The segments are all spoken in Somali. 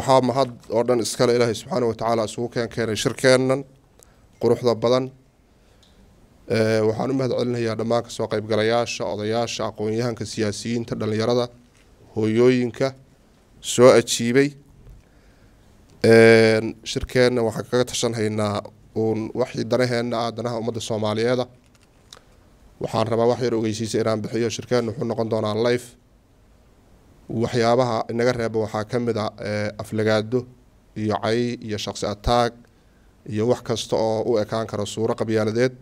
waxaa mahad oo dhan iskale ilaahay subxaana wa tacaala isugu keen keenay shirkeennan quruxda badan waxaan u mahad celinayaa dhammaan kasoo qaybgalayaasha odayaasha aqoon-yahanka siyaasiyiinta dhallinyarada hooyooyinka soo ajiibay shirkeenna waxaan kaga tashanhaynaa uun waxii danaheenna ah danaha ummadda soomaaliyeeda waxaan rabaa wax yar ogeysiisa inaan bixiyo shirkeenna wuxuu noqon doonaa life waxyaabaha inaga reeba waxaa ka mid a aflagaado iyo cay iyo shaqsi ataag iyo wax kasta oo u ekaan kara suuro qabyaaladeed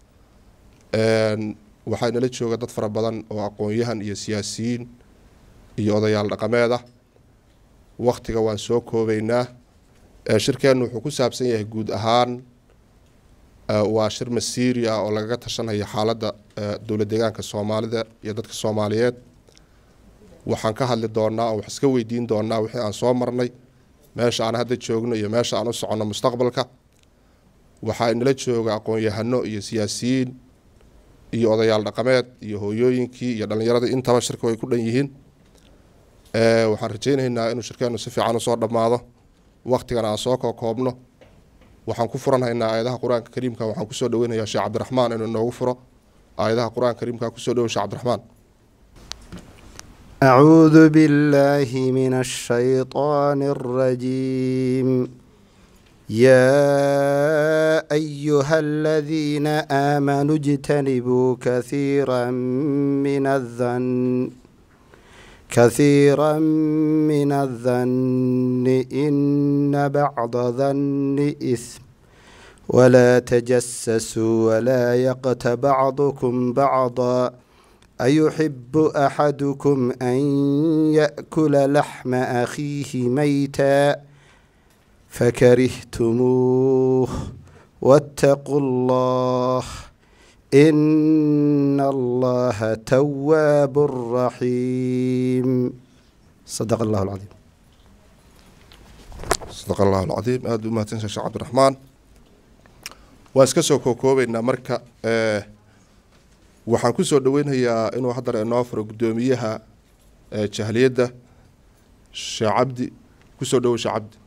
waxaa inala jooga dad fara badan oo aqoon-yahan iyo siyaasiyiin iyo odayaal dhaqameed ah waktiga waan soo koobeynaa shirkeennu wuxuu ku saabsan yahay guud ahaan waa shir masiiri ah oo lagaga tashanaya xaaladda dowlad deegaanka soomaalida iyo dadka soomaaliyeed waxaan ka hadli doonaa oo wax iska weydiin doonaa wixii aan soo marnay meesha aan hadda joogno iyo meesha aan u soconno mustaqbalka waxaa inala jooga aqoon-yahano iyo siyaasiyiin iyo odayaal dhaqameed iyo hooyooyinkii iyo dhallinyaradii intaba shirka way ku dhan yihiin waxaan rajeynaynaa inuu shirkeennu si fiican usoo dhammaado waktigan aan soo kokoobno waxaan ku furanhaynaa aayadaha qur-aanka kariimka waxaan kusoo dhaweynayaa sheekh cabdiraxmaan inuu inoogu furo aayadaha qur-aanka kariimka kusoo dhawo sheekh cabdiraxmaan أعوذ بالله من الشيطان الرجيم يا أيها الذين آمنوا اجتنبوا كثيرا من الظن كثيرا من الظن إن بعض ظن إثم ولا تجسسوا ولا يقت بعضكم بعضا أيحب أحدكم أن يأكل لحم أخيه ميتا فكرهتموه واتقوا الله إن الله تواب رحيم صدق الله العظيم sadaq allahu alcadiim aada u mahadsantahay sheekh cabdiraxmaan waan iska soo kookoobeynaa marka waxaan kusoo dhaweynayaa inuu haddana inoo furo guddoomiyaha jahliyadda sheekh cabdi kusoo dhawow sheekh cabdi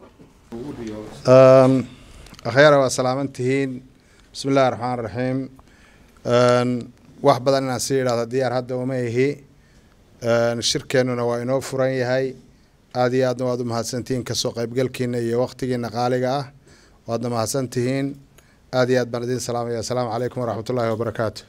akhyaara waa salaaman tihiin bismi illahi raxmaan raxiim wax badan inaan sii idhahdo diyaar hadda uma ihi shirkeennuna waa inoo furan yahay aada iyo aadna waad u mahadsantihiin kasoo qaybgalkiina iyo waktigiina qaaliga ah waadna mahadsan tihiin aada iyo aad baan idiin salaamaya assalaamu calaykum waraxmat ullaahi wabarakaatu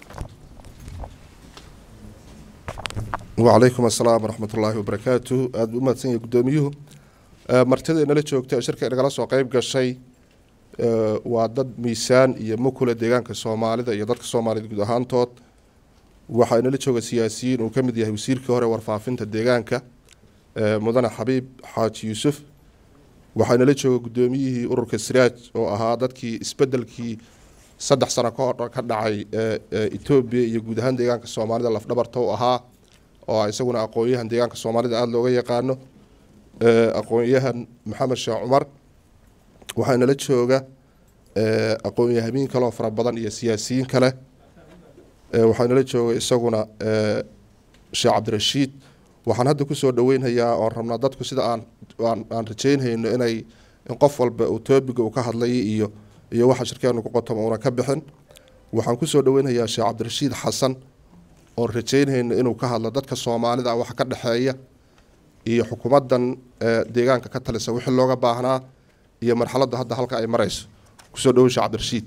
wacalaykum assalaam waraxmat ullaahi wabarakaatu aada u mahadsan yahay guddoomiyuhu martida inala joogta ee shirka inagala soo qeyb gashay waa dad miisaan iyo mukula deegaanka soomaalida iyo dadka soomaaliyed guud ahaantood waxaa inala jooga siyaasiyiin uu ka mid yahay wasiirkii hore warfaafinta deegaanka mudane xabiib xaaji yuusuf waxaa inala jooga guddoomiyihii ururka siraaj oo ahaa dadkii isbedelkii saddex sano kahor ka dhacay etoobiya iyo guud ahaan deegaanka soomaalida lafdhabarta u ahaa oo isaguna aqoon-yahan deegaanka soomaalida aada looga yaqaano aqoon-yahan maxamed sheekh cumar waxaa inala jooga aqoon-yahamiin kaleoo fara badan iyo siyaasiyiin kale waxaa inala jooga isaguna sheekh cabdirashiid waxaan hadda kusoo dhaweynhayaa oon rabnaa dadku sida aan aan rajeynhayno inay in qof walba uu toobiga uu ka hadlay iyo iyo waxa shirkeenu ku qotoma una ka bixin waxaan kusoo dhaweynhayaa sheekh cabdirashiid xasan oon rajeynhayno inuu ka hadlo dadka soomaalida waxa ka dhexeeya iyo xukuumaddan deegaanka ka talisa wixii looga baahnaa iyo marxaladda hadda halka ay marayso kusoo dhawow sheekh cabdirashiid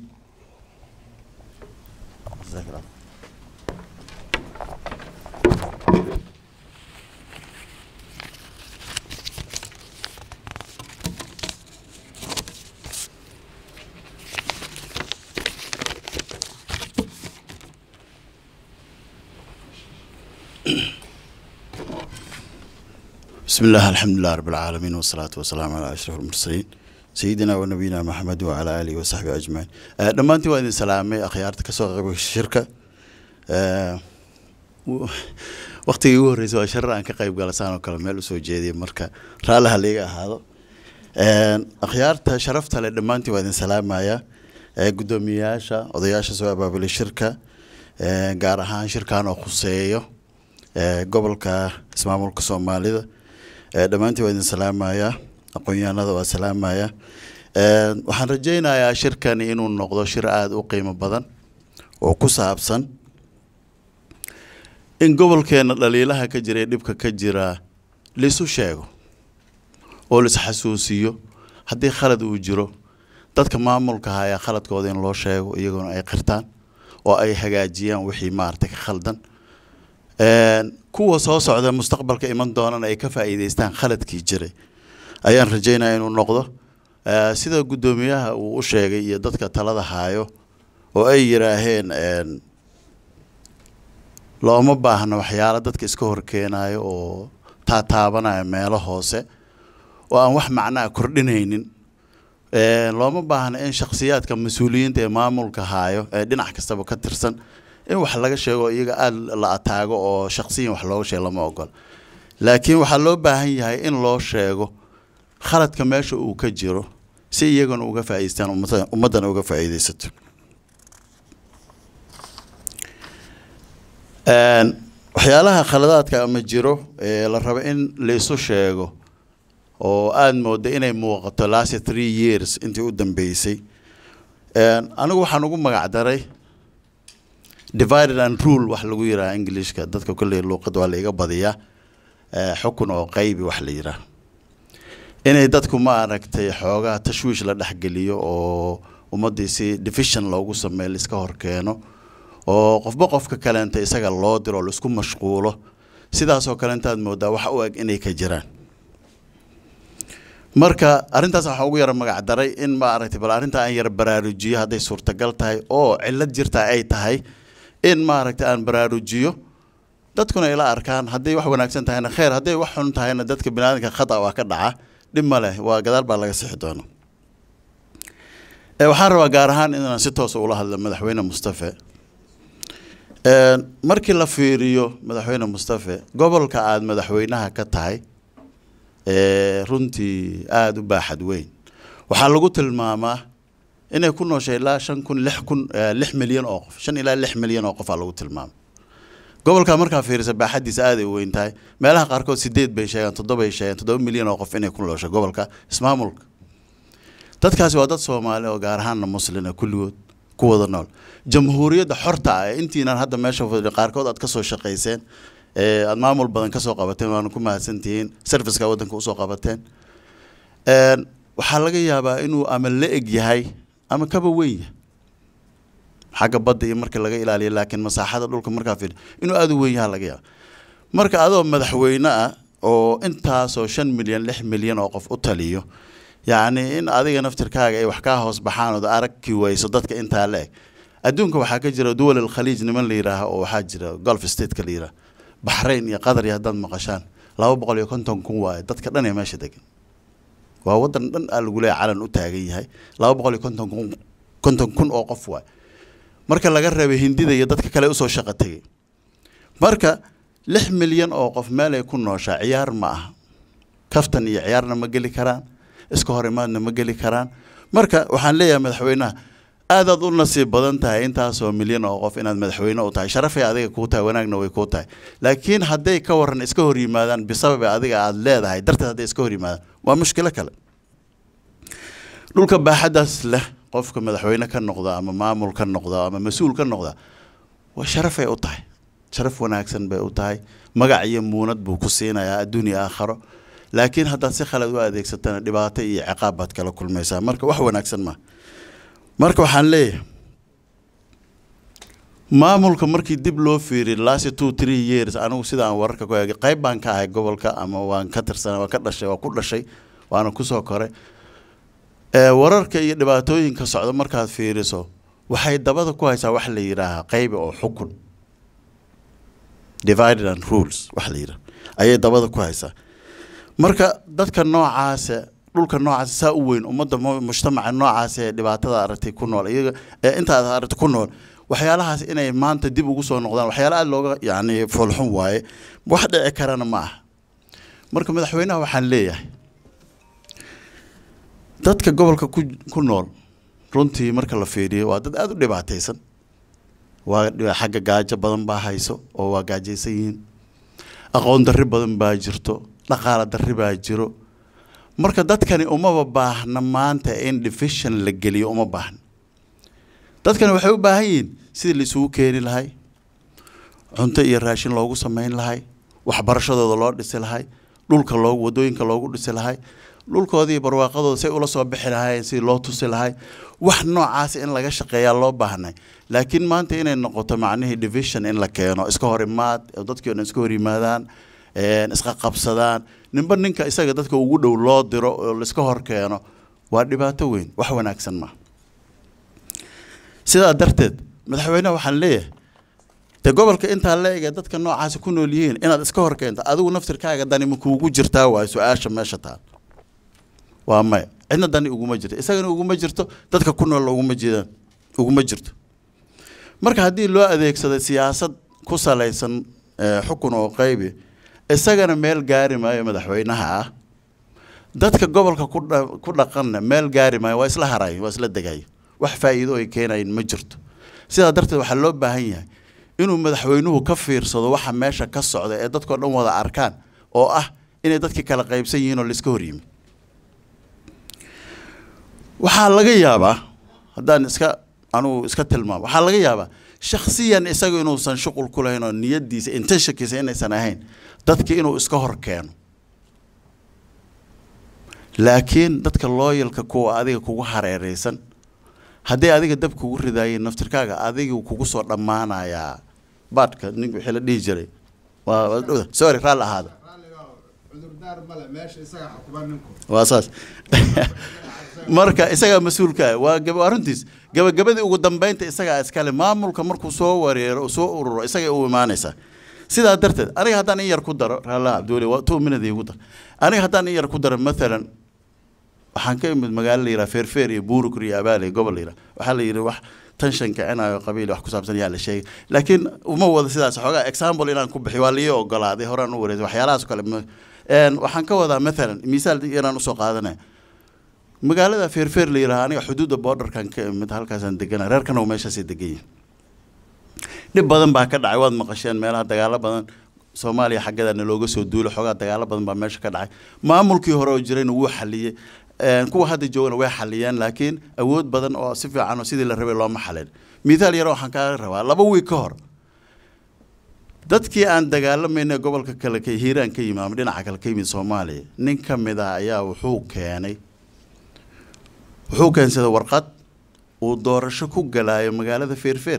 بسم الله الحمد لله رب العالمين والصلاة والسلام على أشرف المرسلين سيدنا ونبينا محمد وعلى آله وصحبه أجمعين دمانتي وإذن سلامي أخيارتك كسوق قبل الشركة waqtigii ugu horreysay waa shar aan ka qayb galasaan oo kale meel usoo jeediyay marka raalaha liiga ahaado akhyaarta sharafta leh dhammaantiin waa idin salaamaya guddoomiyayaasha odayaasha soo abaabulay shirka gaar ahaan shirkan oo khuseeyo gobolka ismaamulka soomaalida dhammaantiin waa idin salaamaya aqoon-yahanada waa salaamaya waxaan rajeynayaa shirkani inuu noqdo shir aada u qiimo badan oo ku saabsan in gobolkeena dhaliilaha ka jira ee dhibka ka jira laisu sheego oo laisxasuusiyo haddii khalad uu jiro dadka maamulka ayaa khaladkooda in loo sheego iyaguna ay qirtaan oo ay hagaajiyaan wixii maaragtay ka khaldan kuwa soo socda mustaqbalka iman doonana ay ka faa'iideystaan khaladkii jiray ayaan rajeynaya inuu noqdo sida guddoomiyaha uu u sheegay iyo dadka talada haayo oo ay yiraaheen looma baahna waxyaalo dadka iska horkeenayo oo taataabanaya meelo hoose oo aan wax macnaa kordhinaynin looma baahna in shakhsiyaadka mas-uuliyiinta ee maamulka haayo ee dhinac kastaba ka tirsan in wax laga sheego iyaga aada la ataago oo shaksiyan wax looga sheego lama ogola laakiin waxaa loo baahan yahay in loo sheego khaladka meesha uu ka jiro si iyagana uga faa'iideystaan ummaddana uga faa'iideysato waxyaalaha khaladaadka ama jiro ee la rabo in laisu sheego oo aada mooda inay muuqato last three years intii u dambeysay anigu waxaan ugu magac daray divided and rule wax lagu yiraha englishka dadka kolley luuqad waa la iga badiyaa xukun oo qeybi wax la yiraah inay dadku ma aragtay xoogaa tashwiish la dhexgeliyo oo ummaddii si division loogu sameeyo laiska horkeeno oo qofba qofka kaleenta isaga loo diro laisku mashquulo sidaasoo kale intaad moodaa wax u eg inay ka jiraan marka arrintaas waxaa ugu yara magac daray in ma aragtay bal arrintaa aan yara baraarujiyo hadday suurtagal tahay oo cillad jirtaa ay tahay in maaragtay aan baraarujiyo dadkuna ila arkaan hadday wax wanaagsan tahayna kheer hadday wax xun tahayna dadka biniaadamka khata waa ka dhaca dhib ma leh waa gadaal baa laga sixi doona waxaan rabaa gaar ahaan inaan si toosa ula hadlo madaxweyne mustafe markii la fiiriyo madaxweyne mustafe gobolka aada madaxweynaha ka tahay runtii aada u baaxad weyn waxaa lagu tilmaamaa inay ku nooshay ilaa shan kun lix kun lix milyan oo qof shan ilaa lix milyan oo qofaa lagu tilmaama gobolka markaa fiirisa baaxaddiisa aaday u weyn tahay meelaha qaarkood sideed bay sheegaan toddobay sheegaan toddoba milyan oo qof inay ku nooshay gobolka ismaamulka dadkaasi waa dad soomaali oo gaar ahaanna muslina kulligood ku wada nool jamhuuriyadda xorta ah ee intiinan hadda meesha fadhi qaarkood aad kasoo shaqayseen ee aada maamul badan kasoo qabateen waana ku mahadsantihiin serviceka waddanka usoo qabateen waxaa laga yaabaa inuu ama la eg yahay ama kaba weyn yahay xagga badda iyo marka laga ilaaliyo laakiin masaaxada dhulka markaa fiir inuu aada u weyn yaha laga yaaba marka adoo madaxweyne ah oo intaasoo shan milyan lix milyan oo qof u taliyo yacni in adiga naftirkaaga ay wax kaa hoos baxaan ood aragki weyso dadka intaa la eg adduunka waxaa ka jira duwal alkhaliij niman la yidhaaha oo waxaa jira golf stateka la yidhaha baxrayn iyo qatar iyo haddaad maqashaan laba boqol iyo konton kun waaye dadka dhan ee meesha degan waa waddan dhan aa lagu leeya calan u taagan yahay laba boqol iyo konton kun konton kun oo qof waaye marka laga reebay hindida iyo dadka kale usoo shaqo tegay marka lix milyan oo qof meel ay ku nooshaa ciyaar ma aha kaftan iyo ciyaarna ma geli karaan iska hor imaadna ma geli karaan marka waxaan leeyahay madaxweynaha aadaad u nasiib badan tahay intaasoo milyan oo qof inaad madaxweyne u tahay sharafay adiga kuu tahay wanaagna way kuu tahay laakiin hadday ka waran iska hor yimaadaan bisababi adiga aada leedahay darteed hadday iska hor yimaadaan waa mushkilo kale dhulka baaxaddaas leh qofka madaxweyne ka noqda ama maamul ka noqda ama mas-uul ka noqda waa sharafay u tahay sharaf wanaagsan bay u tahay magac iyo muunad buu ku siinayaa adduun iyo aakharo laakiin haddaad si khalad u adeegsatana dhibaato iyo ciqaab baad kala kulmaysaa marka wax wanaagsan maa marka waxaan leeyahay maamulka markii dib loo fiiriy last two three years anigu sida aan wararka ku eegay qayb baan ka ahay gobolka ama waan ka tirsan waan ka dhashay waan ku dhashay waana kusoo koray wararka iyo dhibaatooyinka socda markaad fiiriso waxay dabada ku haysaa wax la yidhaahaa qaybi oo xukun divided and rules wax la yidhaha ayay dabada ku haysaa marka dadka noocaasa dhulka noocaas saa u weyn ummadda mujtamaca noocaas ee dhibaatada aragtay ku nool iyaga ee intaad aragtay ku nool waxyaalahaas inay maanta dib ugu soo noqdaan waxyaala aada looga yacni foolxun waaye wax dhici karana ma aha marka madaxweynaha waxaan leeyahay dadka gobolka ku ku nool runtii marka la fiiriyo waa dad aada u dhibaataysan waa xagga gaajo badan baa hayso oo waa gaajaysan yihiin aqoon darri badan baa jirto dhaqaala darri baa jiro marka dadkani umaba baahna maanta in division la geliyo uma baahna dadkani waxay u baahan yihiin sidii la isugu keeni lahay cunto iyo raashin loogu samayn lahay waxbarashadooda loo dhisi lahay dhulka loogu wadooyinka loogu dhisi lahay dhulkoodii barwaaqadooda say ula soo bixi lahaayeen sidii loo tusi lahay wax noocaas in laga shaqeeyaa loo baahnay laakiin maanta inay noqoto macnihii division in la keeno iska hor imaad oo dadkii o dhan iska hor yimaadaan isqa qabsadaan ninba ninka isaga dadka ugu dhow loo diro oo laiska hor keeno waa dhibaato weyn wax wanaagsan maa sidaa darteed madaxweyneha waxaan leeyahay dee gobolka intaa la ege dadka noocaasi ku nool yihiin inaad iska hor keento adigu naftirkaaga dani ma kuugu jirtaa waayo su-aasha meesha taal waa maya cidna dani uguma jirto isagana uguma jirto dadka ku nool uguma jiraan uguma jirto marka haddii loo adeegsado siyaasad ku salaysan xukun oo qaybi isagana meel gaari maayo madaxweynaha ah dadka gobolka ku dhaqanna meel gaari maayo waa isla harayo waa isla degayo wax faa'iido ay keenayin ma jirto sidaa darteed waxaa loo baahan yahay inuu madaxweynuhu ka fiirsado waxa meesha ka socda ee dadkao dhan wada arkaan oo ah inay dadkii kala qaybsan yihiin oo laiska horyimi waxaa laga yaabaa haddaan iska anugu iska tilmaamo waxaa laga yaabaa shaksiyan isaga inuusan shuqul ku lahayn oo niyadiisa intentionkiisa inaysan ahayn dadki inuu iska hor keeno laakiin dadka looyalka kuwa adiga kugu hareereysan hadday adiga dab kugu ridaayeen naftirkaaga adiga kugu soo dhammaanayaa baadhka nin wixii la dhihi jiray waa dhowda sorry raalli ahaada waa saas marka isagaa mas-uulka ah waa gaba waa runtiis gabagabadii ugu dambeynta isagaa iskale maamulka markuu soo wareero soo ururo isagay u imaanaysaa sidaa darteed aniga haddaan in yar ku daro raalla cabdiweli waa two minute igu dar aniga haddaan in yar ku daro mathalan waxaan ka imid magaalo la yidhaha feerfeer iyo buurukur iyo abaale gobol la yidhaha waxaa la yidhi wax tanshan kicinayo qabiil wax ku saabsan yaa la sheegay laakiin uma wada sidaas xoogaa example inaan ku bixiyo waa lii ogolaaday horaan u wareysay waxyaalahaas kale waxaan ka wadaa mathalan misaal yaraan usoo qaadanaya magaalada feerfeer la yidhaha aniga xuduudda borderkan ka imid halkaasaan degana reerkana uu meeshaasay degan yihin dhib badan baa ka dhacay waad maqasheen meelaha dagaalo badan soomaaliya xaggeedana looga soo duulo xoogaa dagaalo badan baa meesha ka dhacay maamulkii hore oo jirayna wuu xaliyey kuwa hadda joogana way xaliyeen laakiin awood badan oo si fiican oo sidii la rabay looma xalin mithaal yaro waxaan kaaga rabaa laba wiig ka hor dadkii aan dagaalamayna gobolka kale ka hiiraan ka yimid ama dhinaca kale ka yimid soomaaliya nin ka mid ah ayaa wuxuu keenay wuxuu keensaday warqad uu doorasho ku galaayo magaalada feerfeer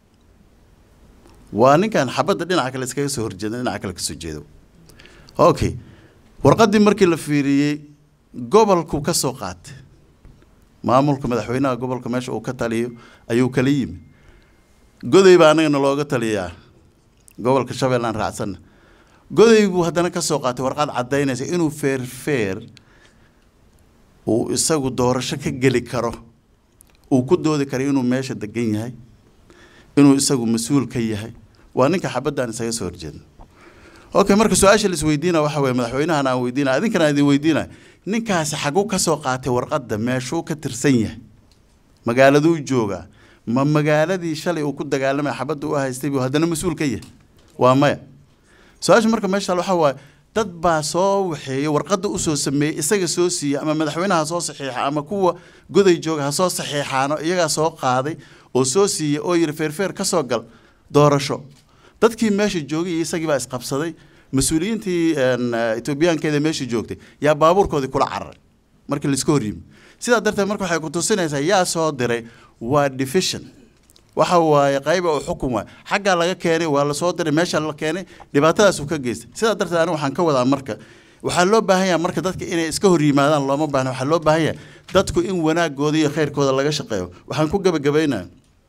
waa ninkan xabadda dhinaca kale iskaga soo horjeeda dhinaca kale kasoo jeedo okay warqaddii markii la fiiriyey gobolku ka soo qaatay maamulka madaxweynaha gobolka meesha uu ka taliyo ayuu kala yimi goday baa anagana looga taliyaa gobolka shabeelle aan raacsanna goday buu haddana ka soo qaatay warqad caddaynaysa inuu feerfeer uu isagu doorasho ka geli karo uu ku doodi karo inuu meesha degan yahay inuu isagu mas-uul ka yahay waa ninka xabaddan isaga soo horjeedna okay marka su-aasha la isweydiina waxa weye madaxweynahan aan weydiina adinkana aan idin weydiina ninkaasi xaguu ka soo qaatay warqadda meeshuu ka tirsan yahay magaaladuu joogaa ma magaaladii shalay uu ku dagaalamay xabadda u haystay buu haddana mas-uul ka yahay waa maya su-aasha marka meesha waxa waaye dad baa soo waxeeyey warqadda usoo sameeyey isaga soo siiyey ama madaxweynaha soo saxiixa ama kuwa goday jooga ha soo saxiixaano iyagaa soo qaaday oo soo siiyey oo yidhi feerfeer ka soo gal doorasho dadkii meesha joogay iyo isagii baa isqabsaday mas-uuliyiintii etoobiyaankeeda meesha joogtay yaa baabuurkoodii kula cararay markii laiska hor yimi sidaa darteed marka waxay ku tusinaysaa yaa soo diray waa division waxa waaye qayba uu xukun waay xaggaa laga keenay waa lasoo diray meesha la keenay dhibaatadaasuu ka geystay sidaa darteed aniga waxaan ka wadaa marka waxaa loo baahan yahay marka dadka inay iska hor yimaadaan looma baahna waxaa loo baahan yahay dadku in wanaagooda iyo khayrkooda laga shaqeeyo waxaan ku gebagabaynaya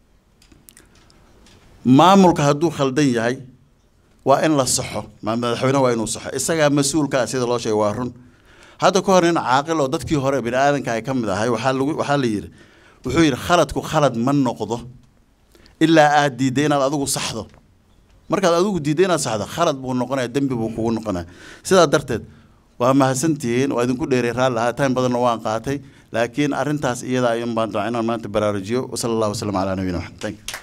maamulka hadduu khaldan yahay waa in la saxo madaxweyne waa inuu saxo isagaa mas-uulka ah sida loo sheegay waa run hadda ka hor nin caaqil oo dadkii hore bini aadanka ay ka mid ahay waxaa lagu waxaa la yidhi wuxuu yidhi khaladku khalad ma noqdo ilaa aad diidday inaad adigu saxdo markaad adigu diidday inaad saxdo khalad buu noqonaya dembi buu kugu noqonaya sidaa darteed waa mahadsantihiin waa idinku dheeray raalli ahaa time badanna waan qaatay laakiin arrintaas iyada ayuun baan doonaa inaan maanta baraarujiyo wasala allahu wasalam calaa nabiyina maxamed thank you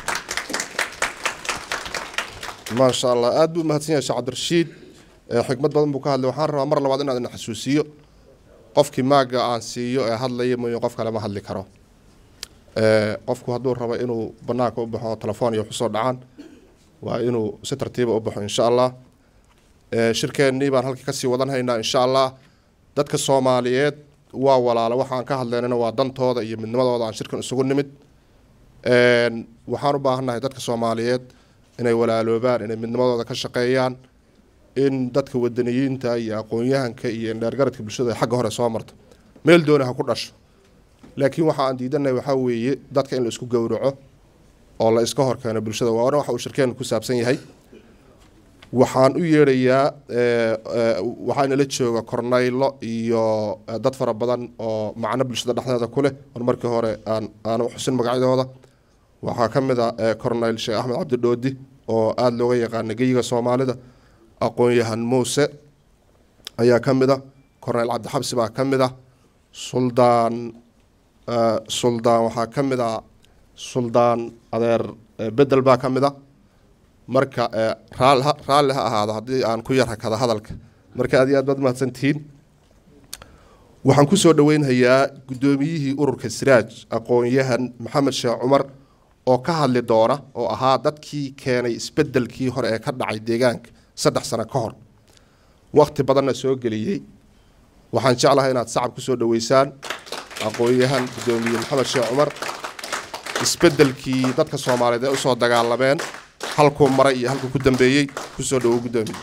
ما شاء الله aad buu mahadsan yahay sheekh cabdirashiid xikmad badan buu ka hadlay waxaan rabaa mar labaad inaan idin xasuusiyo qofkii maaga aan siiyo ee hadlaya mooye qof kale ma hadli karo Eh, qofku hadduu rabo inuu banaanka u baxo telefoon iyo waxusoo dhacaan waa inuu si tartiiba u baxo insha allah Eh, shirkeennii baan halkii kasii wadan haynaa insha allah dadka soomaaliyeed waa walaalo waxaan ka hadlaynana waa dantooda iyo midnimadooda aan shirkan isugu nimid Een, waxaan u baahannahay dadka soomaaliyeed inay walaaloobaan inay midnimadooda ka shaqeeyaan in dadka wadaniyiinta iyo aqoon-yahanka iyo indheergaradka bulshada ay xagga hore soo marto meel dooni ha ku dhasho laakiin waxa aan diidanahay waxaa weeye dadka in la isku gowraco oo la iska horkeeno bulshada waana waxa uu shirkeenu ku saabsan yahay waxaan u yeedhayaa eh, eh, waxaa inala jooga kornaylo iyo eh, dad fara badan oo macno bulshada dhexdeeda ku leh oon markii hore aan aan u xusin magacyadooda waxaa ka mid a eh, kornayl sheekh axmed cabdi dhoodi oo aada looga yaqaana geyiga soomaalida aqoon-yahan muuse ayaa ka mid a kornayl cabdixabsi baa ka mid a suldaan eh, suldaan waxaa ka mid a suldaan adeer eh, bedel baa ka mid a marka eh, raal ha- raalli ha ahaado haddii aan ku yar hakada hadalka marka aad iyo aad baad mahadsantihiin waxaan kusoo dhaweynhayaa guddoomiyihii ururka siraaj aqoon-yahan maxamed sheekh cumar oo ka hadli doona oo ahaa dadkii keenay isbeddelkii hore ee ka dhacay deegaanka saddex sano ka hor waqti badanna soo geliyey waxaan jeclahay inaad sacab kusoo dhaweysaan aqoon-yahan guddoomiye maxamed sheekh cumar isbeddelkii dadka soomaaliyeed ee usoo dagaalameen halkuu maray iyo halkuu ku dambeeyey kusoo dhawow guddoomiye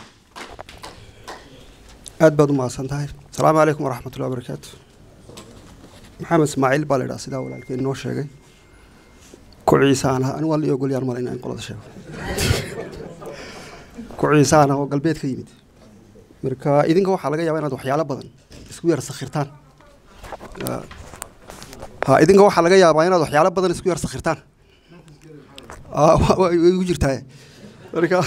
aad baad u mahadsan tahay asalaamu calaykum waraxmatullahi wabarakaatu maxamed ismaaciil baa la idhaha sidaa walaalkeen inoo sheegay ku ciisaan ah anigu waa la ii ogolyaan male inaan qolada sheego ku ciisaan ah oo galbeed ka yimid marka idinka waxaa laga yaabaa inaad waxyaalo badan isku yar sakhirtaan Ah, ha idinka waxaa laga yaabaa inaad waxyaalo badan isku yar sakhirtaan Ah, wa- wa- way igu jirtaa marka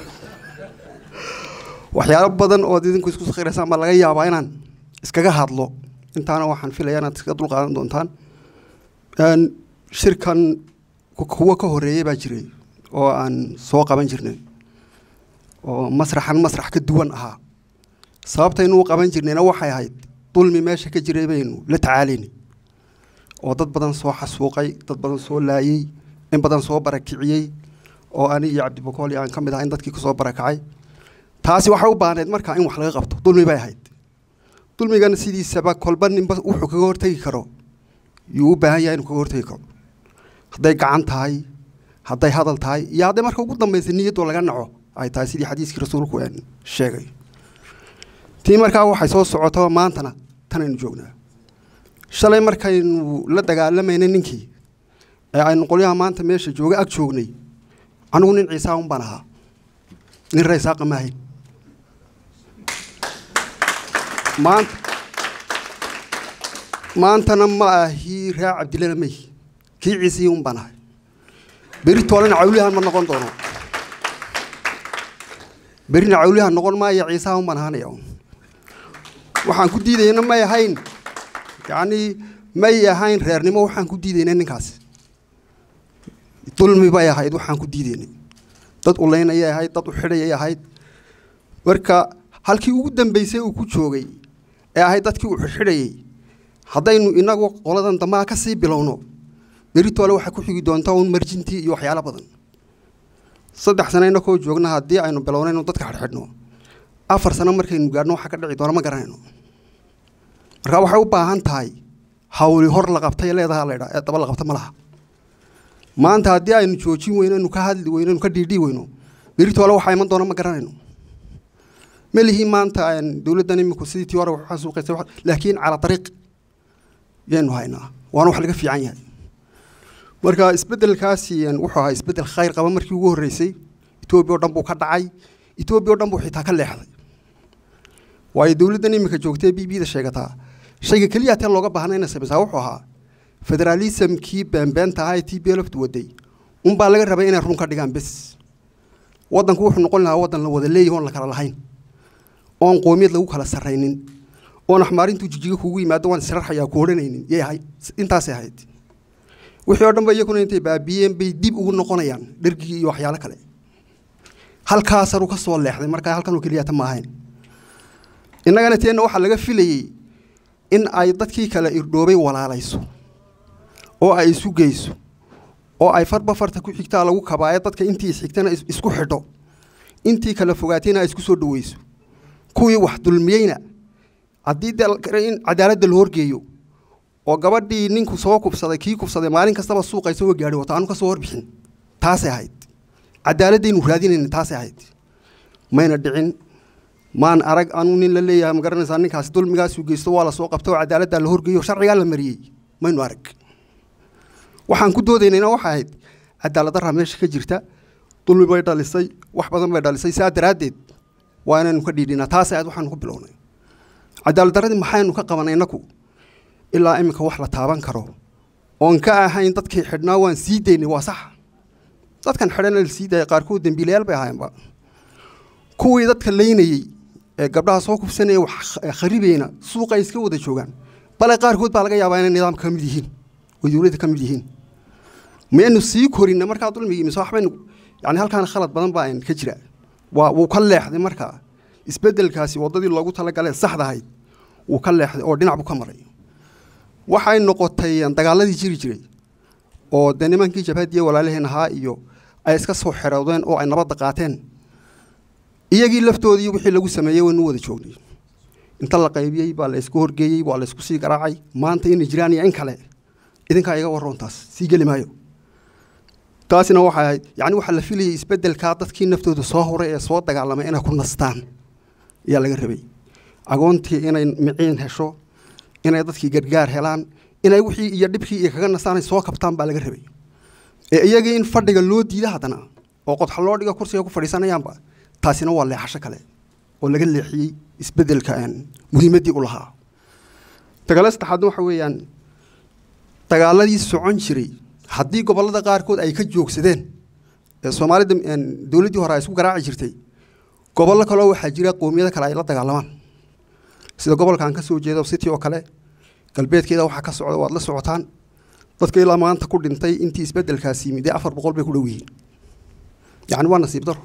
waxyaalo badan ood idinku isku sakhiraysaan baa laga yaabaa inaan iskaga hadlo intaana waxaan filaya inaad iska dulqaadan doontaan Een, shirkan ku- kuwo ka horeeyey baa jiray oo aan soo qaban jirnay oo masraxan masrax ka duwan ahaa sababtaynu u qaban jirnayna waxay ahayd dulmi meesha ka jiray baynu la tacaalaynay oo dad badan soo xasuuqay dad badan soo laayey in badan soo barakiciyey oo ani iyo cabdibakool iyo aan ka mid ahay in dadkii kusoo barakacay taasi waxay u baahneyd markaa in wax laga qabto dulmi bay ahayd dulmigana sidiisaba kolba ninba wuxuu kaga hortegi karo yuu u baahan yahay inuu kaga hortegi karo hadday gacan tahay hadday hadal tahay iyo hadday marka ugu dambaysa niyadoo laga naco ay tahay sidii xadiiskii rasuulku een sheegay tii markaa waxay soo socotaba maantana tanaynu joognaa shalay markaynu la dagaalamaynay ninkii ee aynu qolyaha maanta meesha jooga ag joognay anigu nin ciisaa un baan ahaa nin raysaaqa ma ahayn maanta maantana ma ahi raa cabdillana may kii ciisihii un baan ahay beri toolena cawliyahan ma noqon doono berina cawliyahan noqon maayo ciisaha un baan ahaanaya un waxaan ku diidayna may ahayn yacnii may ahayn reernimo waxaan ku diidayna ninkaas dulmi bay ahayd waxaan ku diidaynay dad ulaynayay ahayd dad u xidhayay ahayd marka halkii ugu dambeysay uu ku joogay ee ahayd dadkii uu xidhxidhayay haddaynu inagu qoladan dambaa ka sii bilowno beritoole waxaa ku xigi doonta un marjintii iyo waxyaalo badan saddex sano inakoo joogna haddii aynu bilowno inuu dadka xidhxidhno afar sano markaynu gaadhno waxaa ka dhici doona ma garanayno marka waxay u baahan tahay hawli hor la qabtay leedaha la idhaa ee daba la qabta ma laha maanta haddii aynu joojin weyno aynu ka hadli weyno aynu ka dhiidhii weyno beritoole waxaa iman doona ma garanayno ma lihi maanta een, dowladdan iminku sidii tii hore wax xasuuqaysay wax- laakiin calaa dariiq yaynu haynaa waana wax laga fiican yahay marka isbeddelkaasi een, wuxuu ahaa isbeddel khayr qaba markii ugu horreysay etoobiya oo dhan buu ka dhacay etoobiya oo dhan buu xitaa ka leexday waayo dowladdan iminka joogtay b b da sheegataa shayga keliya tee looga baahnay inay samaysaa wuxuu ahaa federaalismkii beenbeenta ahaa ee t b lftu waday unbaa laga rabay inay run ka dhigaan bes waddanku wuxuu noqon lahaa waddan la wada leeyahay oon la kala lahayn oon qoomiyad lagu kala sarraynin oon axmaarintuu jijiga kugu yimaado waan israrxayaa ku odhanaynin yay ahayd intaasay ahayd wixii oo dhan ba iyaguna intay baabiyeen bay dib ugu noqonayaan dhergigii iyo waxyaalo kale halkaasaruu ka soo leexday markaa halkanoo keliyata ma ahayn innagana teenna waxaa laga filayey in ay dadkii kale irdhoobay walaalayso oo ay isu geyso oo ay farba farta ku xigtaa lagu kabaayo dadka intii isxigtana is- isku xidho intii kala fogaatayna ay isku soo dhaweyso kuwii wax dulmiyeyna haddii dee la- in cadaaladda la horgeeyo oo gabadhii ninku soo kubsaday kii kubsaday maalin kastaba suuqa isagoo gaadhi wato aanu ka soo horbixin taasay ahayd cadaaladaynu raadinayna taasay ahayd mayna dhicin maan arag anu nin la leeyahay ma garanaysaa ninkaasi dulmigaasuu geysto waa la soo qabta oo cadaaladdaa la horgeeyo sharcigaa la mariyey maynu arag waxaan ku doodaynayna waxay ahayd cadaalad darra meesha ka jirta dulmi bay dhalisay wax badan bay dhalisay saa daraaddeed waa inaynu ka dhiidhinaa taasay ahayd waxaanu ku bilownay cadaalad darradii maxaynu ka qabanay innaku ilaa iminka wax la taaban karo oon ka ahayn dadkii xidhnaa waan sii daynay waa sax dadkan xidhana la sii daaya qaarkood dembiilayaal bay ahaayeenba kuwii dadka laynayey ee gabdhaha soo kubsanaya wax kh- kharibayna suuqa ay iska wada joogaan bale qaarkood baa laga yaabaa inay nidaamka ka mid yihiin oo dowladda ka mid yihiin maynu sii korinna markaa dulmigii mise waxbaynu yani halkaana khalad badan baa ka jira waa wuu ka leexday markaa isbeddelkaasi waddadii loogu talagalee saxda ahayd wuu ka leexday oo dhinac buu ka maray waxay noqotay dagaaladii jiri jiray oo dee nimankii jabhadiya walaalaheen ahaa iyo ay iska soo xeroodeen oo ay nabadda qaateen iyagii laftoodii wixii lagu sameeyey waynu wada joognay inta la qaybiyey baa la isku horgeeyey waa la isku sii garaacay maanta inay jiraan iyo in kale idinkaa iga warroontaas sii geli maayo taasina waxay ahayd yacni waxaa la filayay isbeddelkaa dadkii naftooda soo horay ee soo dagaalamay inay ku nastaan ayaa laga rabay agoontii inay miciin hesho inay dadkii gargaar helaan inay wixii iyo dhibkii iyo kaga nastaan ay soo kabtaan baa laga rabay ee iyagii in fadhiga loo diida haddana oo qodxa loo dhigo kursiga ku fadhiisanayaanba taasina waa leexasho kale oo laga leexiyey isbeddelka aan muhiimaddii u lahaa dagaalo saddexaadna waxa weeyaan dagaaladii socon jiray haddii gobollada qaarkood ay ka joogsadeen ee soomaalida een, dowladdii hore ay isku garaaci jirtay gobollo kaleo waxaa jira qowmiyado kale ay la dagaalamaan sida gobolkan ka soo jeedo city oo kale galbeedkeeda waxaa ka socda waad la socotaan dadka ilaa maanta ku dhintay intii isbeddelkaasi yimid dee afar boqol bay ku dhow yihiin yacni waa nasiib daro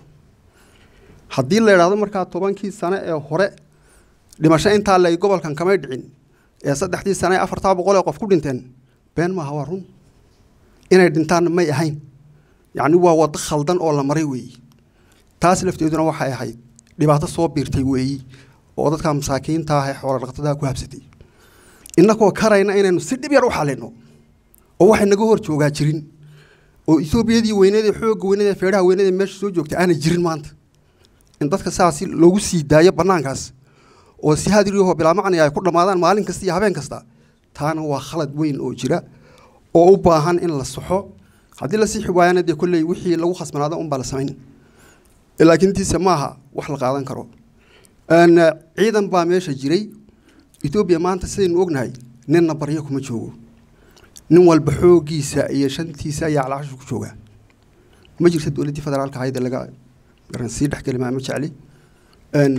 haddii la idhaahdo markaa tobankii sane ee hore dhimasho intaa le gobolkan kamay dhicin ee saddexdii sane ee afartaa boqol ee qof ku dhinteen been maaha waa run inay dhintaanna may ahayn yacni waa waddo khaldan oo la maray weeyi taas lafteeduna waxay ahayd dhibaato soo biirtay weeyi oo dadka masaakiinta ah ee xoola dhaqatada ku habsatay innagoo karayna inaynu si dhib yar u xalino oo waxay naga hor joogaa jirin oo etoobiyadii weyneed ee xoogga weyneed ee feedhaha weyneed ee meesha soo joogtay aanay jirin maanta in dadka saasi loogu sii daayo bannaankaas oo si hadiriyahoo bilaa macni ay ku dhammaadaan maalin kasta iyo habeen kasta taana waa khalad weyn oo jira oo u baahan in la saxo haddii la sixi waayana dee kolley wixii lagu khasbanaado unbaa la samayn laakiin tiise maaha wax la qaadan karo Een, ciidan baa meesha jiray etoobiya maanta sidaynu ognahay ninna baryo kuma joogo nin walba xooggiisa iyo shantiisa ayaa calacashu ku joogaa ma jirta dowladdii federaalka ahayd ee laga garan sii dhexgeli maa ma jecli Een,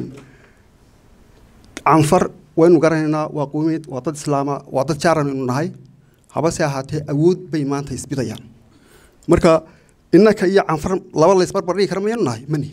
canfar waynu garanaynaa waa qowmiyad waa dad islaama waa dad jaaran aynu nahay habase ahaatee awood bay maanta isbidayaan marka innaka iyo canfar laba laysbarbar dhigi kara mayanu nahay mani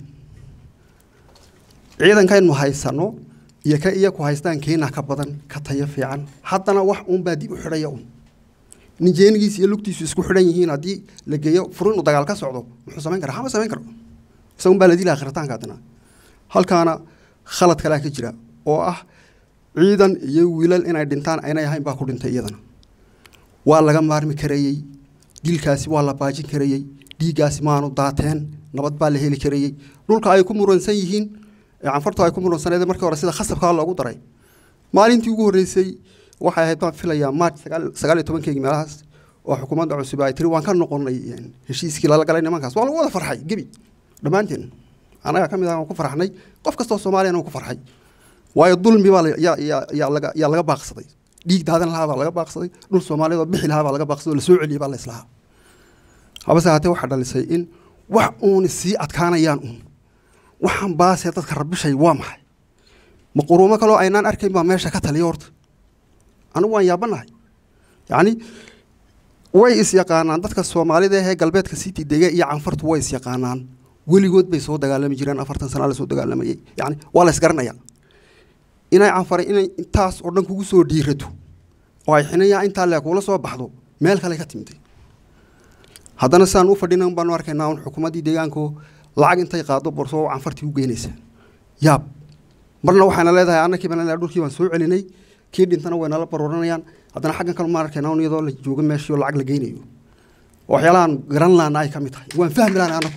ciidankaynu haysano iyo ka iyaku haystaan keena ka badan ka tayo fiican haddana wax uunbaa dib u xidhaya un nin jeenigiisa iyo lugtiisu isku xidhan yihiin haddii la geeyo furin uu dagaal ka socdo muxuu samayn karaa hama samayn karo isagun baa la dilaa khiritaanka haddana halkaana khalad kalaa ka jira oo ah ciidan iyo wiilal inay dhintaan aynay ahayn baa ku dhintay iyadana waa laga maarmi karayey dilkaasi waa la baajin karayey dhiiggaasi maanu daateen nabad baa la heli karayey dhulka ay ku muransan yihiin ee canfartu ay ku muransaneed markii hore sida khasabkaa loogu daray maalintii ugu horreysay waxay ahayd baan filayaa maarch sagaal sagaal iyo tobankeygii meelahaas oo xukuumadda cusub ay tiri waan ka noqonay een, heshiiskii lala galay nimankaas waa lagu wada farxay gebi dhammaanteen anaga ka mid ah waan ku farxnay qof kastoo soomaaliyana wuu ku farxay waayo dulmi baa la- yaa- yaa- yaa laga- yaa laga baaqsaday dhiig daadan lahaa baa laga baaqsaday dhul soomaaliyeed oo bixi lahaa baa laga baaqsaday oo lasoo celiyey baa la islahaa habase haatee waxaa dhalisay in wax uun sii adkaanayaan uun waxaan baasee dadka rabishay waa maxay ma quruumo kaloo aynaan arkayn baa meesha ka taliya horta anigu waan yaabanahay yacni way is-yaqaanaan dadka soomaalida ee galbeedka city dega iyo canfartu way is-yaqaanaan weligood bay soo dagaalami jireen afartan sana la soo dagaalamayey yacni waa la isgaranayaa inay canfaray inay intaas oo dhan kugu soo dhiirato oo ay xinayaa intaa lee kula soo baxdo meel kale ka timid haddana sidaan u fadhina un baanu arkaynaa un xukuumaddii deegaanku lacag intay qaado borso oo canfartii u geynaysa yaab marna waxayna leedahay annakii baan leedahay dhulkii baan soo celinay kii dhintana way nala barooranayaan haddana xaggan kale maan arkaynaa un iyadoo la joogo meeshii oo lacag la geynayo oo waxyaalahan garan laana ay ka mid tahay waan fahmi laana anagu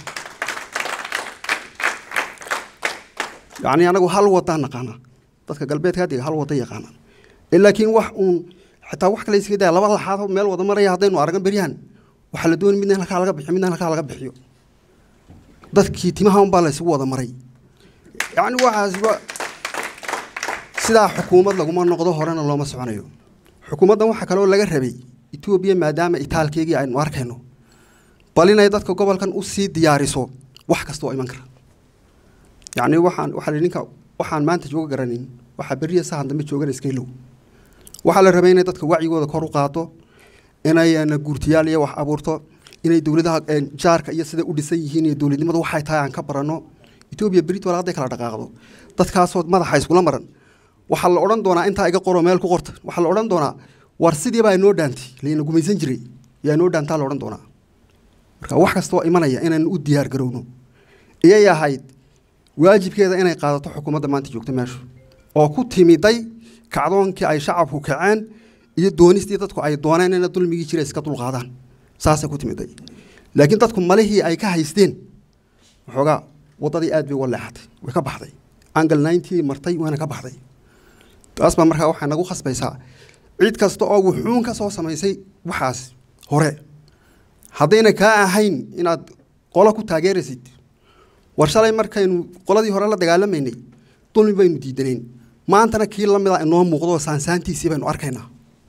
yacni anagu hal wadaan naqaanaa dadka galbeedka hadiga hal wada yaqaanaan ee laakiin wax uun xitaa wax kale iskaga daya laba laxaad oo meel wada maraya haddaynu argan beryahan waxaa la doonay midna halkaa laga bixiyo midna halkaa laga bixiyo dadkii timaha unbaa la isugu wada maray yacni waxaas wa sidaa xukuumad laguma noqdo horena looma soconayo xukuumaddan waxaa kaloo laga rabay etoobiya maadaama itaalkeygii aynu arkayno bal inay dadka gobolkan usii diyaariso wax kasta oo iman kara yacni waxaan waxaa la ninka waxaan maanta jooga garanin waxaa beriya sahan dambe joogana iska ilow waxaa la rabay inay dadka wacyigooda kor u qaado inay guurtiyaal iyo wax abuurto inay dowladaha jaarka iyo sida u dhisan yihiin iyo dowladnimadu waxay tahay aan ka baranno etoobiya berit wala hadday kala dhaqaaqdo dadkaasoo madaxa iskula maran waxaa la odhan doonaa intaa iga qoro meel ku qorta waxaa la odhan doonaa war sidii baa inoo dhaantay layna gumaysan jiray yaa inoo dhaantaa la odhan doonaa marka wax kasta oo imanaya inaynu u diyaar garowno iyay ahayd waajibkeeda inay qaadato xukuumadda maanta joogta meeshu oo ku timiday kacdoonkii ay shacabku kaceen iyo doonistii dadku ay dooneen ina dulmigii jira iska dulqaadaan saasay ku timiday laakiin dadku malihii ay ka haysteen waxoogaa waddadii aad bay uga leexatay way ka baxday angal ninety martay waana ka baxday taas baa markaa waxay nagu khasbaysaa cid kasta oo wuxuun ka soo samaysay waxaas hore haddayna kaa ahayn inaad qolo ku taageeraysid war shalay markaynu qoladii hore la dagaalamaynay dulmi baynu diidanayn maantana kii la mida inoo muuqdo saansaantiisii baynu arkaynaa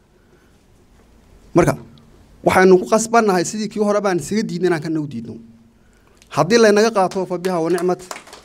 marka waxaynu ku qasbannahay sidii kii hore baan isaga diidna inaan kana u diidno haddii laynaga qaato fa biha wa nicmat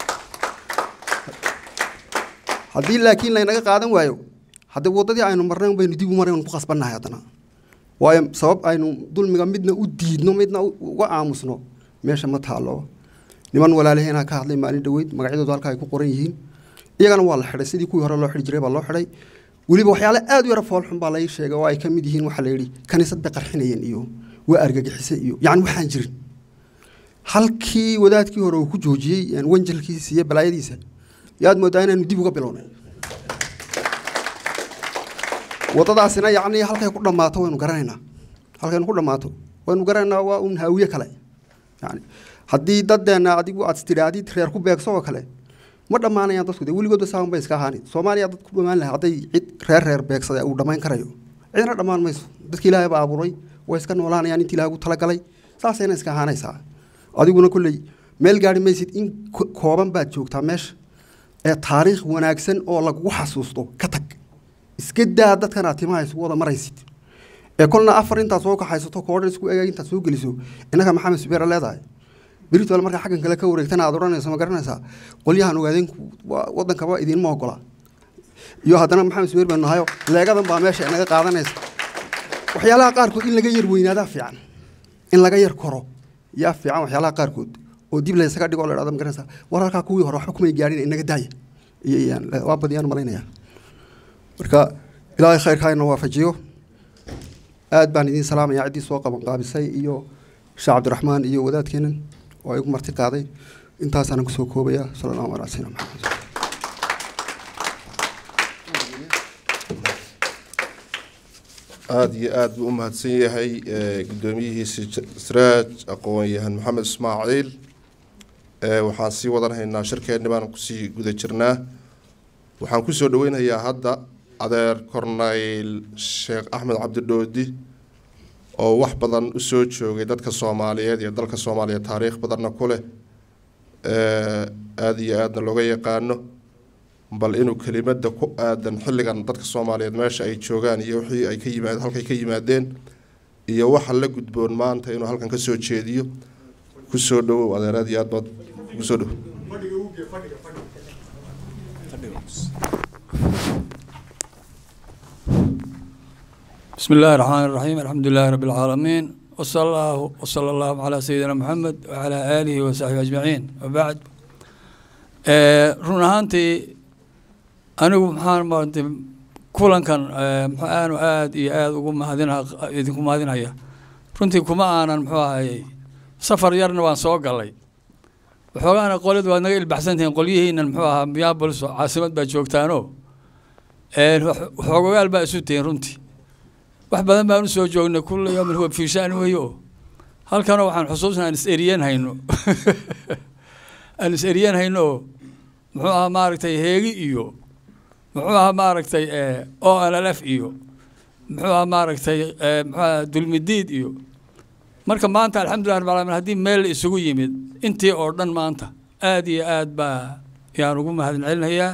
haddii laakiin laynaga qaadan waayo haddii waddadii aynu marnayn baynu dib u marnayn ku qasbannahay haddana waayo sabab aynu dulmiga midna u diidno midna uga aamusno meesha ma taalo niman walaalaheena ka hadlay maalin dhaweyd magacyadoodu halka ay ku qoran yihiin iyagana waa la xidhay sidii kuwii hore loo xidhi jiray baa loo xidhay weliba waxyaale aad u yara foolxun baa lai sheegay oo ay ka mid yihiin waxaa la yidhi kaniisad bay qarxinayeen iyo waa argagixisay iyo yacni waxaan jirin halkii wadaadkii hore uu ku joojiyey wanjalkiisa iyo balaayadiisa yaad moodaa inaanu dib uga bilownay waddadaasina yacni halkay ku dhammaato waynu garanaynaa halkaynu ku dhammaato waynu garanaynaa waa un haawiye kale yani haddii dadeenna adigu aad tidhaahdid reer ku beegso oo kale ma dhammaanayaan dadku de weligoodba saaban bay iska ahaani soomaaliya dad ku dhammaan lahay hadday cid reer reer beegsada uu dhammayn karayo cidna dhammaan mayso dadki ilaahay baa abuuray way iska noolaanayaan intii ilahay ugu talagalay saasayna iska ahaanaysaa adiguna kolley meel gaari maysid in kooban baad joogtaa meesha ee taariikh wanaagsan oo lagugu xasuusto ka tag iska daa dadkan aad timaha isugu wada maraysid ee kolna afar intaad soo kaxaysato koodhan isku egaag intaad soo geliso innaka maxamed subeera leedahay britol markaa xaggan kale ka wareegtana aad odhanayso ma garanaysaa qolyahan ogaadeenku waddankaba idiinma ogola iyo haddana maxamed subeer baanu nahayo leegadan baa meesha inaga qaadanaysa waxyaalaha qaarkood in laga yar weynaadaa fiican in laga yar koro yaa fiican waxyaalaha qaarkood oo dib laysaga dhigo la dhahdo ma garanaysaa war halkaa kuwii hore waxba kumay gaadhin inaga daaya iyo waa badiyaan malaynaya marka ilaahay khayrka ina waafajiyo aad baan idiin salaamaya ciddii soo qaban qaabisay iyo sheekh cabdiraxmaan iyo wadaadkeenan oo igu marti qaaday intaasaanan kusoo koobaya sala allahu ala sayidina maxamed aada iyo aada buu u mahadsan yahay guddoomiyihiisi sraaj aqoon-yahan maxamed ismaaciil waxaan sii wadanhaynaa shirkeenni baan kusii guda jirnaa waxaan kusoo dhaweynayaa hadda adeer corneyl sheekh axmed cabdidhoodi oo wax badan usoo joogay dadka soomaaliyeed iyo dalka soomaaliyeed taariikh badanna ku leh aada iyo aadna looga yaqaano bal inuu kelimada ku aadan xilligan dadka soomaaliyeed meesha ay joogaan iyo wixii ay ka yimaad halkay ka yimaadeen iyo waxa la gudboon maanta inuu halkan kasoo jeediyo kusoo dhawow adeer aad iyo aad baad kusoo dhow بسم الله الرحمن الرحيم الحمد لله رب العالمين وصلى الله وصلى الله على سيدنا محمد وعلى آله وصحبه أجمعين وبعد run ahaantii anigu maxaan maaragtay kulankan eh, muxuu aanu aad iyo aad ugu mahadina idinku mahadinaya runtii kuma aanan muxuu ahayey safar yarna waan soo galay waxoogaana qolid waad naga ilbaxsantihiin qolyihiinan muxuu ahaa miyabolis oo caasimad baa joogtaano een, wax- waxoogogaal baa isu tihiin runtii wax badan baan usoo joognay kulla yoomin huwa fii sha'ni weeye oo halkanoo waxaan xusuusnaa aan is eriyan hayno aan is eriyan hayno oo muxuu ahaa maaragtay heegi iyo muxuu ahaa maaragtay o n l f iyo muxuu ahaa maaragtay eh, muxuu ahaa dulmidiid iyo marka maanta alxamdulilah rabbil caalamiin haddii meel la isugu yimid intii oo dhan maanta aad iyo aad baa yaan ugu mahadin celinayaa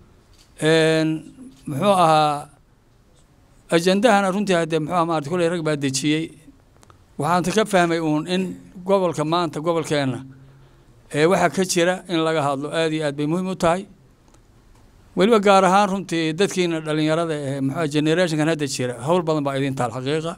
Een, muxuu ahaa ajandahana runtii haddee muxuu ahaa maarata kulley rag baa dejiyey waxaan ka fahmay uun in gobolka maanta gobolkeenna ee waxa ka jira in laga hadlo aad iyo aad bay muhiim u tahay weliba gaar ahaan runtii dadkiina dhalinyarada ee muxuu generationkan hadda jira howl badan baa idin taal xaqiiqa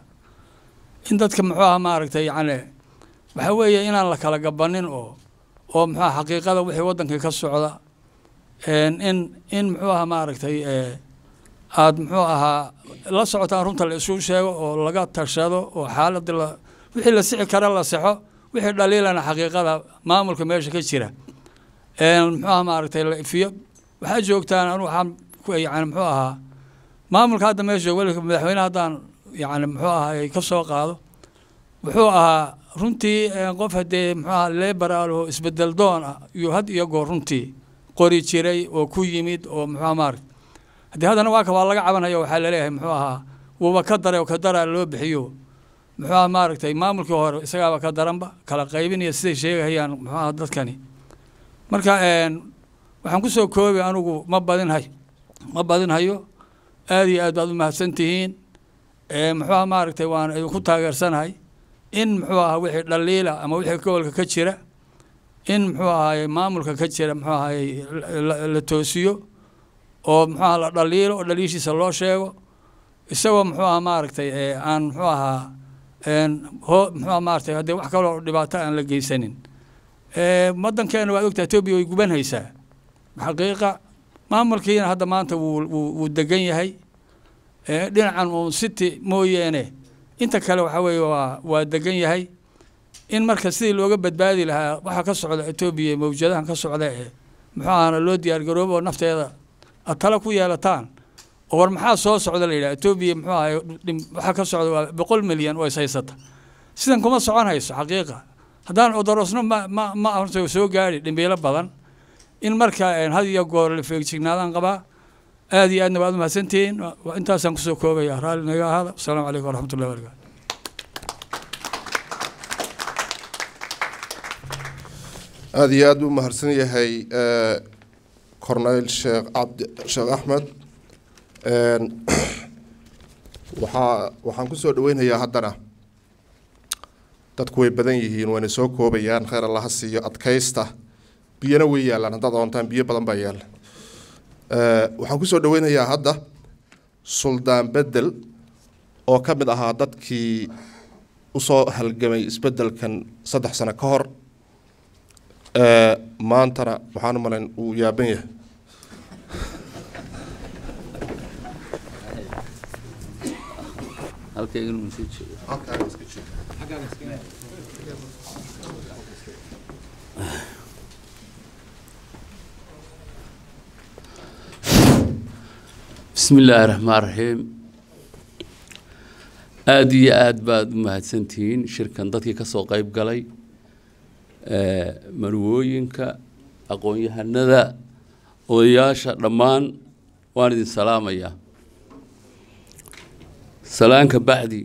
in dadka muxuu ahaa maaragtay yacni waxa weeye inaan la kala gabanin oo oo muxuu ahaa xaqiiqada wixii waddankii ka socda een in in muxuu ahaa maaragtay ee aad muxuu ahaa la socotaan runta la isu sheego oo laga tashado oo xaaladii la wixii la sixi kara la saxo wixii dhaliilana xaqiiqada maamulka meesha ka jira een muxuu ahaa maaragtay la ifiyo waxaa joogtaan anu waxaan ku yani muxuu ahaa maamulka hadda meesha jooga weliba madaxweyne haddaan yani muxuu ahaa ka soo qaado wuxuu ahaa runtii een, qof haddee muxuu ahaa leberaal oo isbedel doon ah iyo had iyo goor runtii qori jiray oo ku yimid oo muxuu ahaa maaragtay haddii haddana waa ka waa laga cabanaya waxaa laleeyahay muxuu ahaa wuuba ka daray oo ka daraa loo bixiyo muxuu ahaa maaragtay maamulkii hore isagaaba ka daranba kala qaybinaya siday sheegahayaan muxuu ahaa dadkani marka een, waxaan ku soo koobay anigu ma badinhay ma badinhayo aad iyo aad baad u mahadsan tihiin ee muxuu ahaa maaragtay waan idinku taageersanahay in muxuu ahaa wixii dhaliila ama wixii gobolka ka jira in muxuu ahaay maamulka ka jira muxuu ahaay la- la toosiyo oo muxuu ahaa la dhaliilo oo dhaliishiisa loo sheego isagoo muxuu ahaa maaragtay ee aan muxuu ahaa een hoo muxuu ahaa maaragtay haddii wax kaloo dhibaato aan la geysanin ee waddankeena waad ogtahay etoobiya way gubanhaysaa xaqiiqa maamulkiina hadda maanta wuu wuu wuu degan yahay ee dhinacan uun city mooyeene inta kale waxa weeye waa waa degan yahay in marka sidii looga badbaadi lahaa waxa ka socda etoobiya mawjadahan ka socda ee muxuu ahana loo diyaar garoobo oo nafteeda aad tala ku yeelataan oo war maxaa soo socda la yidhaha etoobiya muxuu ahay dhim- waxa ka socda waa boqol milyan oo is haysata sidan kuma socon hayso xaqiiqa haddaan odorosno ma ma ma horta soo gaari dhimbiilo badan in marka een, had iyo goor la feegignaadaan qabaa aad iyo aadna waad umahadsantihiin Waa- waa intaasaan kusoo koobaya raalli naga ahaada asalaamu calaykum waraxmatullahi wabarakatu aada iyo aad buu mahadsan yahay eh, corneyl sheekh cabdi sheekh axmed Een, waxaa waxaan kusoo dhaweynayaa haddana dadku way badan yihiin wayna soo koobayaan kheyr allaha siiyo adkaysta biyana way yaalaan haddaad doontaan biyo badan baa yaalla Eh, waxaan kusoo dhaweynayaa hadda suldaan bedel oo ka mid ahaa dadkii usoo halgamay isbedelkan saddex sano ka hor Eh, maantana waxaan u malayn uu yaaban yahay bismi illaahi raxmaan raxiim aada iyo aada baad u mahadsantihiin shirkan dadkii ka soo qeyb galay ee, marwooyinka aqoon-yahanada odayaasha dhammaan waan idin salaamayaa salaanka bacdi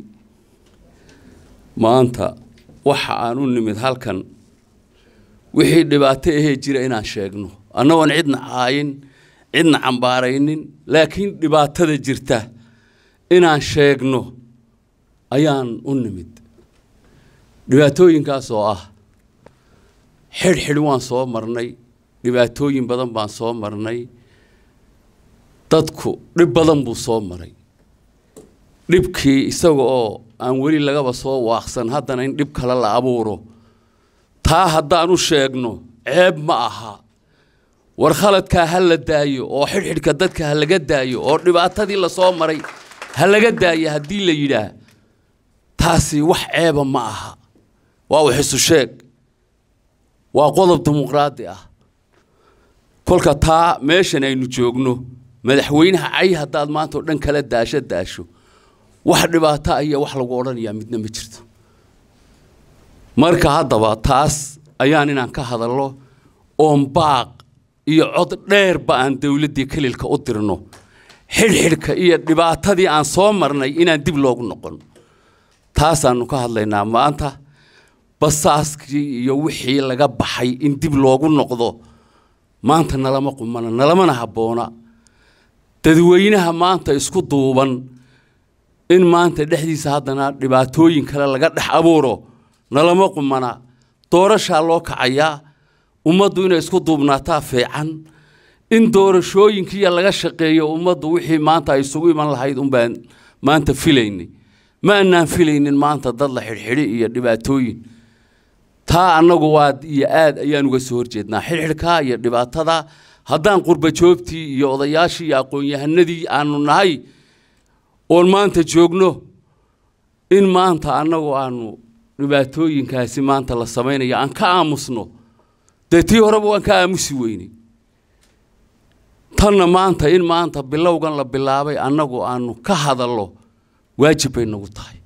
maanta waxa aan u nimid halkan wixii dhibaato ahee jira inaan sheegno annagoon cidna caayin cidna cambaaraynin laakiin dhibaatada jirta inaan sheegno ayaan u nimid dhibaatooyinkaas oo ah xidhxidh waan soo marnay dhibaatooyin badan baan soo marnay dadku dhib badan buu soo maray dhibkii isaga oo aan weli lagaba soo waaqsan haddana in dhib kale la abuuro taa haddaan u sheegno ceeb ma aha war khaladkaa ha la daayo oo xidhxidhka dadka ha laga daayo oo dhibaatadii lasoo maray ha laga daayo haddii la yidhaah taasi wax ceeba ma aha waa wax isu sheeg waa qodob dimuqraadi ah kolka taa meeshan aynu joogno madaxweynaha cay haddaad maanta oo dhan kala daasho daasho wax dhibaato ah iyo wax lagu odhanayaa midna ma jirto marka haddaba taas ayaan inaan ka hadalno oon baaq iyo cod dheerba aan dowladdii kelilka u dirno xidhxidhka iyo dhibaatadii aan soo marnay inaan dib loogu noqon taasaannu ka hadlaynaa maanta basaaskii iyo wixii laga baxay in dib loogu noqdo maanta nalama qumana nalamana habboona dadweynaha maanta isku duuban in maanta dhexdiisa haddana dhibaatooyin kale laga dhex abuuro nalama qumana doorashaa loo kacayaa ummaddu inay isku duubnaataa fiican in doorashooyinkiiya laga shaqeeyo ummaddu wixii maanta ay isugu iman lahayd unbaan maanta filaynay ma annaan filaynin maanta dad la xidhxidhi iyo dhibaatooyin taa annagu waad iyo aad ayaan uga soo horjeednaa xidhxidhkaa iyo dhibaatada haddaan qurba joogtii iyo odayaashii iyo aqoon-yahanadii aanu nahay oon maanta joogno in maanta annagu aanu dhibaatooyinkaasi maanta la samaynayo aan ka aamusno dee tii horeba waan ka aamusi weynay tanna maanta in maanta bilowgan la bilaabay annagu aanu ka hadallo waajib bay nagu tahay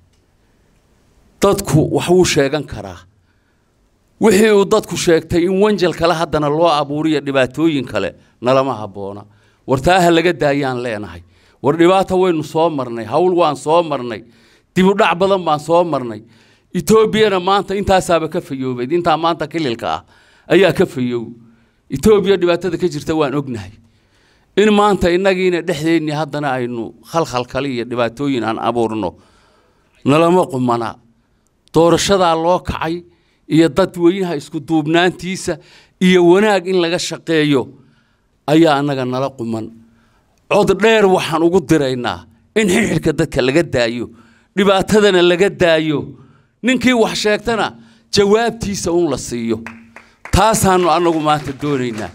dadku wax wuu sheegan karaa wixii uu dadku sheegtay in wanjal kale haddana loo abuuriyo dhibaatooyin kale nalama habboona war taa ha laga daayaan leenahay war dhibaata waynu soo marnay hawl waan soo marnay dibudhac badan baan soo marnay etoobiyana maanta intaasaaba ka fayoobeyd intaa maanta kililka ah ayaa ka fayoow etoobiya dhibaatada ka jirta waan ognahay in maanta innagiina dhexdeennii haddana aynu khalkhal kale iyo dhibaatooyin aan abuurno nalama qumana doorashadaa loo kacay iyo dadweynaha isku duubnaantiisa iyo wanaag in laga shaqeeyo ayaa annaga nala quman cod dheer waxaan ugu diraynaa in xirxidhka dadka laga daayo dhibaatadana laga daayo ninkii wax sheegtana jawaabtiisa un la siiyo taasaannu annagu maanta doonaynaa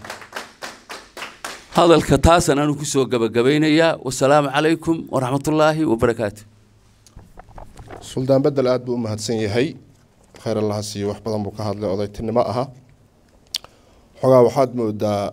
hadalka taasaan anu ku soo gabagabaynayaa wasalaamu calaykum waraxmatullaahi wabarakaatu suldaan bedel aada buu u mahadsan yahay khayr allaha siiyo wax badan buu ka hadlay odaytinimo aha xogaa waxaad moodaa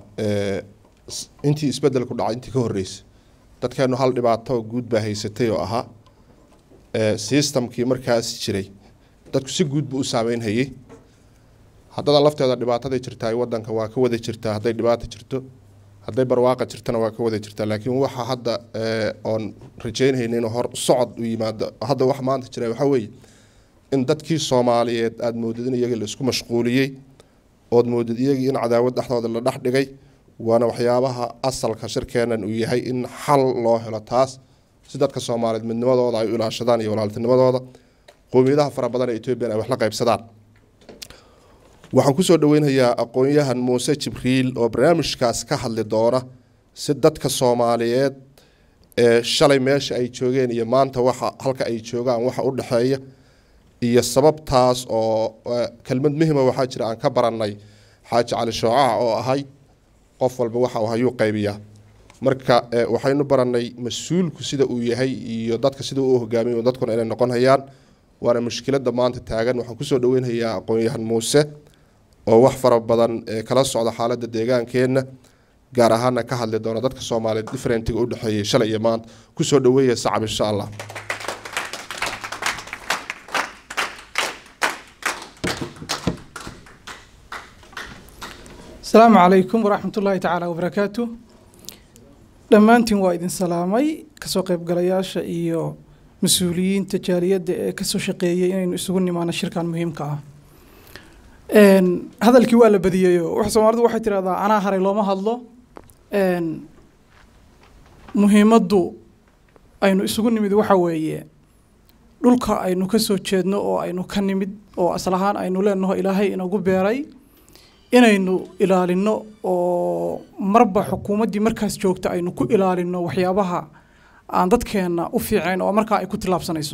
intii isbedelku dhacay intii ka horreysay dadkeenu hal dhibaato guud baa haysatay oo ahaa sistamkii markaas jiray dadku si guud buu u saameynhayey haddada lafteeda dhibaataday jirtaa wadanka waa ka wada jirtaa hadday dhibaata jirto hadday barwaaqa jirtana waa ka wada jirtaa laakiin waxa hadda oon rajeynhayna inuu hor socod u yimaado hadda wax maanta jira waxaa weeye in dadkii soomaaliyeed aada moodid in iyagii la isku mashquuliyey ood moodid iyagii in cadaawad dhexdooda la dhex dhigay waana waxyaabaha asalka shirkeenan uu yahay in xal loo helo taas si dadka soomaaliyeed midnimadooda ay u ilaashadaan iyo walaaltinimadooda qowmiyadaha fara badan ee etoobiyan ay wax la qaybsadaan waxaan kusoo dhaweynhayaa aqoon-yahan muuse jibriil oo barnaamijkaas ka hadli doona si dadka soomaaliyeed ee shalay meesha ay joogeen iyo maanta waxa halka ay joogaan waxa u dhexeeya iyo sababtaas oo kelmad muhima waxaa jira aan ka barannay xaaji cali shoocaha oo ahayd qof walba waxa uu hayuu qaybiyaa marka waxaynu barannay mas-uulku sida uu yahay iyo dadka sida uu hogaamiyo dadkuna inay noqon hayaan waana mushkiladda maanta taagan waxaan kusoo dhaweynhayaa aqoon-yahan muuse oo wax fara badan kala socda xaaladda deegaankeenna gaar ahaana ka hadli doona dadka soomaaliyeed differentiga u dhexeeyay shalay iyo maanta kusoo dhaweeya sacab insha allah asalaamu calaykum waraxmat ullaahi tacaala wabarakaatu dhammaantiin waa idin salaamay kasoo qaybgalayaasha iyo mas-uuliyiinta jaaliyadda ee kasoo shaqeeyay inaynu isugu nimaano shirkan muhiimka ah hadalkii waa la badiyeyo wax soomaalidu waxay tidhahdaa anaa haray looma hadlo muhiimaddu aynu isugu nimid waxa weeye dhulka aynu ka soo jeedno oo aynu ka nimid oo asal ahaan aynu leenaho ilaahay inagu beeray inaynu ilaalino oo marba xukuumaddii markaas joogta aynu ku ilaalino waxyaabaha aan dadkeenna u fiicayn oo markaa ay ku tillaabsanayso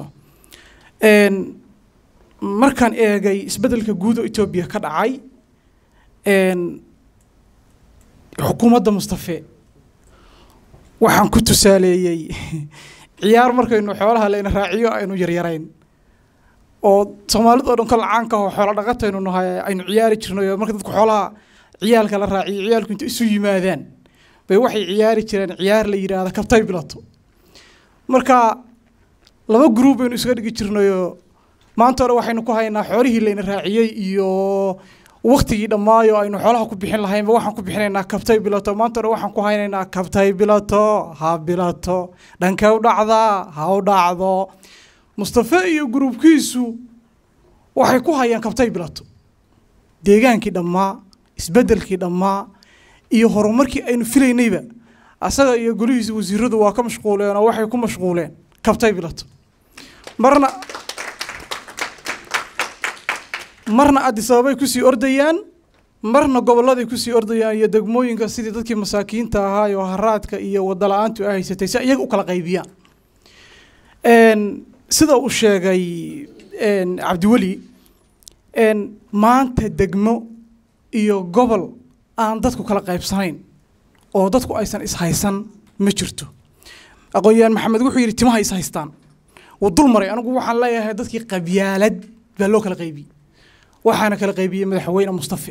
markaan eegay isbeddelka guud oo etoobiya ka dhacay xukuumadda mustafe waxaan ku tusaaleeyey ciyaar markaynu xoolaha layna raaciyo aynu yaryarayn oo soomaalida oo dhan kol caanka oo xoola dhaqataynu nahay aynu ciyaari jirnay oo marka dadku xoolaha ciyaalka la raaciyo ciyaalku inta isu yimaadaan bay waxay ciyaari jireen ciyaar la yidhaahda kabtay bilato marka laba gruub baynu isaga dhigi jirnayoo maanta hore waxaynu ku haynaa xoolihii layna raaciyey iyo waktigii dhammaayo aynu xoolaha ku bixin lahaynba waxaan ku bixinaynaa kabtay bilato maanta hore waxaan ku haynaynaa kabtay bilato ha bilato dhankee u dhacdaa ha u dhacdo mustafe iyo gruubkiisu waxay ku hayaan kabtay bilato deegaankii dhammaa isbeddelkii dhammaa iyo horumarkii aynu filaynayba asaga iyo golihiisa wasiiradu waa ka mashquuleen oo waxay ku mashquuleen kabtay bilato marna marna addis ababay kusii ordayaan marna gobolladay kusii ordayaan iyo degmooyinka sidii dadkii masaakiinta ahaa oo haraadka iyo wadda la-aantu ay haysatay si iyaga u kala qaybiyaan sida uu sheegay cabdiweli maanta degmo iyo gobol aan dadku kala qaybsanayn oo dadku aysan ishaysan ma jirto aqoon-yahaan maxamed wuxuu yidhi timaha is haystaan wuu dul maray anigu waxaan leeyahay dadkii qabyaalad baa loo kala qaybiyey waxaana kala qaybiyey madaxweyne mustafe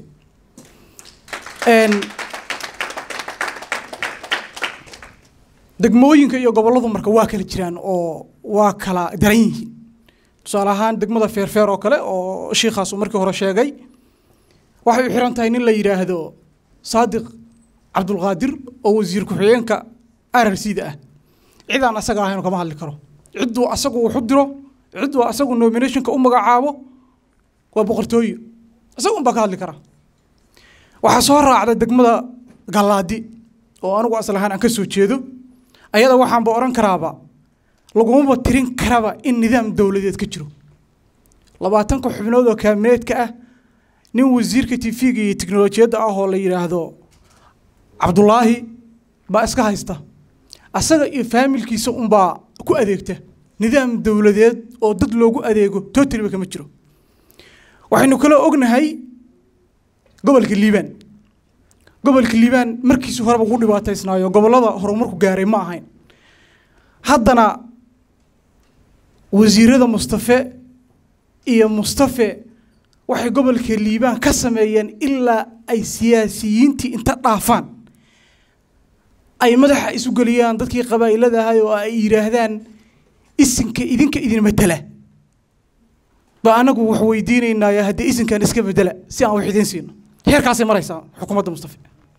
degmooyinka iyo gobolladu marka waa kala jiraan oo waa kala daran yihiin tusaale ahaan degmada feerfeer oo kale oo shiikhaas uu markii hore sheegay waxay u xiran tahay nin la yidhaahdo saadiq cabdulqaadir oo wasiir ku-xigeenka rrcda ah cidaan asaga ahayn kama hadli karo cidduu asagu wax u diro cidduu asagu nominationka u magacaabo waa boqortooyo isaga unbaa ka hadli kara waxaa soo raacda degmada gallaadi oo anigu asal ahaan aan ka soo jeedo ayada waxaanba odhan karaaba lagumaba tirin karaba in nidaam dowladeed ka jiro labaatanka xubnood oo kaabineedka ah nin wasiirka tv-ga iyo tiknolojiyadda ah oo la yidhaahdo cabdulaahi baa iska haysta asaga iyo faamilkiisa unbaa ku adeegta nidaam dowladeed oo dad loogu adeego totaliba kama jiro waxaynu kaloo ognahay gobolka liibaan gobolka liibaan markiisu horeba ugu dhibaataysnaayo gobollada horumarku gaaray ma ahayn haddana wasiirada mustafe iyo mustafe waxay gobolka liibaan ka sameeyeen ilaa ay siyaasiyiintii inta dhaafaan ay madaxa isu geliyaan dadkii qabaa'ilada ahay oo ay yidhaahdaan isinka idinka idin matala ba anagu wax weydiinaynaayo haddii isinkan iska bedela si aan wax idiin siino heerkaasay maraysaa xukuumadda mustafe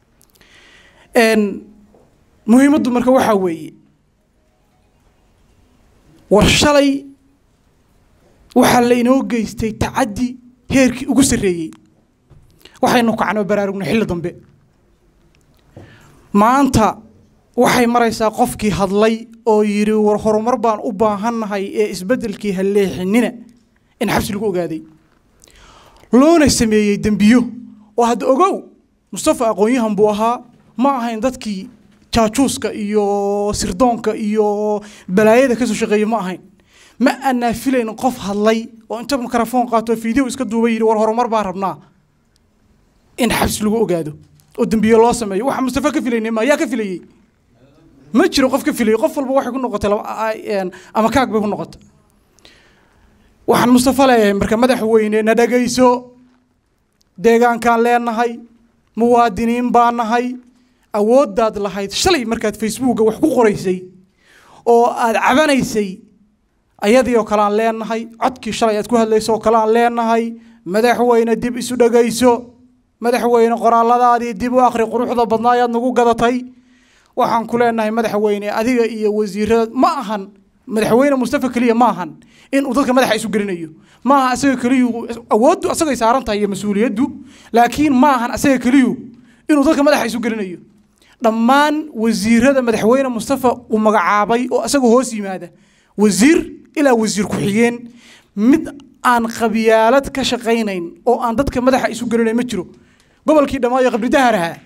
muhiimaddu marka waxaa weeye war shalay waxaa lainoo geystay tacaddi heerkii ugu sarreeyey waxaynu kacnoo baraarugnay xilli dambe maanta waxay maraysaa qofkii hadlay oo yidhi war horumar baan u baahannahay ee isbeddelkii halleexinina in xabsi lagu ogaaday loona sameeyey dembiyo oo hadda ogow mustafa aqoon-yahan buu ahaa ma ahayn dadkii jaajuuska iyo sirdoonka iyo balaayada kasoo shaqeeyey ma ahayn ma aanaa filayn qof hadlay oo inta mikrafoon qaato fiideo iska duuba yidhi war horumar baan rabnaa in xabsi lagu ogaado oo dembiyo loo sameeyo waxa mustafa ka filaynay ma yaa ka filayey ma jiro qof ka filayey qof walba waxay ku noqotay ama kaag bay ku noqotay waxaan mustafa leeyahay marka madaxweyne na dhagayso deegaankaan leenahay muwaadiniin baa nahay awooddaad lahayd shalay markaad facebooka wax ku qoraysay oo aad cabanaysay ayadii oo kale aan leenahay codkii shalay aad ku hadlaysay oo kale aan leenahay madaxweyne dib isu dhagayso madaxweyne qoraalladaadii dib u akhri quruxda badnaa ayaad nagu gadatay waxaan ku leenahay madaxweyne adiga iyo wasiirada ma ahan madaxweyne mustafa keliya ma ahan inuu dadka madaxa isu gelinayo ma aha asaga keliyu awooddu asagay saaran tahay iyo mas-uuliyaddu laakiin ma ahan asaga keliyu inuu dadka madaxa isu gelinayo dhammaan wasiirada madaxweyne mustafa uu magacaabay oo asaga hoos yimaada wasiir ilaa wasiir ku-xigeen mid aan qabyaalad ka shaqaynayn oo aan dadka madaxa isu gelinayn ma jiro gobolkii dhammaayo qabridahar ahaa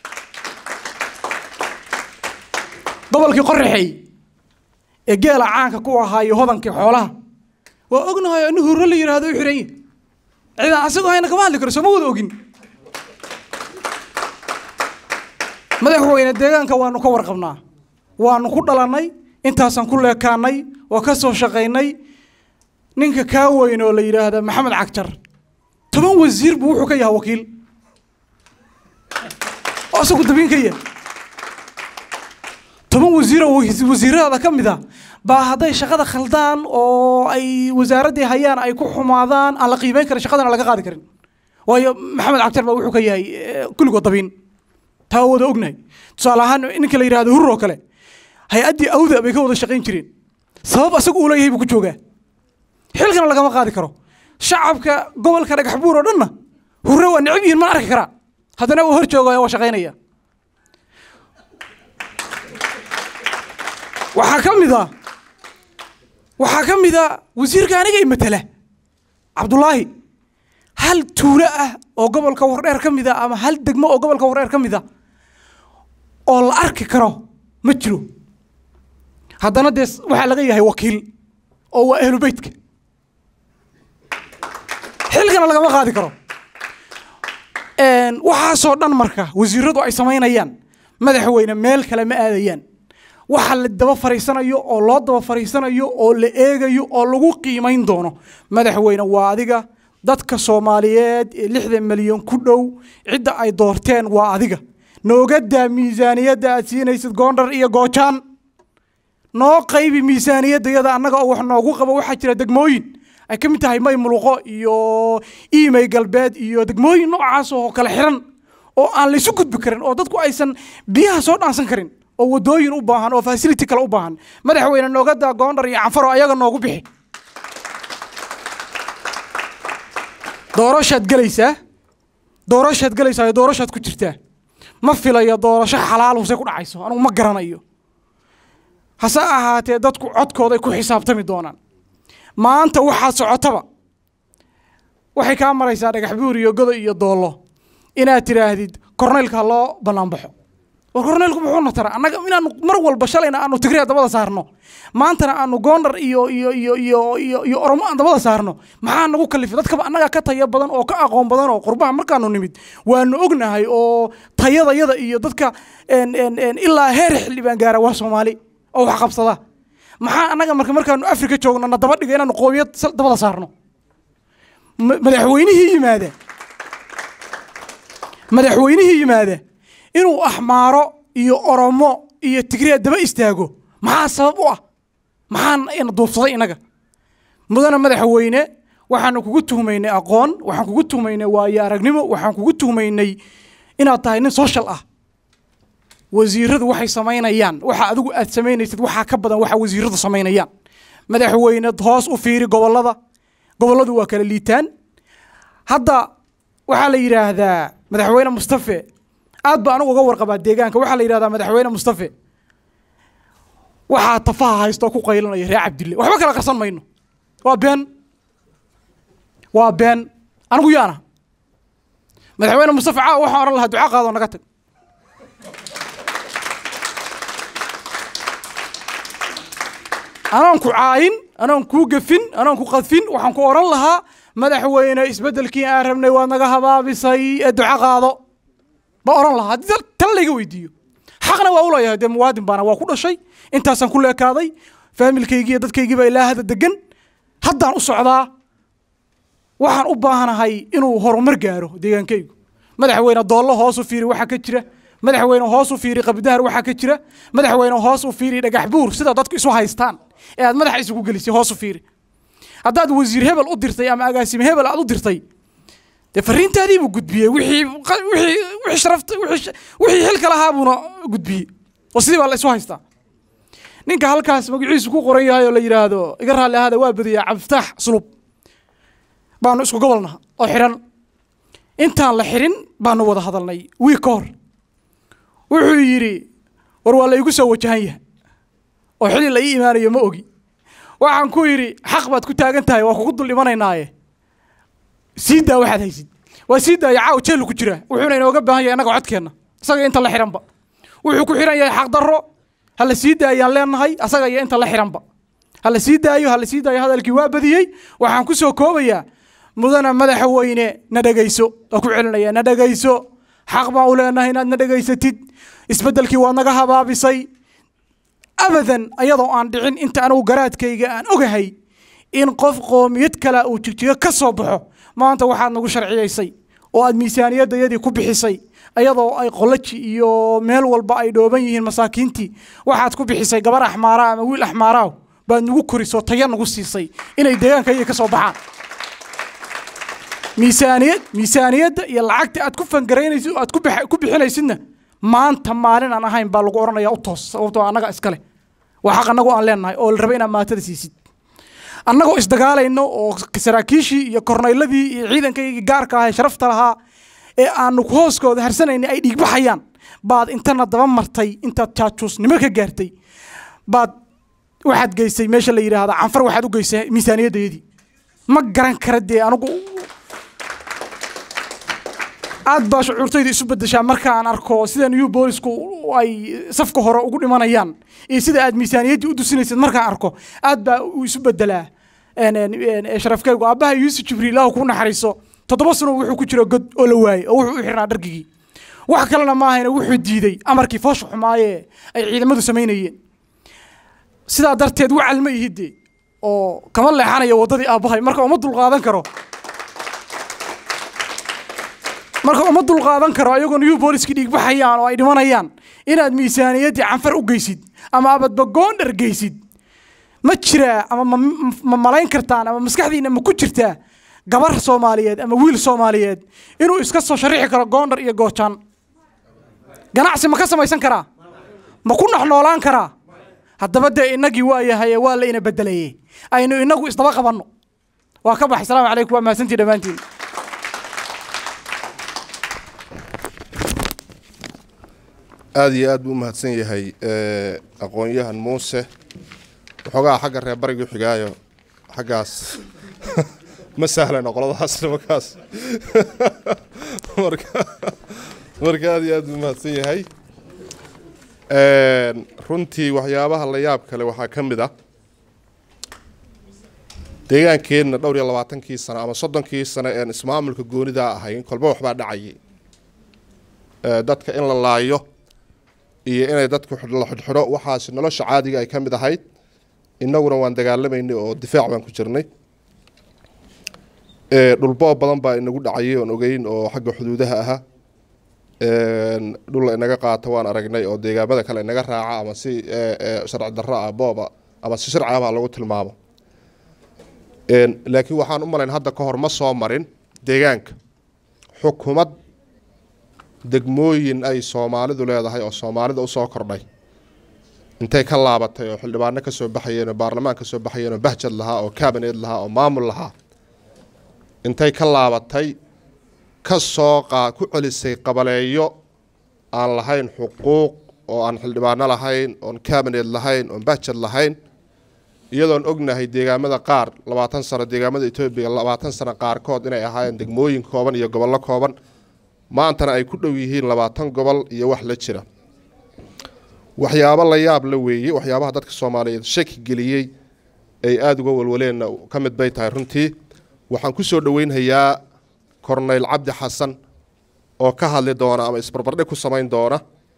gobolkii qoraxey ee geela caanka ku ahaa iyo hodankii xoolaha waa ognahay nin hurro la yidhaahdo u xiran yahy cidaan asagoo hayna kama hadli karo sooma wada ogin madaxweyne deegaanka waanu ka warqabnaa waanu ku dhalannay intaasaan ku leekaanay oo ka soo shaqaynay ninka kaa weyn oo la yidhaahda maxamed cagjar toban wasiir buu wuxuu ka yahay wakiil oo isagu dabiin ka yahay toban wasiir oo wasiirada ka mid a baa hadday shaqada khaldaan oo ay wasaaraddii hayaan ay ku xumaadaan aan la qiimeyn karin shaqadana laga qaadi karin waayo maxamed cagjar baa wuxuu ka yahay kulligood dabiin taa wada ognahay tusaale ahaan ninka la yidhahdo hurur oo kale hay-addii awda bay ka wada shaqayn jireen sabab asagu uu leeyahay buu ku joogaa xilkana lagama qaadi karo shacabka gobolka dhagax buur oo dhanna hurre waa necab yihiin mana arki karaa haddana uu hor joogaya waa shaqaynaya waxaa ka mid a waxaa ka mid a wasiirka aniga i matala cabdulaahi hal tuulo ah oo gobolka wardheer ka mid a ama hal degmo oo gobolka wardheer ka mid a oo la arki karo ma jiro haddana dee waxaa laga yahay wakiil oo waa ahlu beytka xilkana lagama qaadi karo waxaasoo dhan marka wasiiradu ay samaynayaan madaxweyne meel kale ma aadayaan waxa la daba fariisanayo oo loo daba fariisanayo oo la eegayo oo lagu qiimayn doono madaxweyne waa adiga dadka soomaaliyeed ee lixdan milyan ku dhow cidda ay doorteen waa adiga noogadaa miisaaniyadda aad siinaysid goondhar iyo goojaan noo qaybi miisaaniyaddayada annaga oo wax noogu qabo waxaa jira degmooyin ay ka mid tahay may muluqo iyo iimay galbeed iyo degmooyin noocaas oo kala xiran oo aan laysu gudbi karin oo dadku aysan biyaha soo dhaansan karin oo wadooyin u baahan oo facility kale u baahan madaxweyne noogadaa goondhar iyo canfaro ayaga noogu bixi doorashaad gelaysaa doorashaad gelaysaa iyo doorashaad ku jirtaa ma filayo doorasho xalaal huse ku dhacayso anugu ma garanayo hase ahaatee dadku codkooday ku xisaabtami doonaan maanta waxaad socotaba waxay kaa maraysaa dhagax buur iyo godo iyo doollo inaad tidhaahdid korneylka ha loo bannaanbaxo war korneylku muxuuna tara annaga inaanu mar walba shalayna aanu tigriya dabada saarno maantana aanu goondhar iyo iyo iyo iyo iyo iyo oromo aan dabada saarno maxaa nagu kalifay dadkaba annaga ka tayo badan oo ka aqoon badan oo qurbaha markaanu nimid waanu ognahay oo tayadayada iyo dadka ilaa heer xildhibaan gaara waa soomaali oo wax qabsada maxaa annaga marka markaanu afrika joogno na daba dhiga inaanu qoomiyad dabada saarno madaxweynihii yimaada madaxweynihii yimaada inuu axmaaro iyo oromo iyo tigriya daba istaago maxaa sabab u ah maxaan ina duubsaday inaga mudana madaxweyne waxaanu kugu tuhmaynay aqoon waxaan kugu tuhmaynay waayo aragnimo waxaan kugu tuhmaynay inaad tahay nin social ah wasiiradu waxay samaynayaan waxa adigu aad samaynaysid waxaa ka badan waxa wasiiradu samaynayaan madaxweyne hoos u fiiri gobolada goboladu waa kala liitaan hadda waxaa la yidhaahdaa madaxweyne mustafe aad ba anigu uga warqabaa deegaanka waxaa la yidhahdaa madaxweyne mustafe waxaa tafaha haysta oo ku qaylinaya reer cabdille waxba kala qarsan mayno waa been waa been anigu yaana madaxweyne mustafe caawa waxaan ohan lahaa duca qaadoo naga tag anaan ku caayin anaan kuu gefin anaan ku qadfin waxaan ku odhan lahaa madaxweyne isbeddelkii aan rabnay waad naga habaabisay ee duco qaado ba odhan lahaa haddii tan layga weydiiyo xaqna waa u leeyahay dee muwaadin baana waa ku dhashay intaasaan ku leekaaday faamilkaygii iyo dadkaygiiba ilaa hadda degan haddaan u socdaa waxaan u baahanahay inuu horumar gaaro deegaankaygu madaxweyne doollo hoos u fiiri waxaa ka jira madaxweyne hoos u fiiri qabdahar waxaa ka jira madaxweyne hoos u fiiri dhagax buur sida dadku isu haystaan ee aad madaxa isugu gelisay hoos u fiiri haddaad wasiir hebel u dirtay ama agaasime hebel aad u dirtay dee fariintaadii buu gudbiyey wixii wixii wixii sharafta wixii wixii xilka lahaa buuna gudbiyey oo sidii baa la isu haystaa ninka halkaas magaciisu ku qoran yahay oo la yidhaahdo iga raalli ahaada waa badiyaa cabdifataax sulub baanu isku gobolnaha oo xidhan intaan la xidhin baanu wada hadalnay wiig ka hor wuxuu yidhi war waa la igu soo wajahan yahay oo xili la ii imaanayo ma ogi waxaan ku yidhi xaq baad ku taagan tahay waa kugu dul dhimanaynaaye sii daa waxaad haysid waa sii daaya caaw jeelu ku jira wuxuuna inooga baahan yahay annaga codkeenna isaga inta la xihanba wuxuu ku xihan yahay xaq darro ha la sii daayaan leenahay asaga iyo inta la xihanba ha la sii daayo ha la sii daayo hadalkii waa badiyey waxaan ku soo koobayaa mudana madaxweyne na dhegayso waa ku celinaya na dhegayso xaq baan u leenahay inaad na dhegaysatid isbeddelkii waad naga habaabisay abadan ayadoo aan dhicin inta anugu garaadkayga aan ogahay in qof qoomiyad kale uu jigjigo ka soo baxo maanta waxaad nagu sharciyaysay oo aad miisaaniyaddayadii ku bixisay ayadoo ay qolaji iyo meel walba ay dhooban yihiin masaakiintii waxaad ku bixisay gabar axmaara ama wiil axmaaraaw baad nagu korisoo taya nagu siisay inay deegaankayaga ka soo baxaan miisaaniyad miisaaniyadda iyo lacagta aad ku fangaraynaysid oo aad ku bix- ku bixinaysidna maanta maalin aan ahayn baa lagu odhanaya u toos sababtoo annaga iskale waa xaq annagu aan leenahay oo la raba inaad maatada siisid annagoo isdagaalayno oo saraakiishii iyo kornayladii iyo ciidankaygii gaarka ahaa ee sharafta lahaa ee aanu hooskooda harsanayna ay dhiigbaxayaan baad intana daba martay intaad jaajuusnimo ka gaartay baad waxaad geysay meesha la yidhaahda canfar waxaad u geysay miisaaniyaddayadii ma garan kara dee anigu aad baa shucuurtayda isu bedeshaa markaan arko sida new boolisku ay safka hore ugu dhimanayaan iyo sida aad miisaaniyaddii u dusinaysid markaan arko aad baa uu isu bedelaa een, een, een, sharafkaygu aabbaha yuusuf jibriil ilaahu kuu naxariiso toddoba sano wuxuu ku jiro god oo la waayey oo wuxuu u xirnaa dhargigii wax kalena maahayna wuxuu diiday amarkii foosha xumaaye ay ciidamadu samaynayeen sidaa darteed wacal ma ihide oo kama leexanayo waddadii aabbahay marka uma dulqaadan karo marka uma dulqaadan karo ayagoo new booliskii dhiigbaxayaan oo ay dhimanayaan inaad miisaaniyaddii canfar u geysid ama abadba goondhar geysid ma jiraa ama ma- ma malayn kartaan ama maskaxdiina ma ku jirtaa gabar soomaaliyeed ama wiil soomaaliyeed inuu iska soo sharixi karo goondhar iyo goojaan ganacsi ma ka samaysan karaa ma ku noxnoolaan karaa haddaba dee innagii waa yahaye waa la ina bedelaye aynu inagu isdaba qabanno waa ka baxay salaamu calaykum waa mahadsantii dhammaantiin aada iyo aad buu u mahadsan yahay eh, aqoon-yahan muuse waxoogaa xagga reer barigu xigaayo xaggaas ma sahlana qoladaas nimankaas marka marka aada iyo aad buu u mahadsan yahay Een, runtii waxyaabaha la yaab kale waxaa ka mid ah deegaankeenna dhowr iyo labaatankii sano ama soddonkii sano een ismaamulka goonidaa ahayn kolba waxbaa dhacayay Eh, dadka in la laayo iyo inay dadku xidh- la xidhxidho waxaas nolosha caadiga ay ka mid ahayd innaguna waan dagaalamaynay oo difaac baan ku jirnay Eh, dhulboob badan baa inagu dhacayay oon ogeyn oo xagga xuduudaha ahaa Een, dhul la inaga qaato waan aragnay oo deegaamada kale inaga raaca ama si eh, eh, sharci darro ah booba ama si sharci ah baa lagu tilmaamo Een, laakiin waxaan u malayn hadda ka hor ma soo marin deegaanka xukumad degmooyin ay soomaalidu leedahay oo soomaalida usoo kordhay intay ka laabatay oo xildhibaano ka soo baxayeen oo baarlamaan ka soo baxayeen oo bahjad lahaa oo kaabineed lahaa oo maamul lahaa intay ka laabatay ka soo qaa ku celisay qabaleeyo aan lahayn xuquuq oo aan xildhibaano lahayn oon kaabineed lahayn oon bahjad lahayn iyadoon ognahay deegaamada qaar labaatan sano deegaamada etoobiya labaatan sano qaarkood inay ahaayeen degmooyin kooban iyo gobollo kooban maantana ay ku dhow yihiin labaatan gobol iyo wax la jira waxyaabo la yaab la weeye waxyaabaha dadka soomaaliyeed shaki geliyey ay aada uga walwaleenna ka mid bay tahay runtii waxaan ku soo dhoweynhayaa korneyl cabdi xasan oo ka hadli doona ama isbarbardhig ku samayn doona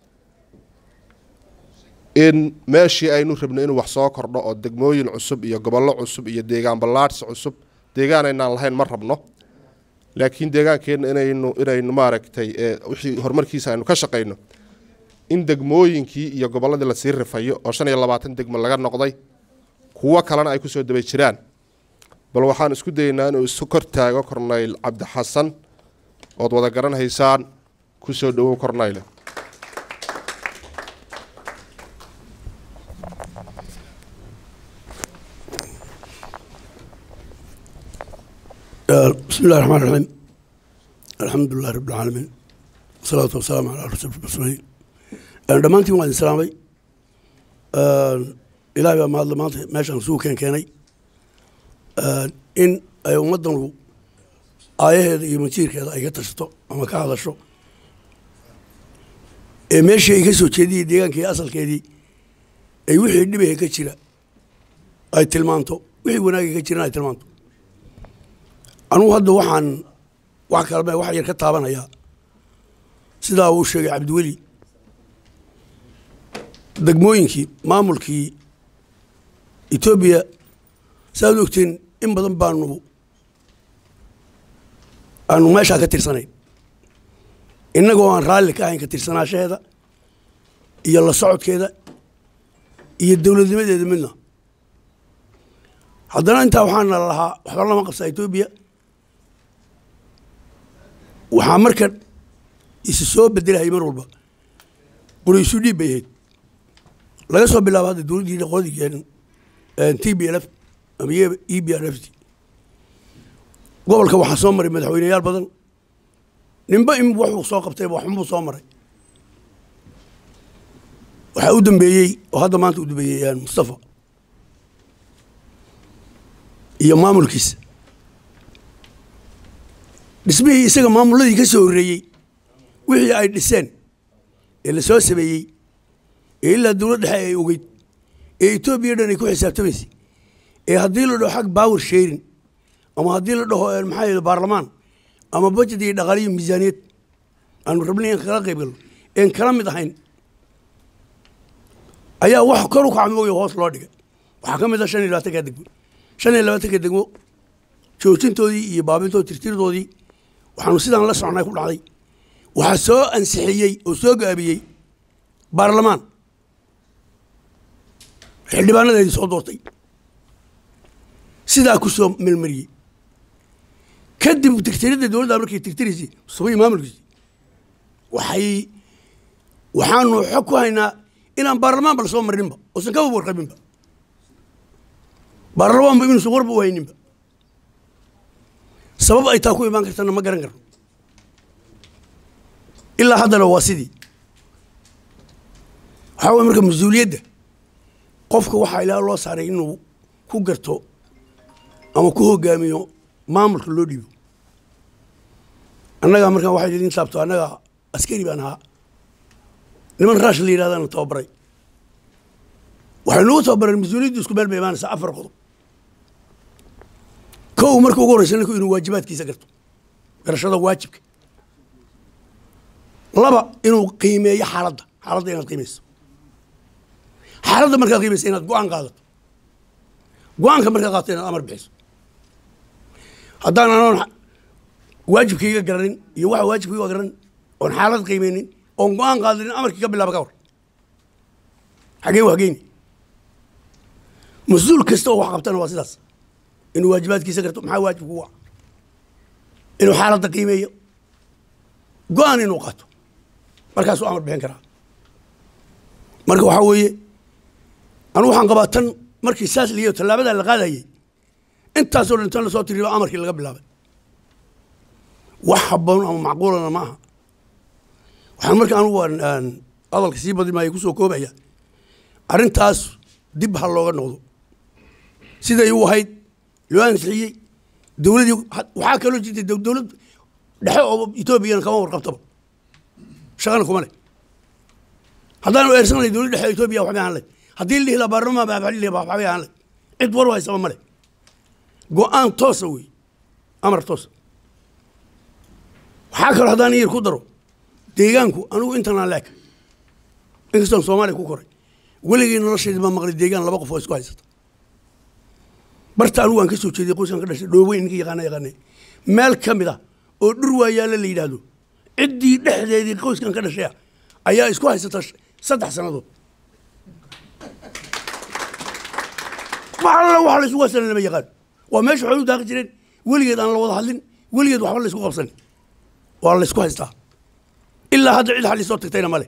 in meeshii aynu rabno inuu wax soo kordho oo degmooyin cusub iyo gobollo cusub iyo deegaan ballaadhsi cusub deegaan aynaan lahayn ma rabno laakiin deegaankeenna inaynu inaynu maaragtay ee wixii horumarkiisa aynu ka shaqayno in degmooyinkii iyo gobolladii lasii rifayo oo shan iyo labaatan degmo laga noqday kuwo kalena ay kusoo daba jiraan bal waxaan isku dayeynaa inuu isu kor taago korneyl cabdi xasan ood wada garanhaysaan kusoo dhowow korneyle بسم الله الرحمن الرحيم الحمد لله رب العالمين والصلاة والسلام على رسول المرسلين dhammaantiin waan idin salaamay ilaahay baa mahadle maanta meeshaan sugu keen keenay in ay ummaddanu aayaheeda iyo masiirkeeda ay ka tashato ama ka hadasho ee meeshii ay ka soo jeediyey deegaankii asalkeedii ay wixii dhibaha ka jira ay tilmaanto wixii wanaagga ka jiran ay tilmaanto anugu hadda waxaan wax kalme wax yar ka taabanayaa sidaa uu sheegay cabdiweli degmooyinkii maamulkii etoobiya saaad ogteen in badan baanu aanu meeshaa ka tirsanayn innagoo aan raalli ka ahayn ka tirsanaashaheeda iyo la socodkeeda iyo dowladnimadeeda midna haddana intaa waxaana lahaa waxba lama qabsaa etoobiya waxaa marka isi soo bedelahayay mar walba quraysu dhiib bay ahayd laga soo bilaabo hadda dowladdii qoladii t b l f ama e b r f t gobolka waxaa soo maray madaxweyneyaal badan ninba in wuxuu soo qabtayba waxunbuu soo maray waxaa u dambeeyey oo hadda maanta u dambeeyey mustafa iyo maamulkiisa dhismihii isaga maamuladii ka soo horreeyey wixii ay dhiseen ee la soo sameeyey ee ilaa dowlad dhexe ay ogeyd ee etoobiya dhan ay ku xisaabtamaysay ee haddii la dhaho xag power sharing ama haddii la dhaho maxaa yidhi baarlamaan ama budget iyo dhaqaaliyo miisaaniyad aanu rabnay in kala qayb galno een kala mid ahayn ayaa wax kor u kacmooyo hoos loo dhigay waxaa ka mid ah shan iyo labaatanka degmo shan iyo labaatanka degmo joojintoodii iyo baabintoodii tirtirdoodii waxaanu sidaan la socnay ku dhacday waxaa soo ansixiyey oo soo gaabiyey baarlamaan xildhibaanadeedii soo doortay sidaa ku soo melmariyey kadib tirtiridda dowladda markay tirtiraysay subay maamulkiisi waxay waxaanu xog ku haynaa inaan baarlamaan ba la soo marininba oosan kaba warqabinba baarlamaanba inuusan warba u hayninba sabab ay taa ku imaan kartana ma garan karno ilaa haddana waa sidii waxaa way marka mas-uuliyadda qofka waxaa ilaa loo saaray inuu ku garto ama ku hogaamiyo maamulka loo dhiibo annagaa markaan waxay idin taabto annaga askari baan ahaa niman raash la yidhahdana tababaray waxay nagu tababareen mas-uuliyaddu isku meel bay imaanaysaa afar qodob kow marka ugu horreysa ninku inuu waajibaadkiisa garto garashada waajibka laba inuu qiimeeyo xaaladda xaaladda inaad qiimeyso xaaladda markaad qiimeysa inaad go-aan qaadato go-aanka markaad qaadato inaad amar bixiso haddaan anoon waajibkayga garanin iyo waxa waajibkayga garanin oon xaalad qiimeynin oon go-aan qaadanin amarkii ka bilaaba ka hor xageen waa hageyni mas-uul kasta oo wax qabtana waa sidaas inuu waajibaadkiisa garto maxaa waajib kugu ah inuu xaaladda qiimeeyo go-aan inuu qaato markaasuu amar bixin karaa marka waxaa weeye anu waxaan qabaa tan markii saas liyo tallaabadaa la qaadayay intaasoo dhan tan lasoo tiriba amarkii laga bilaabay wax habboon ama macquulana ma aha waxaan marka anugu aan hadalka sii badi maaya kusoo koobaya arrintaas dib ha looga noqdo siday u ahayd loo ansixiyey dowladii waxaa kaloo jirtay dowlad dhexe oo etoobiyana kama warqabtaba shaqana kuma leh haddaanu eersanay dowlad dhexe etoobiya waxbay ahaan leh haddii la dhihi lahaa baarlamaan baa waxli waxbay ahaan leh cid war haysaba ma leh go-aan toosa wey amar toosa waxaa kaloo haddaan iyar ku daro deegaanku anigu intanaan leeka inkastoon soomaaliya ku koray weligii nolosheedi baa maqlay deegaan laba qof oo isku haysata barta anigu waan ka soo jeeday qoyskan ka dhashay dhooweyn ninka yaqaana yaqaane meel ka mid ah oo dhur waayaalla la yidhaahdo ciddii dhexdeedii qoyskan ka dhashaya ayaa isku haysata saddex sannadood wax alla wax la isugu haysana lama yaqaan waa meesha xoolu daaqi jireen weligeed aan la wada hadlin weligeed waxba la isku qabsan waa la isku haystaa ilaa hadda cid xalli soo tagtayna male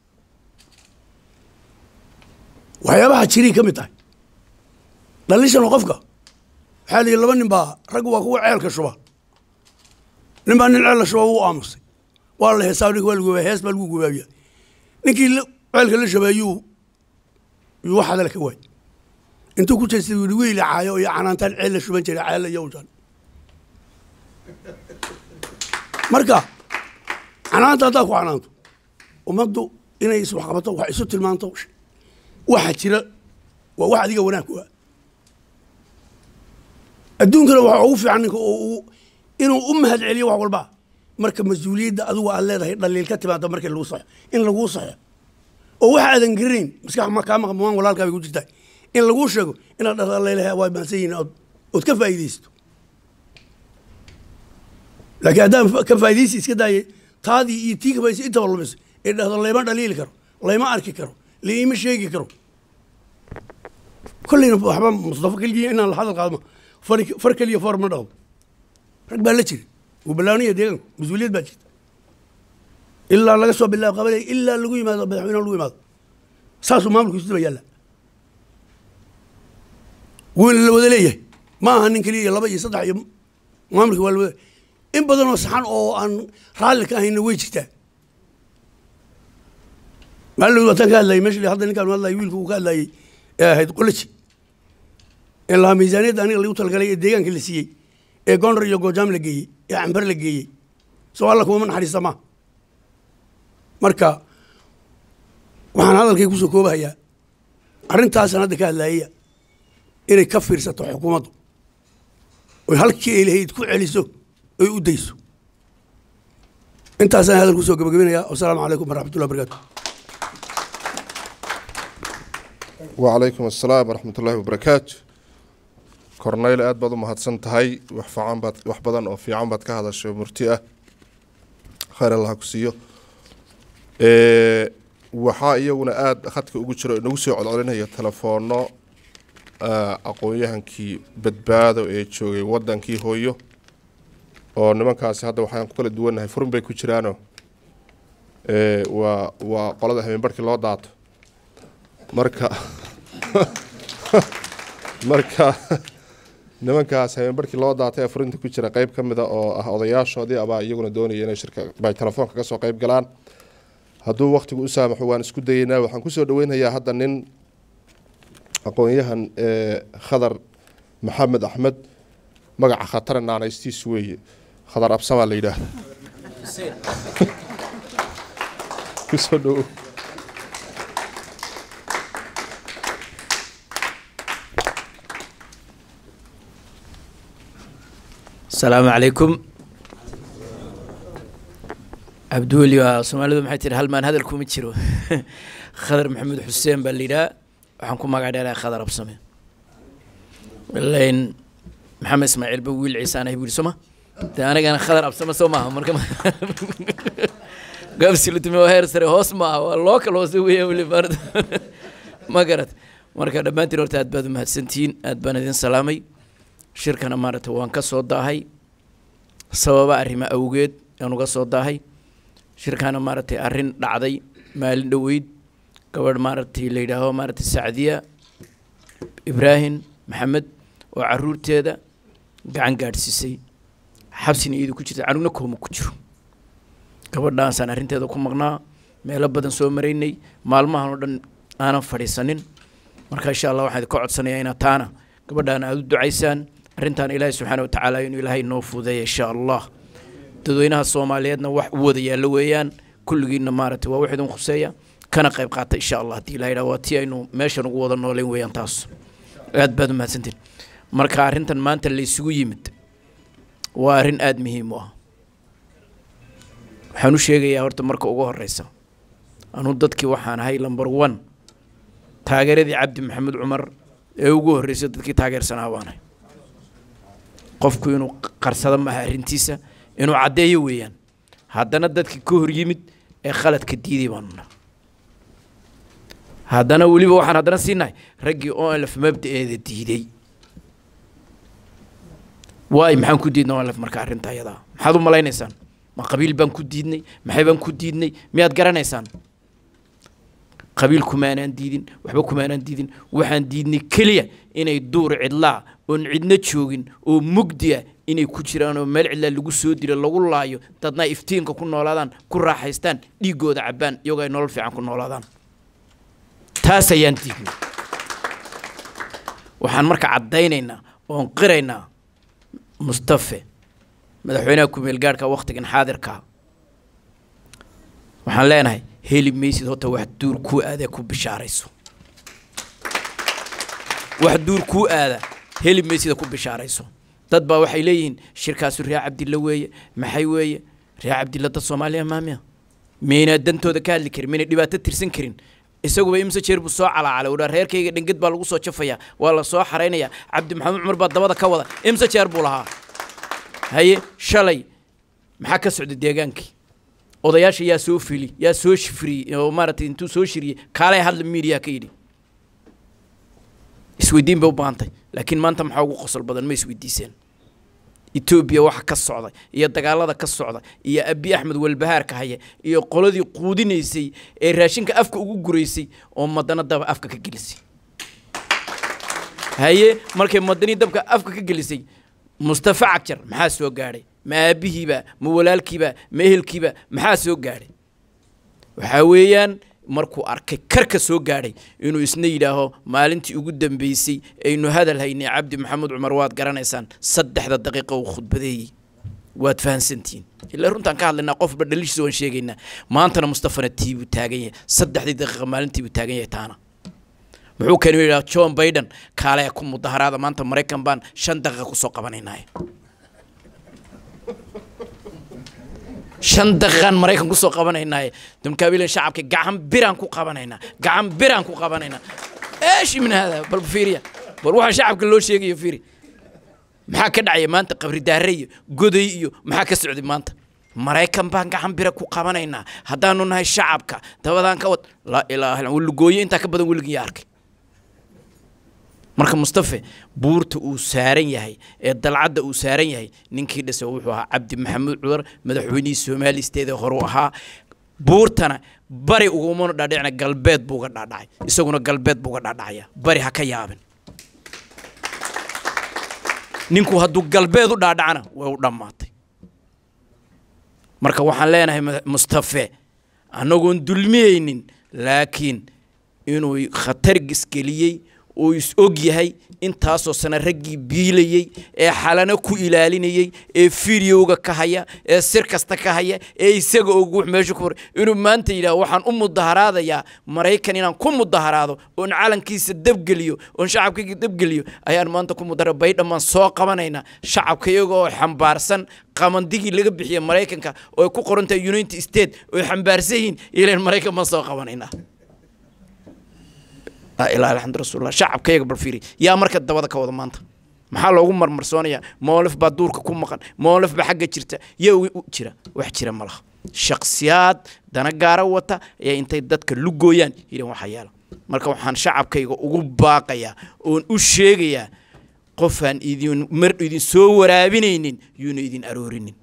waxyaabaha jiray ka mid tahay dhalishan qofka waxaa la yidhi laba nin baa raggu waa kuwa ceelka shuba nin baa nin ceel la shuba wuu aamusay waa la heesaa ninka waa lagu gubaaya hees baa lagu gubaabiya ninkii ceelka la shabeeyuu yuu wax hadala ka waay intuu ku jeestay yidhi wiil caayo iyo canaantaan ceel la shuban jiray ceella iyo ujan marka canaanta haddaad ku canaanto ummaddu inay is waxqabato wax isu tilmaanto waxa jira waa wax adiga wanaag ku ah adduunkana waxaa ugu fiican ninka inuu u mahad celiyo wax walba marka mas-uuliyadda adigu aad leedahay dhaliil ka timaada markii lagu saxo in laguu saxo oo waxa aadan garanayn maskax ma kaa maqan walaalkaa bay ku jirtaa in laguu sheego inaad dhahdo leelahay waa maansan yihiin ood ood ka faa'iidaysto laakiin haddaan ka faa'iidaysi iska daayay taadii iyo tii ka faa'iidaysi intaba lumiso ee dhahdo layma dhaliili karo layma arki karo layma sheegi karo kolleyna waxba mustafa keligii inaan la hadal qaadmo far far keliya foor ma dhaqdo rag baa la jira wuu ballaanaya deegaanku mas-uuliyad baa jirta ilaa laga soo bilaabo qabalay ilaa lagu yimaado madaxweyne lagu yimaado saasuu maamulku isdaba yaalla wuuna la wada leeyahay ma aha nin keliya iyo laba iyo saddex iyo maamulka waa la wada in badan oo saxan oo aan raalli ka ahayna way jirtaa maalin wataan ka hadlayay meesha hadda ninkaan hadlayay wiilku uu ka hadlayay ee ahayd qolaji in lahaa miisaaniyadda aniga lagu talagalay ee deegaanka la siiyey ee gondar iyo goojaam la geeyey ee cambar la geeyey soo alla kumama naxariista maa marka waxaan hadalkay kusoo koobahayaa arrintaasan hadda ka hadlaayaya inay ka fiirsato xukuumaddu oy halkii ay lahayd ku celiso oy u dayso intaasaan hadal kusoo gabagabinayaa wasalaamu calaykum waraxmatullahi wabarakatu wacalaykum assalaam waraxmat ullaahi wabarakaatu korneyl aad baad u mahadsan tahay wax fiican baad wax badan oo fiican baad ka hadashay oo murti ah khayr allah ha ku siiyo waxaa iyaguna aada khadka ugu jiro inagu soo codcolinaya telefoonno aqoon-yahankii badbaado ee joogay wadankii hooyo oo nimankaasi hadda waxaan ku kala duwannahay furun bay ku jiraano waa waa qolada habeenbarhkii loo daato marka marka nimankaas habeenbarhkii loo daatay ee furinta ku jira qeyb ka mida oo ah odayaashoodii abaa iyaguna doonaya inay shirka bay telefoonka kasoo qeyb galaan hadduu waktigu u saamaxo waan isku dayeynaa waxaan kusoo dhaweynayaa hadda nin aqoon-yahan khadar maxamed axmed magaca khatara naanaystiis weeye khadar absamaa la yidhaahda kusoo dhowo asalaamu calaykum cabdiweli waa soomaalidu maxay tihi halmaan hadal kuma jiro khadar maxamed xuseen baa la yidhaha waxaan ku magac dheeraha khadar absame lain maxamed ismaaciil ba wiil ciise aan ahay buu yidhi soo ma de anigana khadar absame soo maaha marka gaabsilutumi waa heer sare hoos maaha waa loo kala hoose weeyaan weli maarata ma garat marka dhammaantiin horta aad baad u mahadsantihiin aad baan idin salaamay shirkana maaragta waan ka soo daahay sababa arrimo awgeed aan uga soo daahay shirkana maaragtay arrin dhacday maalin dhoweyd gabadh maaragtay la yidhaaho maaragtay sacdiya ibraahim maxamed oo caruurteeda gacan gaadhsiisay xabsina iyadu ku jirta canugna kooma ku jiro gabadhaasaan arrinteeda ku maqnaa meelo badan soo maraynay maalmahan oo dhan aanan fadhiisanin marka insha allah waxaan idinka codsanayaa inaad taana gabadhaana aada u ducaysaan arrintan ilaahay subxaana wa tacaala inuu ilaahay noo fuudeeya insha allah dadweynaha soomaaliyeedna wax u wada yaallo weeyaan kulligiinna maaragtay waa wax idin khuseeya kana qayb qaata insha allah haddii ilaha yidhaha waa tii aynu meeshan ugu wada nooleyn weeyaan taas aad baad u mahadsantiin marka arrintan maanta laysugu yimid waa arrin aada muhiim u ah waxaan u sheegayaa horta marka ugu horeysa anuu dadkii waxaan ahay number one taageeradii cabdi maxamed cumar ee ugu horreysay dadkii taageersanaa baanahay qofku inuu qarsado maaha arrintiisa inuu caddeeyo weeyaan haddana dadkii ka hor yimid ee khaladka diiday baanuna haddana weliba waxaan haddana siinahay raggii onlf mabda-eeda diiday waay maxaan ku diidnay onlf marka arrinta ayadaa maxaad u malaynaysaan ma qabiil baan ku diidnay maxay baan ku diidnay miyaad garanaysaan qabiil kumaanaan diidin waxba kumaanaan diidin waxaan diidnay keliya inay duur cidlaa oon cidna joogin oo mugdi ah inay ku jiraan oo meel cidlaa lagu soo dilo lagu laayo dadna iftiinka ku noolaadaan ku raaxaystaan dhiigooda cabbaan iyagoo ay nolol fiican ku noolaadaan taas ayaan diidnay waxaan marka caddaynaynaa oon qiraynaa mustafe madaxweynaha ku-meel gaadhka wakhtigan xaadirkaa waxaan leenahay heli maysid horta wax duur kuu aada ku bishaarayso wax duur kuu aada heli maysida ku bishaarayso dad baa waxay leeyihiin shirkaasu reer cabdilla weeye maxay weeye reer cabdilla dad soomaaliya maamiya maynaa dantooda ka hadli karin maynay dhibaato tirsan karin isaguba imse jeer buu soo calaacalay udhaa reerkayga dhingad baa lagu soo jafayaa waa la soo xaraynaya cabdi maxamed cumar baa dabada ka wada imse jeer buu lahaa haye shalay maxaa ka socda deegaankii odayaasha yaa soo fili yaa soo shifriyey oo maaragtay intuu soo shiriyey kaalay hadla miidiya ka yidhi isweydiin bay u baahantay laakiin maanta maxaa ugu qosol badan ma isweydiiseen etoobiya waxa ka socda iyo dagaalada ka socda iyo abi axmed walbahaarka haya iyo qoladii quudinaysay ee raashinka afka ugu guraysay oo madana daba afka ka gelisay haye markay madanii dabka afka ka gelisay mustafa cagjar maxaa soo gaadhay ma aabihiiba ma walaalkiiba ma ehelkiiba maxaa soo gaadhay waxaa weeyaan markuu arkay karka soo gaadhay inuu isna yidhaaho maalintii ugu dambeysay aynu hadal haynay cabdi maxamed cumar waad garanaysaan saddexda daqiiqa uu khudbadeeyey waad fahansantihiin ilaa runtaan ka hadlaynaa qofba dhalishiisa waan sheegaynaa maantana mustafana tiibuu taagan yahay saddexdii daqiiqa maalintiibuu taagan yahay taana muxuu keenu yidhaha john biden kaale ku mudaharaada maanta maraykan baan shan daqiiqa kusoo qabanaynaaye shan daqiiqaan maraykan kusoo qabanaynaaye damkaabilan shacabka gacan biraan ku qabanaynaa gacan biraan ku qabanaynaa eesh min hada bal fiiriya bal waxaa shacabka loo sheegayo fiiri maxaa ka dhacaya maanta qabri daare iyo goday iyo maxaa ka socday maanta maraykan baan gacan bira ku qabanaynaa haddaanu nahay shacabka dabadaan ka wad laa ilaaha illa lugooyo intaa ka badan weligin yaa arkay marka mustafe buurta uu saaran yahay ee dalcadda uu saaran yahay ninkii dhisa wuxuu ahaa cabdi maxamuud cumar madaxweynihii soomaali isteeda horu ahaa buurtana bari ugumana dhaadhicna galbeed buu uga dhaadhacay isaguna galbeed buu uga dhaadhacaya bari ha ka yaabin ninku hadduu galbeed u dhaadhacana way u dhammaatay marka waxaan leenahay mustafe annagoon dulmiyeynin laakiin inuu khatar gisgeliyey oo is og yahay intaasoo sana raggii biilayey ee xalano ku ilaalinayey ee fideoga ka haya ee sir kasta ka haya ee isaga og wux meesha ku hor inuu maanta yidhaah waxaan u mudaharaadayaa maraykan inaan ku mudaharaado oon calankiisa dabgeliyo oon shacabkayga dabgeliyo ayaan maanta ku mudahara baydhamaan soo qabanaynaa shacabka iyaga oo xambaarsan qamandigii laga bixiya maraykanka oo ay ku qoran tahay united state oo ay xambaarsan yihiin ilan maraykan baan soo qabanaynaa laa ilaha alxamdu rasuulillah shacabkayaga bal fiiri yaa marka dabada ka wada maanta maxaa loogu marmarsoonayaa moolif baa duurka ku maqan moolif baa xagga jirta yaa u jira wax jira ma laha shaksiyaad dana gaara wata ayaa intay dadka lugooyaan yidhan waxa yaala marka waxaan shacabkayga ugu baaqayaa oon u sheegayaa qofaan idin mar idin soo waraabinaynin yuuna idin aroorinin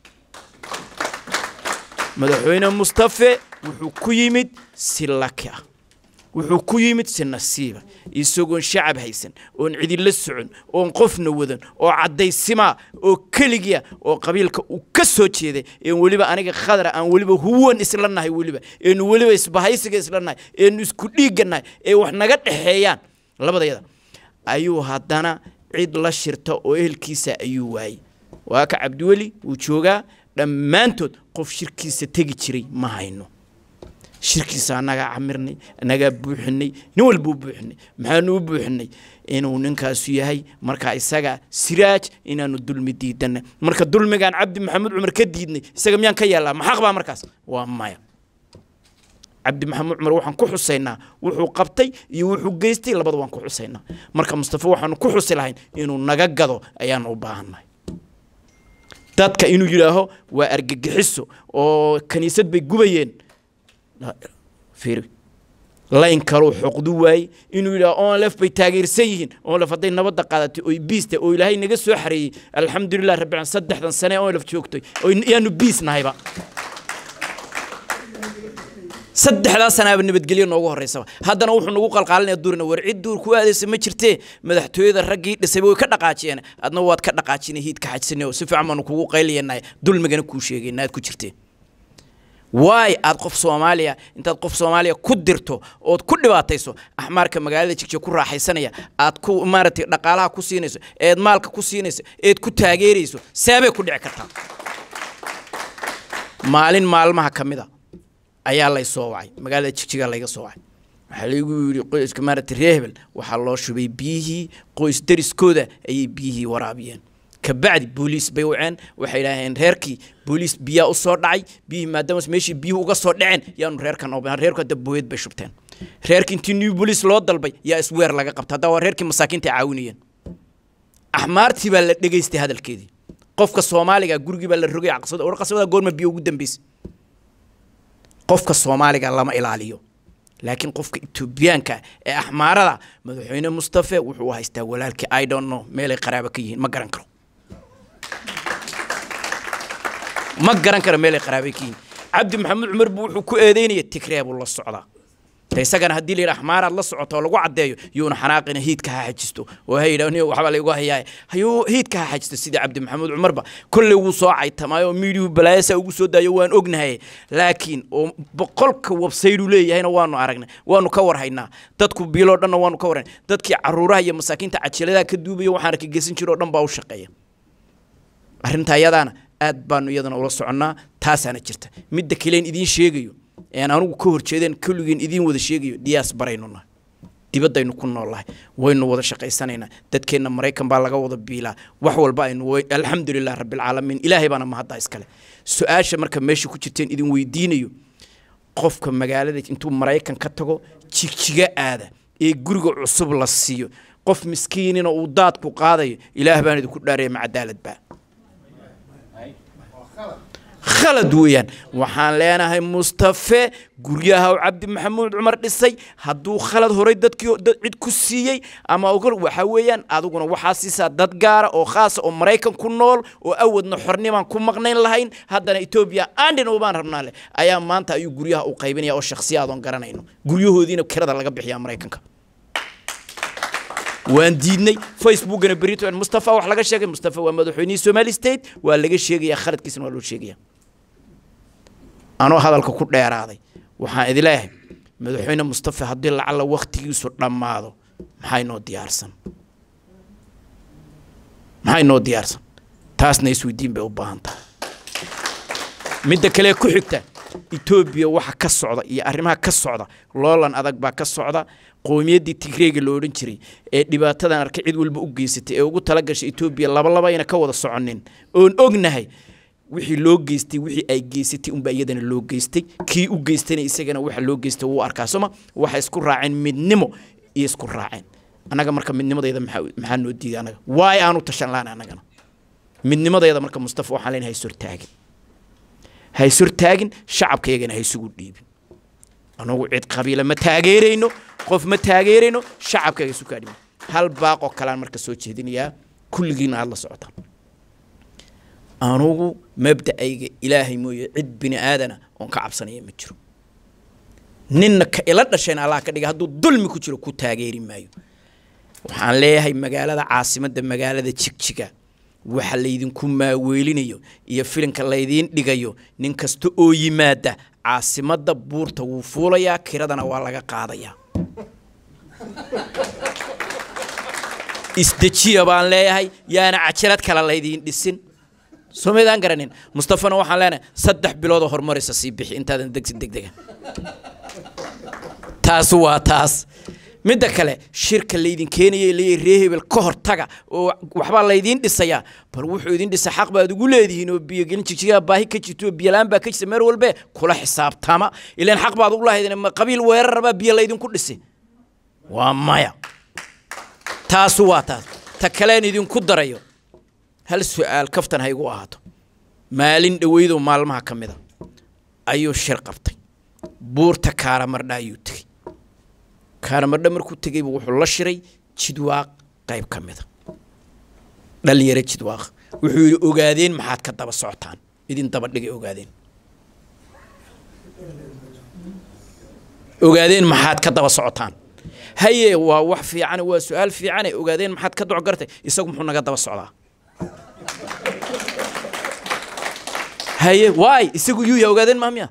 madaxweyne mustafe wuxuu ku yimid si laki ah wuxuu ku yimid si nasiiba isagoon shacab haysan oon cidila socon oon qofna wadan oo caddaysimaa oo keligiya oo qabiilka uu ka soo jeeday een weliba aniga khadra aan weliba huwan isla nahay weliba eenu weliba isbahaysiga isla nahay eenu isku dhiigga nahay ee wax naga dhexeeyaan labadayada ayuu haddana cid la shirta oo ehelkiisa ayuu waayey waa ka cabdiweli wuu joogaa dhammaantood qof shirkiisa tegi jiray ma hayno shirkiisa annagaa camirnay annagaa buuxinay nin walbuu buuxinay maxaanu u buuxinay inuu ninkaasu yahay markaa isaga siraaj inaanu dulmi diidanay marka dulmigaan cabdi maxamuud cumar ka diidnay isaga miyaan ka yeellaa maxaq baa markaas waa maya cabdi maxamuud cumar waxaan ku xusaynaa wuxuu qabtay iyo wuxuu geystay labada waan ku xusaynaa marka mustafa waxaanu ku xusi lahayn inuu naga gado ayaanu u baahannahay dadka inuu yidhaaho waa argagixiso oo kaniisad bay gubayeen fiiri layn kaluu xoqdu waayey inuu yidhaha onlef bay taageersan yihiin onlef hadday nabadda qaadatay oy biista oo ilaahay naga soo xareeyey alxamdulilah rabbi caalamiin saddexdan sane onlef joogtay oo yaanu biis nahayba saddexdaa sanaaba nabadgelyo noogu horeysaba haddana wuxuu nagu qalqaalinaya duurina war cid duur ku aadaysa ma jirtee madaxtooyada raggii dhisayba way ka dhaqaajiyeen adna waad ka dhaqaajinay hiid ka xajsanay oo si fiican baanu kugu qayliyanay dulmigana kuu sheegayna aad ku jirteen waay aad qof soomaaliya intaad qof soomaaliya ku dirto ood ku dhibaatayso axmaarka magaalada jigjiga ku raaxaysanaya aad ku maaragtay dhaqaalaha ku siinayso eed maalka ku siinayso eed ku taageerayso seebay ku dhici kartaa maalin maalmaha ka mid a ayaa lay soo wacay magaalada jigjiga layga soo wacay waxaa laygu yidhi qoyska maaragtay reer hebel waxaa loo shubay biyihii qoys dariskooda ayay biyihii waraabiyeen kabacdi booliis bay waceen waxay idhaaheen reerkii booliis biyaa u soo dhacay biyihii maadaama meeshii biyuhu uga soo dhaceen yaanu reerkan oobeen reerku hadda booyad bay shubteen reerkii intii new booliis loo dalbay yaa isweer laga qabta hadda waa reerkii masaakiinta ay caawinayeen axmaartii baa la dhegaystay hadalkeedii qofka soomaaliga gurigii baa la rogay qaswada war qaswada goorma biyo ugu dambeysay qofka soomaaliga lama ilaaliyo laakiin qofka etoobiyaanka ee axmaarada madaxweyne mustafe wuxuu haystaa walaalkii i don't know meelay qaraaba ka yihiin ma garan karo ma garan karo meelay qaraabay ka yihiin cabdi maxamuud cumar buu wuxuu ku eedeynaya tigree buu la socdaa de isagana haddii la yidhaha axmaaraad la socoto oo lagu caddeeyo yuuna xanaaqina hiidka ha xajisto oo ha yidhah niyo waxbaa laygu hayaa hayuu hiidka ha xajisto sidii cabdi maxamuud cumarba kolley wuu soo caytamaayo oo miidiyuhu balaayasa ugu soo daayo waan ognahay laakiin oo boqolka websaydu leeyahayna waanu aragnay waanu ka warhaynaa dadku biiloo dhanna waanu ka warhaynay dadkii caruuraha iyo masaakiinta cajiladaha ka duubaya waxaana ka geysan jiro oo dhan baa u shaqeeya arrinta ayadaana aad baanu iyadana ula soconnaa taasaana jirta midda kaleen idiin sheegayo een anugu ka horjeedeen kulligeen idiin wada sheegayo diyaas baraynu nahay dibaddaynu ku noolnahay waynu wada shaqaysanaynaa dadkeenna maraykan baa laga wada biilaa wax walba aynu way- alxamdulilah rabbilcaalamiin ilaahay baana mahadda iskale su-aasha marka meesha ku jirteen idin weydiinayo qofka magaalada intuu maraykan ka tago jigjiga aada ee guriga cusub la siiyo qof miskiinina uu daadku qaadayo ilaah baan idinku dhaaraya ma cadaalad baa khalad weeyaan waxaan leenahay mustafe guryaha uu cabdi maxamuud cumar dhisay hadduu khalad horay dadkii dad cid ku siiyey ama ogol waxa weeyaan adiguna waxaa siisaa dad gaara oo khaasa oo maraykan ku nool oo awadna xornimaan ku maqnayn lahayn haddana etoobiya aandhin ubaan rabnaa leh ayaa maanta ayuu guryaha u qaybinaya oo shakhsiyaadoon garanayno guryahoodiina kirada laga bixiyaa maraykanka waan diidnay facebookana berito mustafa wax laga sheegay mustafa waa madaxweynihii somali state waa laga sheegayaa khaladkiisana waa loo sheegaya anoo hadalka ku dheeraaday waxaan idin leeyahay madaxweyne mustafa haddii lacalla waktigiisu dhammaado maxaa inoo diyaarsan maxaa inoo diyaarsan taasna isweydiin bay u baahan tahay midda kale ku xigta etoobiya waxa ka socda iyo arrimaha ka socda loolan adag baa ka socda qowmiyaddii tigreega la odhan jiray ee dhibaatadan arka cid walba u geysatay ee ugu tala gashay etoobiya labalaba ayna ka wada soconin oon ognahay wixii loo geystay wixii ay geysatay unbaa iyadana loo geystay kii u geystayna isagana waxa loo geystay wuu arkaa sooma waxay isku raaceen midnimo iyo isku raaceen annaga marka midnimadayda maxaa maxaa noo diiday annaga waay aanu tashan laana annagana midnimadayda marka mustafa waxaan leenahay haysortaagin haysortaagin shacabkaygana haysugu dhiibin anugu cid qabiila ma taageerayno qof ma taageerayno shacabkayga isu kaadhimi hal baaqoo kalean marka soo jeedinayaa kulligiina aada la socotaan anugu mabda'ayga ilaahay mooye cid bini aadana oon ka cabsanaya ma jiro ninna ka ila dhashayna allah ka dhiga hadduu dulmi ku jiro ku taageeri maayo waxaan leeyahay magaalada caasimadda magaalada jigjiga waxa laydinku maaweelinayo iyo filinka laydiin dhigayo nin kasta oo yimaada caasimadda buurta wuu fuulayaa kiradana waa laga qaadayaa isdejiya baan leeyahay yaana cajalad kale laydiin dhisin somaydaan garanin mustafana waxaan leenahay saddex biloodoo horumaraysa sii bixi intaadan degsin degdega taas waa taas midda kale shirka laydin keenaya leeyahay ree hebel ka hortaga oo waxbaa laydiin dhisayaa bal wuxuu idin dhisa xaq baad ugu leedihiin oo biyogelin jigjigaa baahi ka jirto oo biyolaan baa ka jirta meel walbe kula xisaabtama ilaan xaq baad ugu lahaydeen ma qabiil weerarabaa biyo laydinku dhisi waa maya taasu waa taas ta kaleen idinku darayo hal su-aal kaftan ha igu ahaato maalin dhoweydoo maalmaha ka mida ayuu shir qabtay buurta kaaramardha ayuu tegey kaaramardha markuu tegeyba wuxuu la shiray jidwaaq qayb ka mida dhalinyaro jidwaaq wuxuu yidhi ogaadeen maxaad ka daba socotaan idin daba dhigay ogaadeen ogaadeen maxaad ka daba socotaan haye waa wax fiican waa su-aal fiicane ogaadeen maxaad ka docgartay isagu muxuu naga daba socdaa haye waay isagu yuu ya ogaadeen maamiya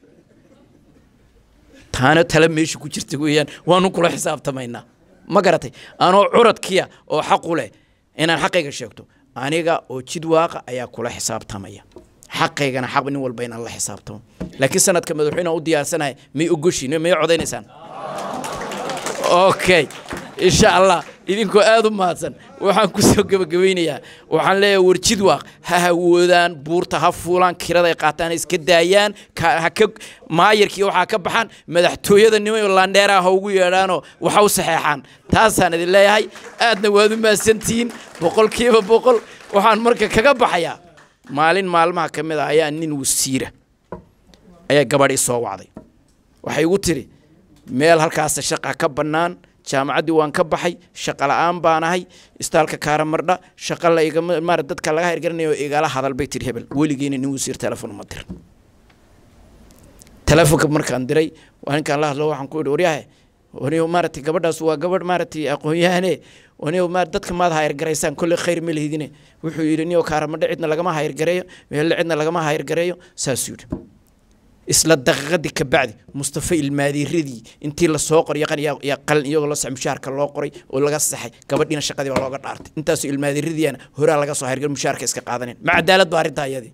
taana tale meesha ku jirta weeyaan waanu kula xisaabtamaynaa ma garatay anoo curadkiya oo xaqu leh inaan xaqayga sheegto aniga oo jid waaqa ayaa kula xisaabtamaya xaqaygana xaq nin walba inaan la xisaabtamo laakiin sanadka madaxweyne u diyaarsanahay may ogoshiin may codaynaysaan okay insha allah idinkoo aada u mahadsan waxaan kusoo gebagabaynayaa waxaan leeyahay warjid waaq ha hawoodaan buurta ha fuulaan kiraday qaataan ha iska daayaan ka- ha ka maayarkii waxaa ka baxaan madaxtooyada niman landheeraha ha ugu yeedhaanoo waxa u saxeexaan taasaan idin leeyahay aadna waad u mahadsantihiin boqolkiiba boqol waxaan marka kaga baxayaa maalin maalmaha ka mid a ayaa nin wasiira ayaa gabadhii soo wacday waxay igu tiri meel halkaasa shaqa ka bannaan jaamacaddii waan ka baxay shaqa la'aan baan ahay istaalka kaaramardha shaqa la igama maara dadka laga hirgaranayo igala hadal bay tiri hebel weligeena nin wasiir telefon uma dirin telefonka markaan diray waa ninkaan la hadlo waxaan ku idhi waryahe waniyo maaragtay gabadhaas waa gabadh maaragtay aqoon-yahane waniyo ma dadka maad hayargaraysaan kolley khayr ma lihidine wuxuu yidhi niyo kaaramardha cidna lagama hayargareeyo meelle cidna lagama hayargareeyo saasuu yidhi isla daqiiqadii ka bacdi mustafa ilmaadiiradii intii lasoo qoray yaqan yaa- yaa qalin iyagoo la sax mushaharka loo qoray oo laga saxay gabadhiina shaqadii baa looga dhaartay intaasoo ilmaadiiradiiana horaa laga soo hargar mushaharka iska qaadanin ma cadaalad ba arrintaa iyadii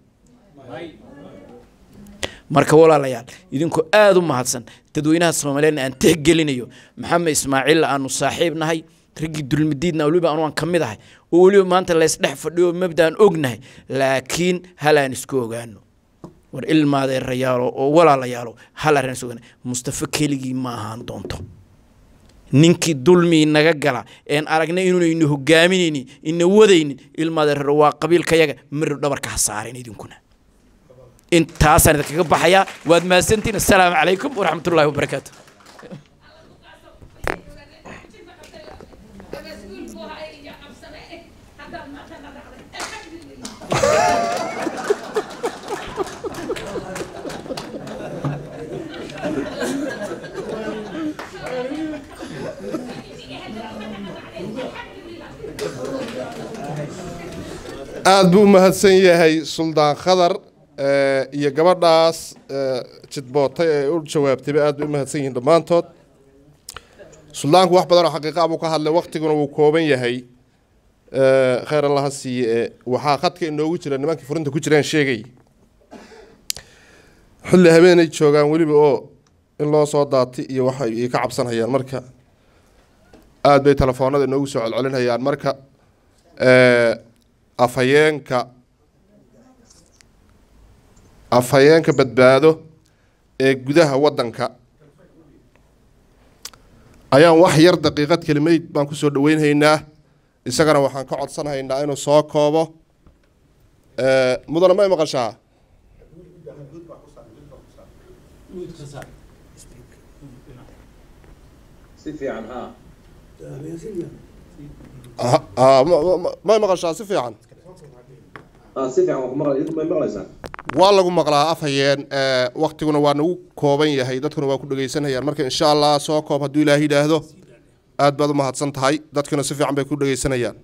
marka walaalayaal idinkoo aada u mahadsan dadweynaha soomaaliyeedna aan tixgelinayo maxamed ismaaciilla aanu saaxiib nahay raggii dulmidiidna weliba anu aan ka mid ahay oo weliba maanta laysdhex fadhiyo mabdaan ognahay laakiin hal aan isku ogaano war ilmaadeerayaalo oo walaalayaalo hal arrin isku ogaano mustafa keligii ma ahaan doonto ninkii dulmii naga gala een aragnay inuunaynu hogaaminaynin ina wadaynin ilmaadeeraro waa qabiilkayaga marir dhabarka ha saaren idinkuna intaasaan idinkaga baxayaa waad mahadsantiin assalaamu calaykum waraxmat ullaahi wabarakaatu aada buu u mahadsan yahay suldaan khadar eh, iyo gabadhaas eh, jidbootay ee u jawaabtayba aad bay u mahadsan yihiin dhammaantood suldaanku wax badan oo xaqiiqa buu ka hadlay waktiguna wuu kooban yahay Eh, khayr allaha siiye ee waxaa khadka inoogu jira nimankii furinta ku jiraan sheegay xilli habeenay joogaan weliba oo in loo soo daati iyo waxa ay ka cabsanayaan marka aada bay telefoonada inoogu soo celcelinayaan marka eh, afhayeenka afhayeenka badbaado ee gudaha waddanka ayaan wax yar daqiiqad kelimayd baan kusoo dhaweynhaynaa isagana waxaan ka codsanhaynaa inuu soo koobo Eh, mudane may maqashaa si fiican haa Ah, ah, ma- ma- ma- may maqashaa si fiican aa si fiican waa ku maqlay idinku may maqlaysaan waa lagu maqlaa afhayeen eh, waktiguna waa nagu kooban yahay dadkuna waa ku dhegeysanayaan marka insha allah soo koob hadduu ilaah yidhaahdo aad baad u mahadsan tahay dadkuna si fiican bay ku dhegeysanayaan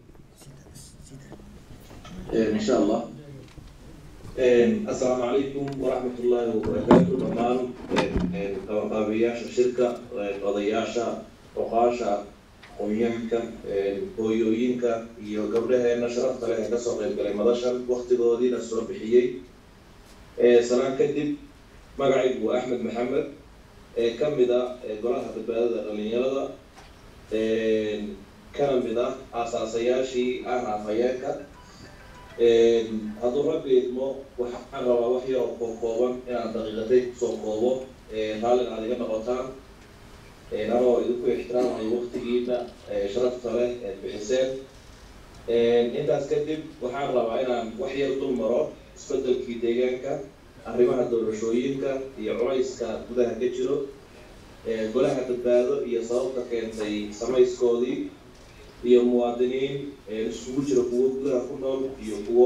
إن شاء الله السلام عليكم ورحمة الله وبركاته دمان qabanqaabiyayaasha shirka odayaasha oqaasha aqoonyahanka hooyooyinka iyo gabdhaheena sharafta leh ee kasoo qayb galay madashan waktigoodiina soo bixiyey sanaan kadib magacaygu waa axmed maxamed ee ka mid ah golaha badbaadada dhalinyarada kana mid ah aasaasayaashii ahna afhayeenka hadduu rabbi idmo waxaan rabaa wax yar oo kookooban inaan daqiiqatay kusoo koobo raallin aad iga noqotaan anoo idinku ixtiraamayo waktigiina sharafta leh eed bixiseen intaas kadib waxaan rabaa inaan wax yar dul maro isbedelkii deegaanka arrimaha doorashooyinka iyo culayska gudaha ka jiro golaha badbaado iyo sababta keentay samayskoodii iyo muwaadiniin iskugu jira kuwo gudaha ku nool iyo kuwo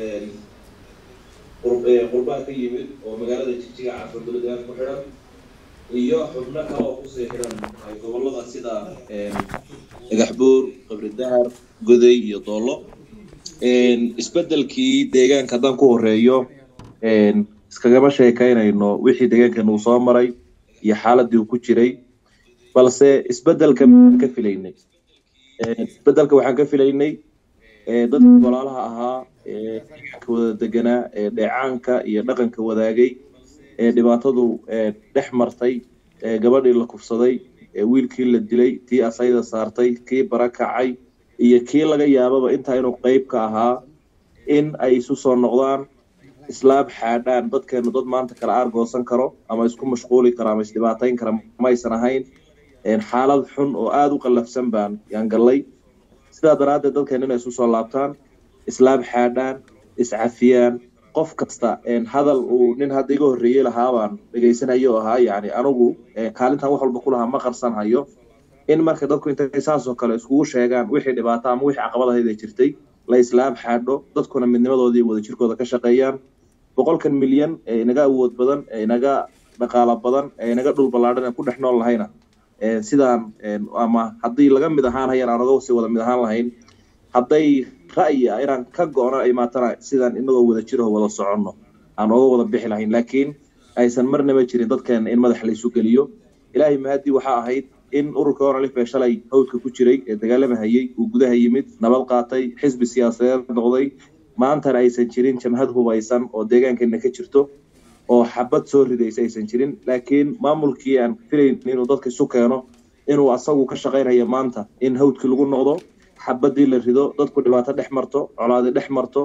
qurbaan ka yimid oo magaalada jigjiga caafir dowladaan ku xidhan iyo xubno kale oo kusii xidhan gobolada sida dhagaxbuur qabri dahar goday iyo doollo isbedelkii deegaanka haddaan ku horeeyo iskagama sheekaynayno wixii deegaankan uu soo maray iyo xaaladii uu ku jiray balse isbedelka maxaan ka filaynay isbedelka waxaan ka filaynay dadkii walaalaha ahaa ee deegaanka wada deganaa ee dheecaanka iyo dhaqanka wadaagay ee dhibaatadu dhex martay ee gabadhii la kufsaday ee wiilkii la dilay tii asayda saartay kii barakacay iyo kii laga yaababa intaa inuu qeyb ka ahaa in ay isu soo noqdaan islaab xaadhaan dadkeenu dad maanta kala aargoosan karo ama isku mashquuli karo ama isdhibaatayn kara maysan ahayn xaalad xun oo aada u qallafsan baan yaan gallay sidaa daraaddeed dadkeenu inay isu soo laabtaan islaab xaadhaan iscafiyaan qof kasta hadal uu nin hadda iga horreeyey lahaabaan dhegaysanayo ahaa yacni anigu kaalintan wax walba ku lahaa ma qarsan hayo in marka dadku intay saasoo kale iskugu sheegaan wixii dhibaato ama wixii caqabadahayda jirtay la islaab xaadho dadkuna midnimadoodii wada jirkooda ka shaqeeyaan boqolkan milyan ee inaga awood badan ee inaga dhaqaalo badan ee inaga dhul ballaadhan ee ku dhex nool lahayna sidaan ama haddii laga mid ahaan hayaan aan oga sii wada mid ahaan lahayn hadday ra'yi ah inaan ka go-no ay maatana sidaan inagoo wada jiro wada soconno aan oga wada bixi lahayn laakiin aysan marnaba jirin dadkeena in madax laysu geliyo ilaahay mahadii waxaa ahayd in ururka onalif ee shalay hawdka ku jiray ee dagaalamahayey uu gudaha yimid nabad qaatay xisbi siyaasadeed noqday maantana aysan jirin jamhad hubaysan oo deegaankeena ka jirto oo xabad soo ridaysa aysan jirin laakiin maamulkii aan filayn inuu dadka isu keeno inuu asagu ka shaqaynayo maanta in hawdkii lagu noqdo xabadii la rido dadku dhibaato dhex marto colaadi dhex marto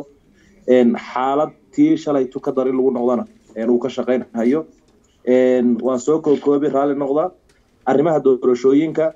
xaalad tii shalay tu ka dar in lagu noqdana uu ka shaqaynhayo waan soo kookoobi raalli noqda arrimaha doorashooyinka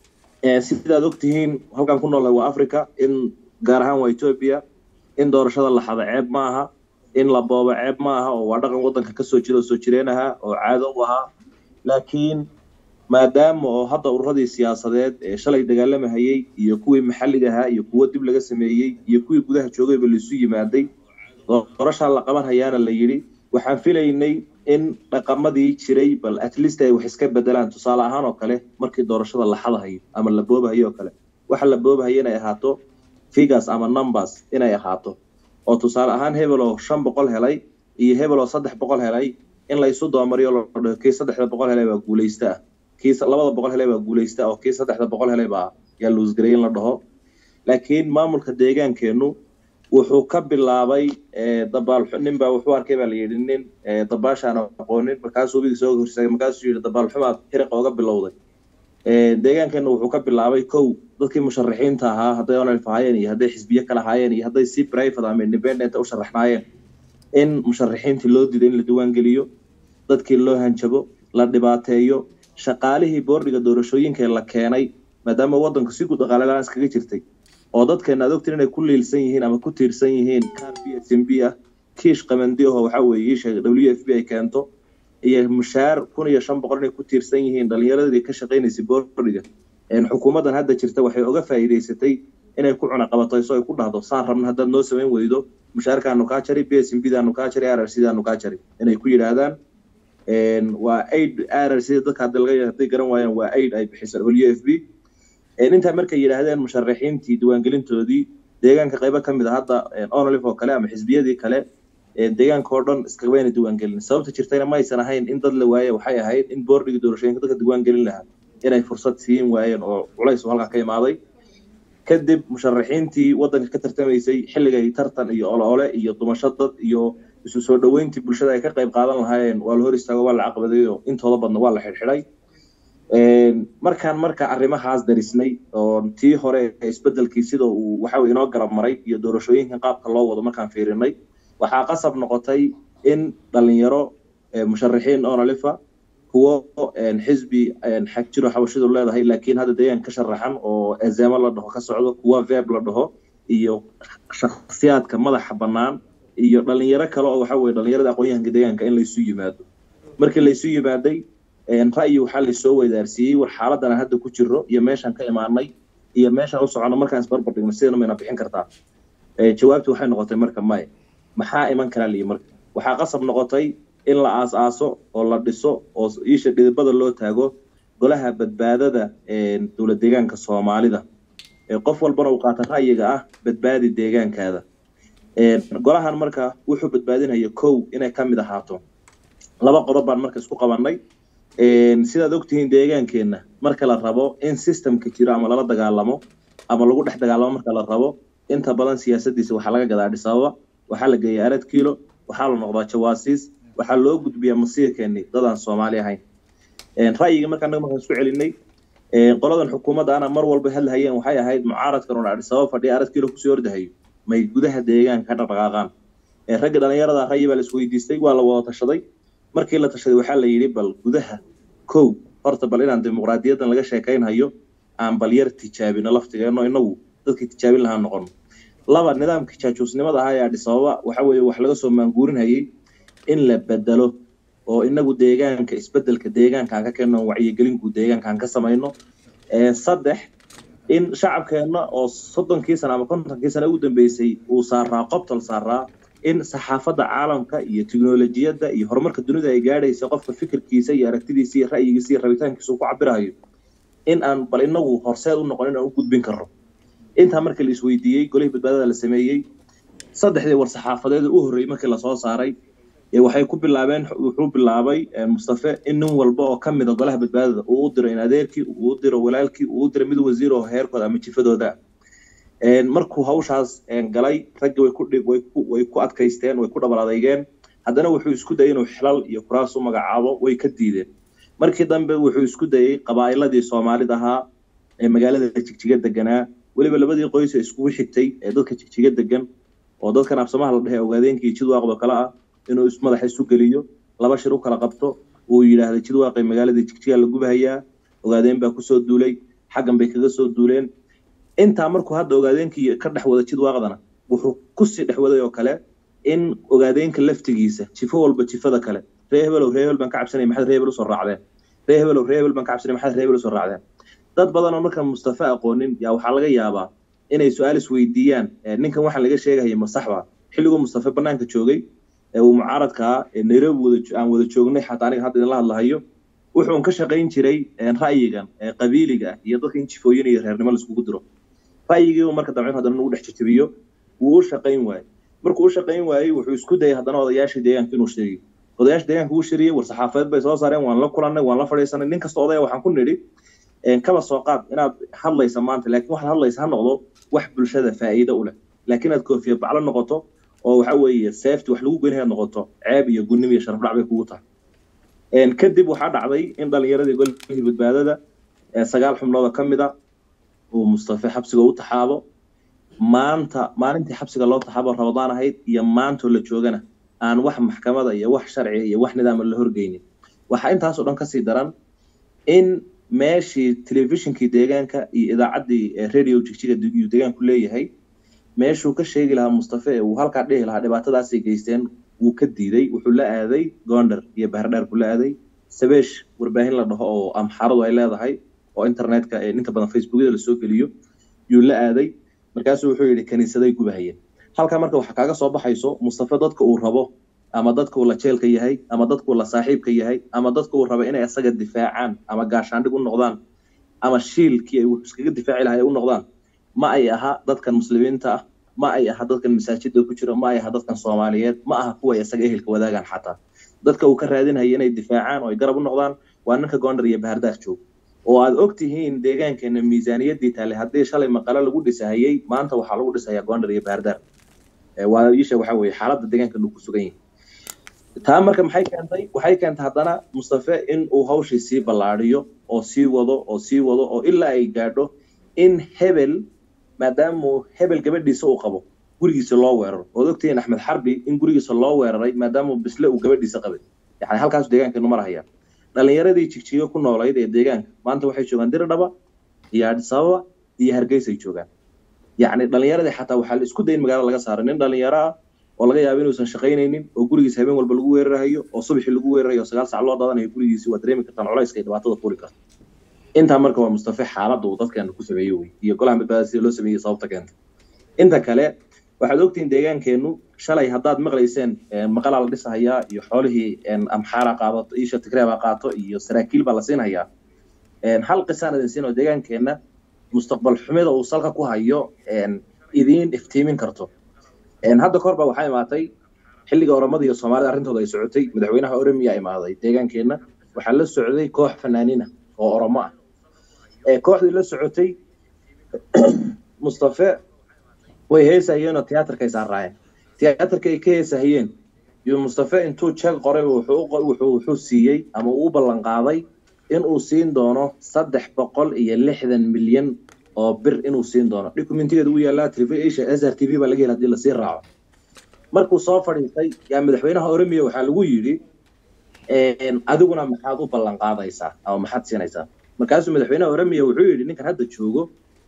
sidaad ogtihiin halkaan ku noolnahay waa africa in gaar ahaan waa etoobiya in doorashada la xado ceeb ma aha in la boobo ceeb ma aha oo waa dhaqan waddanka kasoo jira oo soo jireen ahaa oo caado u ahaa laakiin maadaama oo hadda ururadii siyaasadeed ee shalay dagaalamahayey iyo kuwii maxalliga ahaa iyo kuwo dib laga sameeyey iyo kuwii gudaha joogayba laisu yimaaday doorashaa la qaban hayaana la yidhi waxaan filaynay in dhaqamadii jiray bal at least ay wax iska bedelaan tusaale ahaan oo kale markii doorashada la xadahayo ama la boobahayo oo kale waxa la boobahayo inay ahaato figures ama numbers inay ahaato oo tusaale ahaan hebel oo shan boqol helay iyo hebel oo saddex boqol helay in laysu doomariyo la dhaho kii saddexda boqol helay baa guulaysta ah kii labada boqol helay baa guulaysta oo kii saddexda boqol helay baa yaa luusgaray in la dhaho laakiin maamulka deegaankeenu wuxuu ka bilaabay dabaal nin baa wuxuu arkay baa la yidhi nin dabaashaan aqoonin markaasuu webigii soo horsaagay markaasuu yidhi dabaal xumaad xiriqa oga bilowday deegaankeena wuxuu ka bilaabay kow dadkii musharaxiinta ahaa hadday onalf ahaayeen iyo hadday xisbiye kale ahaayeen iyo hadday si private ama independent u sharaxnaayeen in musharaxiintii loo diiday in la diiwaangeliyo dadkii loo hanjabo la dhibaateeyo shaqaalihii boordiga doorashooyinka la keenay maadaama waddanku si guud dhaqaale iskaga jirtay oo dadkeena aad ogtiin inay ku liilsan yihiin ama ku tiirsan yihiin car b s m b ah kiish qamandi aho waxaa weeye isha w f b ay keento iyo mushaar kun iyo shan boqol inay ku tiirsan yihiin dhalinyaradii ka shaqaynaysay boordiga xukuumaddan hadda jirta waxay oga faa'iidaysatay inay ku cunaqabatayso ay ku dhahdo saan rabna haddaad noo samayn weydo mushaarkaanu kaa jari b s m b daanu kaa jari r r c daanu kaa jari inay ku yidhaahdaan waa aid r r c dadka hadii hadday garan waayaan waa aid ay bixisa w f b intaa markay yidhaahdeen musharaxiintii diiwaangelintoodii deegaanka qaybo ka mid a hadda onolif oo kale ama xisbiyadii kale deegaanka oo dhan iskabayna diiwaangelin sababta jirtayna ma aysan ahayn in dad la waaye waxay ahayd in boordigii doorashooyinka dadka diiwaangelin lahaa inay fursad siin waayeen oo culays halkaa ka imaaday kadib musharaxiintii waddanka ka tartamaysay xilligay tartan iyo oloole iyo dumasho dad iyo isu soo dhoweyntii bulshada ay ka qayb qaadan lahaayeen waa la hor istaago waa la caqbaday oo intooda badna waa la xidhxidhay markaan marka arrimahaas darisnay oo tii hore isbedelkii sida uu waxa inoo garab maray iyo doorashooyinkan qaabka loo wado markaan fiirinay waxaa qasab noqotay in dhalinyaro musharaxiin onalifa kuwo xisbi xag jiro xabashidu leedahay laakiin hadda deegaan ka sharaxan oo ezemo la dhaho ka socdo kuwa veb la dhaho iyo shakhsiyaadka madaxa bannaan iyo dhalinyaro kale oo waxa weye dhalinyarada aqoon-yahanka deegaanka in laysu yimaado markii laysu yimaaday ra'yi waxaa laysoo weydaarsiiyey war xaaladan aan hadda ku jiro iyo meeshaan ka imaanay iyo meeshaan u socono markaan isbarbar dhigno sidana mayna bixin kartaa jawaabtii waxay noqotay marka maya maxaa iman karaa liyi marka waxaa qasab noqotay in la aas-aaso oo la dhiso oo iisha dhidibada loo taago golaha badbaadada dowlad deegaanka soomaalida qof walbana uu qaata ra'yiga ah badbaadi deegaankaada golahan marka wuxuu badbaadinaya kow inay ka mid ahaato laba qodob baan marka isku qabanay sidaad ogtihiin deegaankeenna marka la rabo in systemka jiro ama lala dagaalamo ama lagu dhex dagaalamo marka la rabo inta badan siyaasadiisa waxaa laga gadaa dhisababa waxaa la geeya arad kiilo waxaa la noqdaa jawaasiis waxaa loo gudbiyaa masiirkeeni dadaan soomaali ahayn ra'yiga marka anaga markaan isku celinay qoladan xukuumaddaana mar walba hadlahayeen waxay ahayd mucaaradkan oo adhi sabab fadhiya aradkiilo kusoo ordahayo may gudaha deegaanka ka dhaqdhaqaaqaan ragga dhalinyarada rayi baa la isweydiistay waa la wada tashaday markii la tashaday waxaa la yidhi bal gudaha kow horta bal inaan dimuqraadiyaddan laga sheekaynhayo aan bal yar tijaabino laftigeeno inagu dadkii tijaabin lahaa noqono laba nidaamkii jaajuusnimada ahaa ee adhisababa waxa weeye wax laga soo maanguurinhayay in la bedelo oo inagu deegaanka isbedelka deegaankaan ka keenno wacyigelinku deegaankaan ka samayno saddex in shacabkeenna oo soddonkii sana ama kontonkii sana ugu dambeysay uu saaraa qobtal saaraa in saxaafadda caalamka iyo tiknolojiyadda iyo horumarka dunida ay gaadhaysa qofka fikirkiisa iyo aragtidiisa iyo ra'yigiisa iyo rabitaankiisa uu ku cabirahayo in aan bal inagu horseed u noqon in aan u gudbin karno intaa markii la isweydiiyey golihii badbaadada la sameeyey saddexdii war saxaafadeed u horreeyey markii lasoo saaray waxay ku bilaabeen wuxuu bilaabay mustafe in nin walba oo ka mida golaha badbaadada uu u diro in adeerkii uu u diro walaalkii uu u diro mid wasiir oo heerkooda ama jifadooda markuu hawshaas galay raggi way ku way ku adkaysteen way ku dhabar adeygeen haddana wuxuu isku dayay inuu xilal iyo kuraas u magacaabo way ka diideen markii dambe wuxuu isku dayey qabaa'iladii soomaalida ahaa ee magaalada jigjiga deganaa weliba labadii qoys ee iskugu xigtay ee dadka jigjiga degan oo dadkan absamaha la dhehe ogaadeenkii jidwaaqdo kale ah inuu madaxa isu geliyo laba shir u kala qabto uu yidhaahday jidwaaqay magaalada jigjiga la gubahayaa ogaadeen baa kusoo duulay xaggan bay kaga soo duuleen intaa markuu hadda ogaadeenkii ka dhex wada jidwaaqdana wuxuu kusii dhex waday oo kale in ogaadeenka laftigiisa jifo walba jifada kale ree hebelow ree hebel baan ka cabsanaya maxaad ree hebel usoo raacdeen ree hebelow ree hebel baan ka cabsanaya maxaad ree hebel usoo raacdeen dad badan oo markaan mustafa aqoonin yaa waxaa laga yaabaa inay su-aal isweydiiyaan ninkan waxaan laga sheegahaya ma saxba xilliguu mustafa banaanka joogay ee uu mucaaradkaa ee nairobi wada aan wada joognay xataa aniga hadda idinla hadlahayo wuxuun ka shaqayn jiray ra'yigan ee qabiiliga iyo dadka in jifooyin iyo reernimo laiskugu diro ra'yigii uu marka damcin haddana nagu dhex jajabiyo wuu u shaqayn waayey markuu u shaqayn waayey wuxuu isku dayay haddana odayaashii deegaanka inuu sheegiyo odayaasha deegaanka wuu shiriyey war saxaafadeed bay soo saareen waan la kulannay waan la fadhiisanay nin kasta odaya waxaan ku nidhi kaba soo qaad inaad hadlaysa maanta laakiin waxaad hadlaysa ha noqdo wax bulshada faa'iido u leh laakiin aad koofiya baclo noqoto oo waxa weeye seefti wax lagu goyn inaad noqoto ceeb iyo gunnimo iyo sharaf dhac bay kugu tahay kadib waxaa dhacday in dhalinyaradii golihii badbaadada sagaal xubnooda ka mid a uu mustafe xabsiga u taxaabo maanta maalintii xabsiga loo taxaabo rabadaan ahayd iyo maantoo la joogana aan wax maxkamada iyo wax sharciga iyo wax nidaama la horgeynin waxaa intaasoo dhan kasii daran in meeshii telefishinkii deegaanka iyo idaacaddii radio jigjiga uu deegaanku leeyahay meeshuu ka sheegi lahaa mustafe ee uu halkaa dhihi lahaa dhibaatadaasay geysteen wuu ka diiday wuxuu la aaday goonder iyo bahardheer buu la aaday sabeesh warbaahin la dhaho oo amxaaradu ay leedahay oo internetka ee inta badan facebookyada lasoo geliyo yuu la aaday markaasuu wuxuu yidhi kaniisaday gubahayeen halkaa marka waxaa kaaga soo baxayso mustafe dadka uu rabo ama dadka uu la jeelka yahay ama dadka uu la saaxiibka yahay ama dadka uu raba inay isaga difaacaan ama gaashaandhig u noqdaan ama shiilkii ay iskaga difaaci lahay u noqdaan ma ay aha dadkan muslimiinta ah ma ay aha dadkan masaajida ku jira ma ay aha dadkan soomaaliyeed ma aha kuwa isaga ehelka wadaagaan xataa dadka uu ka raadinaya inay difaacaan oo ay garab u noqdaan waa ninka goondar iyo bahardaar joog oo aad og tihiin deegaankeena miisaaniyaddii taale haddii shalay maqale lagu dhisahayey maanta waxaa lagu dhisayaa goondar iyo bahardaar waa isha waxa weeye xaaladda deegaanka lagu ku sugan yahay taa marka maxay keentay waxay keentay haddana mustafe in uu hawshii sii ballaadhiyo oo sii wado oo sii wado oo ilaa ay gaadho in hebel maadaamuu hebel gabadhiisa uu qabo gurigiisa loo weeraro ood ogtihiin axmed xarbi in gurigiisa loo weeraray maadaamuu bisle uu gabadhiisa qabay yani halkaas deegaankeenu marahayaan dhalinyaradii jigjigo ku noolayd ee deegaanka maanta waxay joogaan diridhaba iyo adisababa iyo hargeysay joogaan yacni dhalinyaradii xataa waxaa la isku dayin magaalada laga saaray nin dhalinyaro ah oo laga yaabo inuusan shaqaynaynin oo gurigiisa habeen walba lagu weerarahayo oo subaxii lagu weerarayo oo sagaal sac loo daadanayo gurigiisi waa dareemi kartaan culayska iyo dhibaatada fuuli karta intaa marka waa mustafe xaaladda uu dadkeena ku sameeyey wey iyo golaha badbaadada sida loo sameeyey sababta keenta inta kale waxaad ogtihiin deegaankeenu shalay haddaad maqlayseen maqalaa la dhisahayaa iyo xoolihii amxaara qaadato isha tigreebaa qaato iyo saraakiil baa la siinhayaa hal qisaan idin siin oo deegaankeenna mustaqbal xumida uu salka ku hayo idiin iftiimin karto hadda kahor baa waxaa imaatay xilliga oromada iyo soomaalida arrintooda ay socotay madaxweynaha oromiya imaaday deegaankeenna waxaa la socday koox fanaaniina oo oromo ah kooxdii la socotay mustafe way heesahayeenoo tiyaatarka ay saaraayeen tiyaatarka ay ka heesahayeen iyo mustafe intuu jeeg qoray wuxuu wuxuu siiyey ama uu u ballan qaaday inuu siin doono saddex boqol iyo lixdan milyan oo bir inuu siin doono documentigeeda uu yaalaa television s r t v baa laga hela hadii lasii raaco markuu soo fadhiistay yaa madaxweynaha oromia waxaa lagu yidhi adiguna maxaad u ballan qaadaysaa ama maxaad siinaysaa markaasuu madaxweynaha oromia wuxuu yidhi ninkan hadda joogo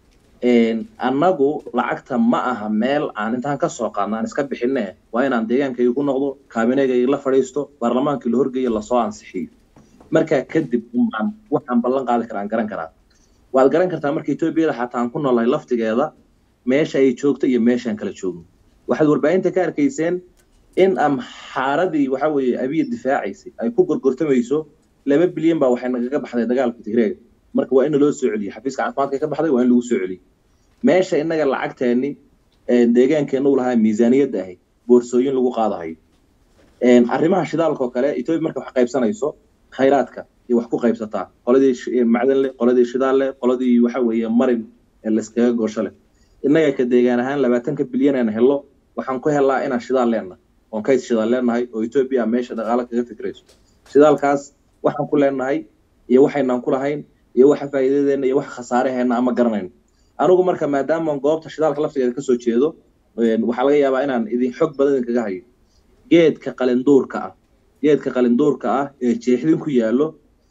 annagu lacagta ma aha meel aan intaan ka soo qaadno aan iska bixine waa inaan deegaankayga ku noqdo kaabinegayga la fadhiisto baarlamaankii la horgeeyo lasoo ansixiyo markaa kadib umbaan waxaan ballan qaadi karaa aan garan karaa waad garan kartaa marka etoobiyada xataa aan ku noolahay laftigeeda meesha ay joogto iyo meeshaan kala joogno waxaad warbaahinta ka arkayseen in amxaaradii waxa weeye abiya difaacaysay ay ku gorgortamayso laba bilyan baa waxay nagaga baxday dagaalka tigreega marka waa in loo soo celiyo xafiiska caafimaadka ka baxday waa in lagu soo celiyo meesha innaga lacagteeni deegaankeena u lahaa miisaaniyadda ahayd boorsooyin lagu qaadahayo arrimaha shidaalka oo kale etoobiya marka wax qaybsanayso khayraadka iyo wax ku qaybsataa qoladii macdan leh qoladii shidaal leh qoladii waxa weeye marin ee layskaga goosho leh innaga ka deegaan ahaan labaatanka bilyan aan helo waxaan ku helaa inaan shidaal leenahay oon kays shidaal leenahay oo etoobiya meesha dhaqaalo kaga fikrayso shidaalkaas waxaan ku leenahay iyo waxaynaan ku lahayn iyo waxa faa'iidadeena iyo waxa khasaaraheena ama garanayno anigu marka maadaama goobta shidaalka laftigeeda kasoo jeedo waxaa laga yaabaa inaan idin xog badan idinkaga hayo geedka qalinduurka ah geedka qalinduurka ah ee jeexdin ku yaallo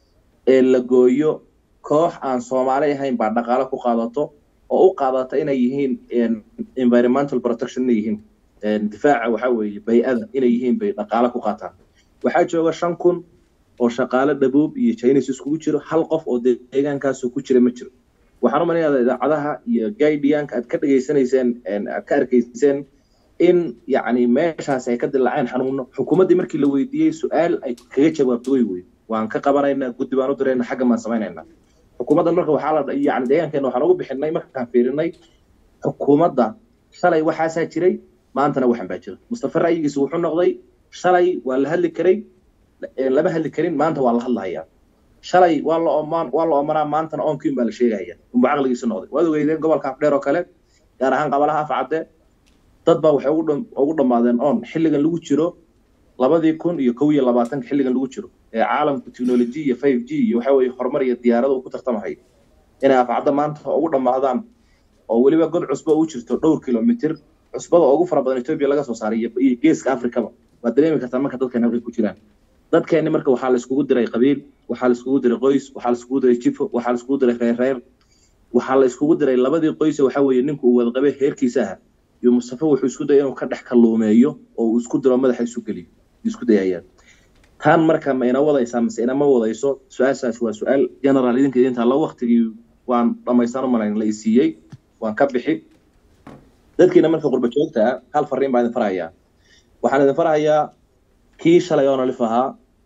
ee la gooyo koox aan soomaali ahayn baa dhaqaalo ku qaadato oo u qaadata inay yihiin environmental protection inay yihiin difaaca waxa weeye bay-ada inay yihiin bay dhaqaalo ku qaataan waxaa jooga shan kun oo shaqaale dhabuub iyo chinese iskugu jiro hal qof oo deegaankaasoo ku jira ma jiro waxaan u malinayaa idaacadaha iyo guidianka aad ka dhegaysanayseen aad ka arkayseen in yacni meeshaas ay ka dilaaceen xanuuno xukuumaddii markii la weydiiyey su-aal ay kaga jawaabto way wey waan ka qabanaynaa guddi baan u diraynaa xagga baan samaynaynaa xukuumaddan marka waxaa la yani deegaankeena waxaan ugu bixinay markaan fiirinay xukuumadda shalay waxaasaa jiray maantana waxan baa jira mustafa ra'yigiisa wuxuu noqday shalay waa la hadli karay lama hadli karin maanta waa la hadlahayaa shalay waa la omaan waa la omanaa maantana oonkiin baa la sheegaya unba caqligiisa noqday waad ogeydeen gobolka afdheer oo kale gaar ahaan qabalaha afcadde dad baa waxay ugu ugu dhammaadeen oon xilligan lagu jiro labadii kun iyo kow iyo labaatanka xilligan lagu jiro ee caalamku technology iyo five g iyo waxa weeye horumar iyo diyaarada uu ku tartamahay inay afcadda maanta ugu dhammaadaan oo weliba god cusbo u jirto dhowr kilomitir cusbada ugu fara badan etoobiya laga soo saaray iyo geeska afrikaba waad dareemi kartaa marka dadkan halkay ku jiraan dadkeeni marka waxaa la iskugu diray qabiil waxaa la iskugu diray qoys waxaa la iskugu diray jifo waxaa la iskugu diray reer reer waxaa la iskugu diray labadii qoyse waxa weeye ninku uu wada qabay heerkiisa aha iyo mustafa wuxuu isku dayay inuu ka dhex kalluumeeyo oo uu isku diro madaxa isu geliyo isku dayayaan tan marka ma ina wadaysaa mise inama wadayso su-aashaas waa su-aal general idinka idinta la waktigii waan dhamaystaan umalayn la isiiyey waan ka bixi dadkiina marka qurba joogta ah hal fariin baa idin farahayaa waxaan idin farahayaa kii shalay oonalif ahaa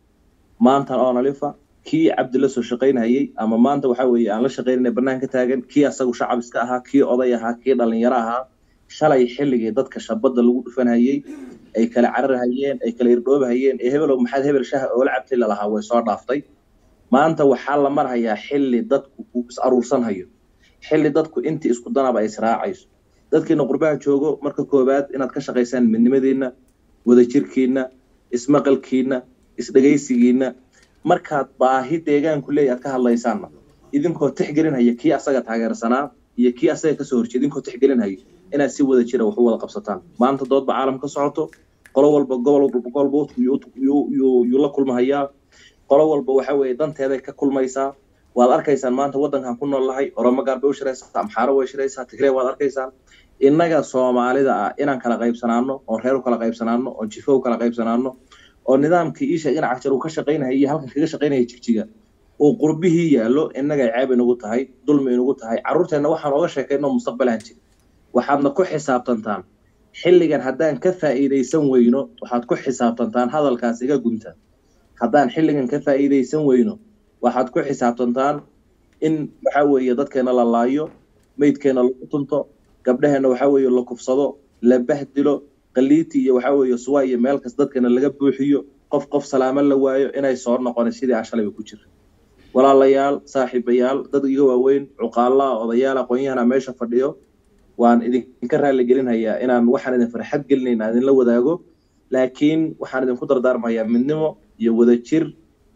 maantan oonalifa kii cabdi la soo shaqaynhayey ama maanta waxa weeye aan la shaqaynayna banaanka taagan kii asagu shacab iska ahaa kii oday ahaa kii dhalinyaro ahaa shalay xilligii dadka shabadda lagu dhufanhayey ay kala cararhayeen ay kala irdhoobahayeen ee hebelow maxaad hebel shaha oola cabtay lalahaa way soo dhaaftay maanta waxaa la marhayaa xilli dadku uu is aruursanhayo xilli dadku intii isku danaba ay israacayso dadkiina qurbaha joogo marka koowaad inaad ka shaqaysaan midnimadiinna wadajirkiinna ismaqalkiinna isdhegaysigiinna markaad baahi deegaanku leeya aad ka hadlaysaanna idinkoo tixgelinhaya kii asaga taageersanaa iyo kii asaga kasoo horjeeda idinkoo tixgelinhaya inaad si wada jira wax u wada qabsataan maanta doodba caalam ka socoto qolo walba gobol golba yuu la kulmahayaa qolo walba waxa weeye danteeday ka kulmaysaa waad arkaysaan maanta waddankan ku nool lahay oromo gaar bay u shiraysaa amxaaro way shiraysaa tigree waad arkaysaan innaga soomaalida ah inaan kala qaybsanaano oon reer u kala qaybsanaano oon jifo u kala qaybsanaano oo nidaamkii iisha dhinaca jar uu ka shaqaynaya iyo halkan kaga shaqaynaya jigjiga uu qurbihii yaallo innagay ceeb inugu tahay dulmi inugu tahay carruurteenna waxaan ooga sheekayno mustaqbalaan jira waxaadna ku xisaabtantaan xilligan haddaan ka faa'iidaysan weyno waxaad ku xisaabtantaan hadalkaas iga gunta haddaan xilligan ka faa'iidaysan weyno waxaad ku xisaabtantaan in waxa weeye dadkeena la laayo meydkeena lagu tunto gabdhaheenna waxa weeye la kufsado la bahdilo qaliiti iyo waxa weeye suwa iyo meel kas dadkeena laga buuxiyo qof qof salaamo la waayo inay soo noqona sidii ashalayba ku jira walaalayaal saaxiibayaal dad iga waaweyn cuqaalaha odayaal aqoon-yahana meesha fadhiyo waan idinka raali gelinhayaa inaan waxaan idin farxad gelinayn aan idinla wadaago laakiin waxaan idinku dardaarmayaa midnimo iyo wadajir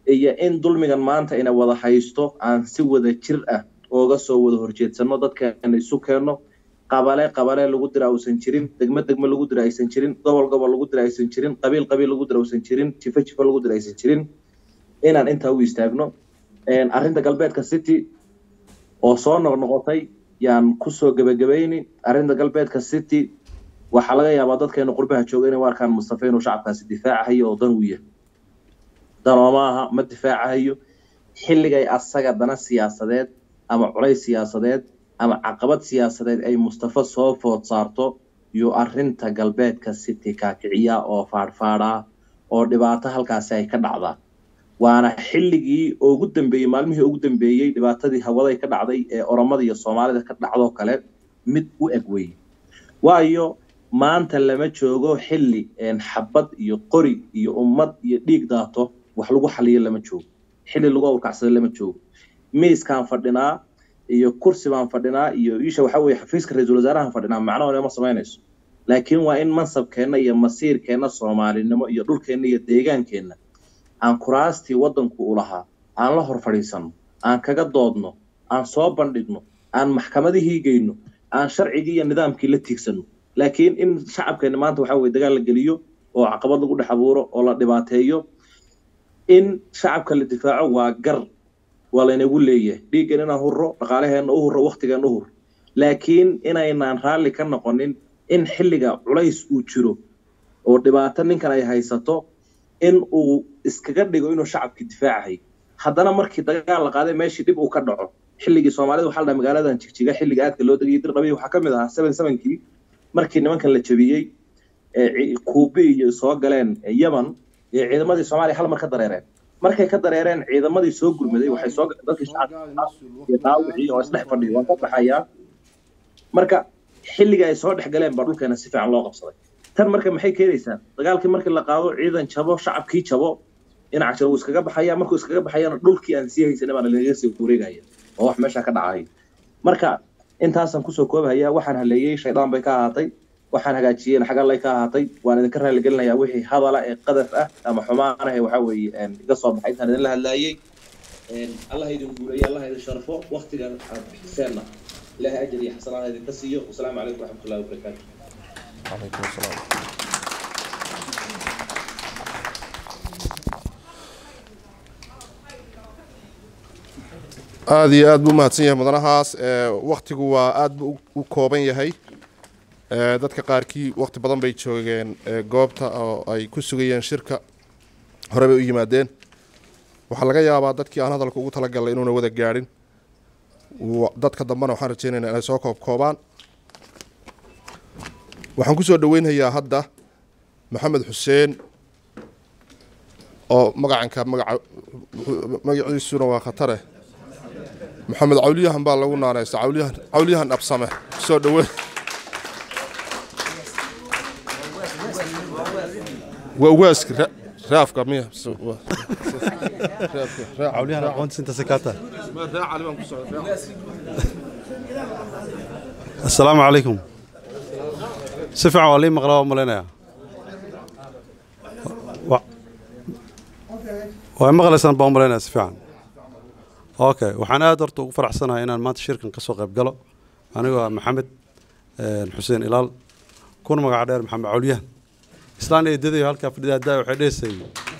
iyo in dulmigan maanta ina wada haysto aan si wada jir ah ooga soo wada horjeedsano dadkeena isu keenno qabale qabale lagu dira uusan jirin degmo degmo lagu dira aysan jirin gobol gobol lagu dira aysan jirin qabiil qabiil lagu dira uusan jirin jifo jifo lagu dira aysan jirin inaan intaa u istaagno arrinta galbeedka city oo soo noqnoqotay yaan kusoo gebagabayni arrinta galbeedka city waxaa laga yaabaa dadkeena qurbaha jooga inay u arkaan mustafa inuu shacabkaasi difaacahayo oo dan uu yahay danooma aha ma difaacahayo xilligay asaga dana siyaasadeed ama culays siyaasadeed ama caqabad siyaasadeed ay mustafa soo food saarto iyo arrinta galbeedka city kaakiciya oo faadhfaadhaa oo dhibaato halkaasi ay ka dhacdaa waana xilligii ugu dambeeyey maalmihii ugu dambeeyey dhibaatadii hawaday ka dhacday ee oromada iyo soomaalida ka dhacdoo kale mid u eg weye waayo maanta lama joogo xilli xabad iyo qori iyo ummad iyo dhiig daato wax lagu xaliyo lama joogo xilli lagu awrkacsado lama joogo miiskaan fadhinaa iyo kursi baan fadhinaa iyo isha waxa weye xafiiska ra-iisul wasaarahan fadhinaa macnahoona ma samaynayso laakiin waa in mansabkeenna iyo masiirkeenna soomaalinimo iyo dhulkeenna iyo deegaankeenna aan kuraastii waddanku u lahaa aan la hor fadhiisanno aan kaga doodno aan soo bandhigno aan maxkamadihii geyno aan sharcigii iyo nidaamkii la tiigsanno laakiin in shacabkeenna maanta waxa weye dagaal la geliyo oo caqabad lagu dhex abuuro oo la dhibaateeyo in shacabka la difaaco waa gar waa laynagu leeyahay dhiiggan inaan hurro dhaqaalaheenna u hurro waktigeenna u hurro laakiin inaynaan raalli ka noqonin in xilliga culays uu jiro oo dhibaato ninkan ay haysato in uu iskaga dhigo inuu shacabkii difaacahay haddana markii dagaal la qaaday meeshii dhib uu ka dhaco xilligii soomaalida waxaa la dhaha magaaladan jigjiga xilliga aadka loo degayay dirdhabiy waxaa ka mid ahaa seven sevenkii markii nimankan la jabiyey kuubi iyo soo galeen yemen ee ciidamadii soomaaliya hal mar ka dareereen markay ka dareereen ciidamadii soo gurmaday waxay soo dadkii shacabka iyo dhaawicii oo isdhex fadhiyo waan ka baxayaa marka xilliga ay soo dhex galeen baa dhulkeena si fiican loo qabsaday tan marka maxay keenaysaa dagaalkii markii la qaado ciidan jabo shacabkii jabo dhinaca jiro wuu iskaga baxaya markuu iskaga baxayana dhulkii aan sii haysanay baana lagaga sii wareegaya oo wax meesha ka dhacay marka intaasaan kusoo koobahaya waxaan haleeyey shaydaan bay ka ahaatay waxaan hagaajiyeen xagallay ka ahaatay waan idinka raaligelinayaa wixii hadala ee qadaf ah ama xumaana ee waxaa weeye iga soo baxay intaan idinla hadlaayey allah idin guuleeyo allah idin sharfo waktigan aad bixiseenna ilaahay ajar iyo xasanaada idinka siiyo wasalaamu calaykum waraxmatullahi wabarakaatu calaykum asalaam aada iyo aada buu mahadsan yahay mudanahaas waktigu waa aada buu u kooban yahay dadka qaarkii wakti badan bay joogeen goobta oo ay ku sugayeen shirka hore bay u yimaadeen waxaa laga yaabaa dadkii aan hadalka ugu talagalnay inuuna wada gaadhin dadka dambena waxaan rajeynaynaa inay soo koobkoobaan waxaan kusoo dhaweynhayaa hadda maxamed xuseen oo magacanka magaca magaciisuna waa khatare maxamed cawliyahan baa lagu naanaysta cawliyahan cawliyahan absame soo dhaweyn waa waaski raafka miya cawliyahan aqoontiisa inta sakaata assalaamu calaykum si fiican waa lii maqlaa waa malaynayaa waa maqlaysaan baa u malaynaya si fiican okay waxaan aad horta ugu faraxsanahay inaan maanta shirkan ka soo qayb galo anigoo ah maxamed xuseen ilaal kuna magaca dheer maxamed cawliyahan islaan eedadayo halkaa fadhida haddaa waxay dheesay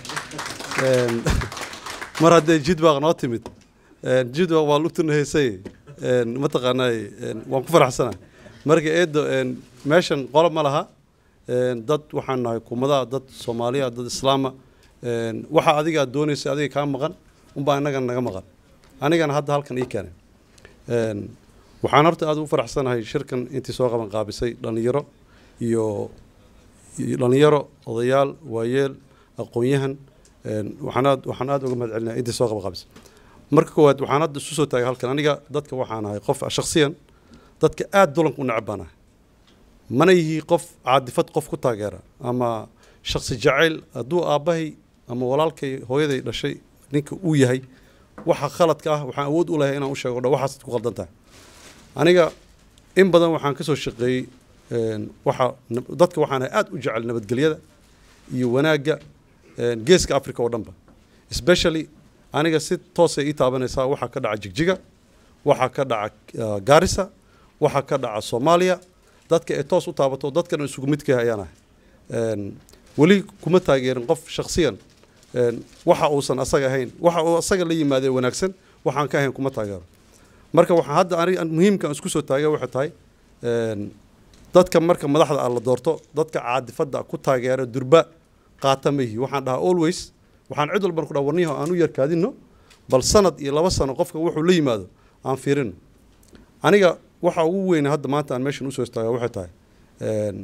mar hadday jidbaaq noo timid jidbaaq waa lugtuna heysay mataqaanaa waan ku faraxsanahay marka eedo meeshan qolo ma laha dad waxaan nahay kumadaha dad soomaaliya dad islaama waxa adiga aad doonaysa adiga kaa maqan unbaa innagana naga maqan anigana hadda halkan ii keenay waxaan horta aad ugu faraxsanahay shirkan intii soo qaban qaabisay dhallinyaro iyo dhallinyaro odayaal waayeel aqoon-yahan waxaan aad waxaan aad uga mahad celinaya intii soo qaban qaabisay marka koowaad waxaan hadda isu soo taagay halkan aniga dadka waxaan ahay qof shakhsiyan dadka aad dulanka u necab baan ahay mana yihi qof caadifad qof ku taageera ama shaksi jacayl hadduu aabbahay ama walaalkay hooyaday dhashay ninka uu yahay waxa khaladka ah waxaan awood u lahay inaan u sheego dha waxaasad ku khaldan tahay aniga in badan waxaan ka soo shaqeeyey waxa dadka waxaan aad u jecel nabadgelyada iyo wanaagga geeska africa oo dhanba especially aniga si toosay ii taabanaysaa waxaa ka dhaca jigjiga waxaa ka dhaca uh, gaarisa waxaa ka dhaca soomaaliya dadka ay toos u taabato dadkan isugu midkah ayaan ahay Een, weli kuma taageerin qof shakhsiyan een, waxa uusan asaga ahayn waxa uu asaga la yimaadee wanaagsan waxaan ka ahayn kuma taageero marka waxaa hadda ani an- muhiimka aan isku soo taagay waxay tahay een, dadka marka madaxda aan la doorto dadka caadifada ku taageera durba qaata ma yihi waxaan dhahaa always waxaan cid walban ku dhaha warniyaho aan u yarkaadino bal sanad iyo laba sano qofka wuxuu la yimaado aan fiirino aniga waxa ugu weyn hadda maanta aan meeshan usoo istaaga waxay tahay een,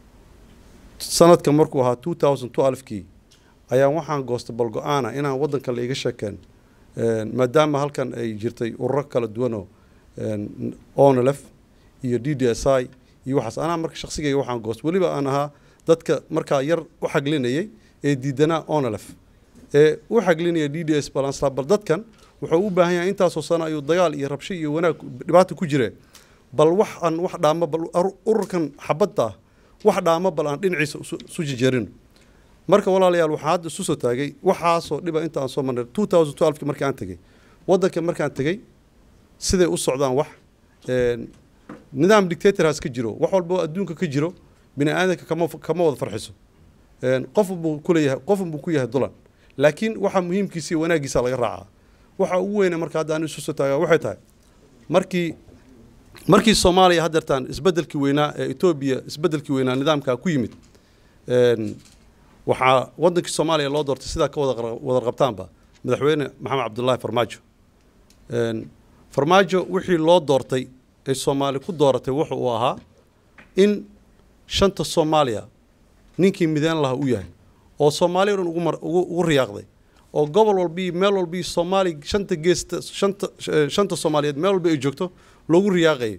sanadka markuu ahaa 2012kii ayaan waxaan goostay bal go-aana inaan waddanka la iga sheekeen Een, maadaama halkan ay jirtay ururo kala duwanoo een, onlf iyo d d s i iyo waxaas anaa marka shaqsigayga waxaan goostay weliba aan ahaa dadka markaa yar u xaglinayay ee diidanaa onlf ee u xaglinaya d d s balansla bal dadkan wuxuu u baahan yahay intaasoo sano ayuu dagaal iyo rabsho iyo wanaag dhibaata ku jire bal wax aan wax dhaamo bal ar- ururkan xabadda ah wax dhaamo bal aan dhinaciisa isu- isu jejeerino marka walaalayaal waxaa hadda isu soo taagay waxaasoo dhiba inta aan soo marnay 2012 markii aan tegey waddanka markaan tegey siday u socdaan wax een, nidaam dictatorhaas ka jiro wax walba oo adduunka ka jiro bini aadanka kama kama wada farxiso Een, qof buu ku leeyahay qof buu ku yahay dulan laakiin waxa muhiimkiisa iyo wanaaggiisa laga raacaa waxa ugu weyne marka hadda aan isu soo taagaa waxay tahay markii markii soomaaliya haddeertaan isbeddelkii weynaa ee etoobiya isbeddelkii weynaa nidaamkaa ku yimid een, waxaa waddankii soomaaliya loo doortay sidaa ka wada qar- wada qabtaanba madaxweyne maxamed cabdullaahi farmaajo Een, farmaajo wixii loo doortay ee soomaali ku dooratay wuxu uu ahaa in shanta soomaaliya ninkii mideen laha u yahay oo soomaaliya o dhan ugu mar- ugu ugu riyaaqday oo gobol walbii meel walbii soomaali shanta geesta shanta eh, shanta soomaaliyeed meel walba ay joogto loogu riyaaqayay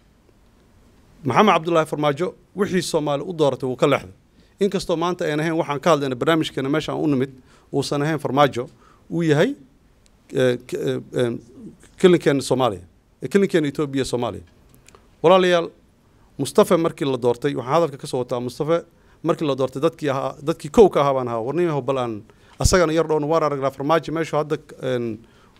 maxamed cabdullaahi farmaajo wixii soomaali u dooratay wuu ka leexday inkastoo maanta aan ahayn waxaan ka hadlayna barnaamijkeena meesha aan u nimid uusan ahayn farmaajo uu yahay eh, k- eh, em, kelinkeena soomaaliya eh, kelinkeena etoobiya soomaaliya walaalayaal mustafa markii la doortay waxaan hadalka ka soo wataa mustafa markii la doortay dadkii ahaa dadkii kow ka ahaa baan ahaa warniyaho bal aan asagana yar dhowna waan aragnaa farmaajo meeshu hadda een,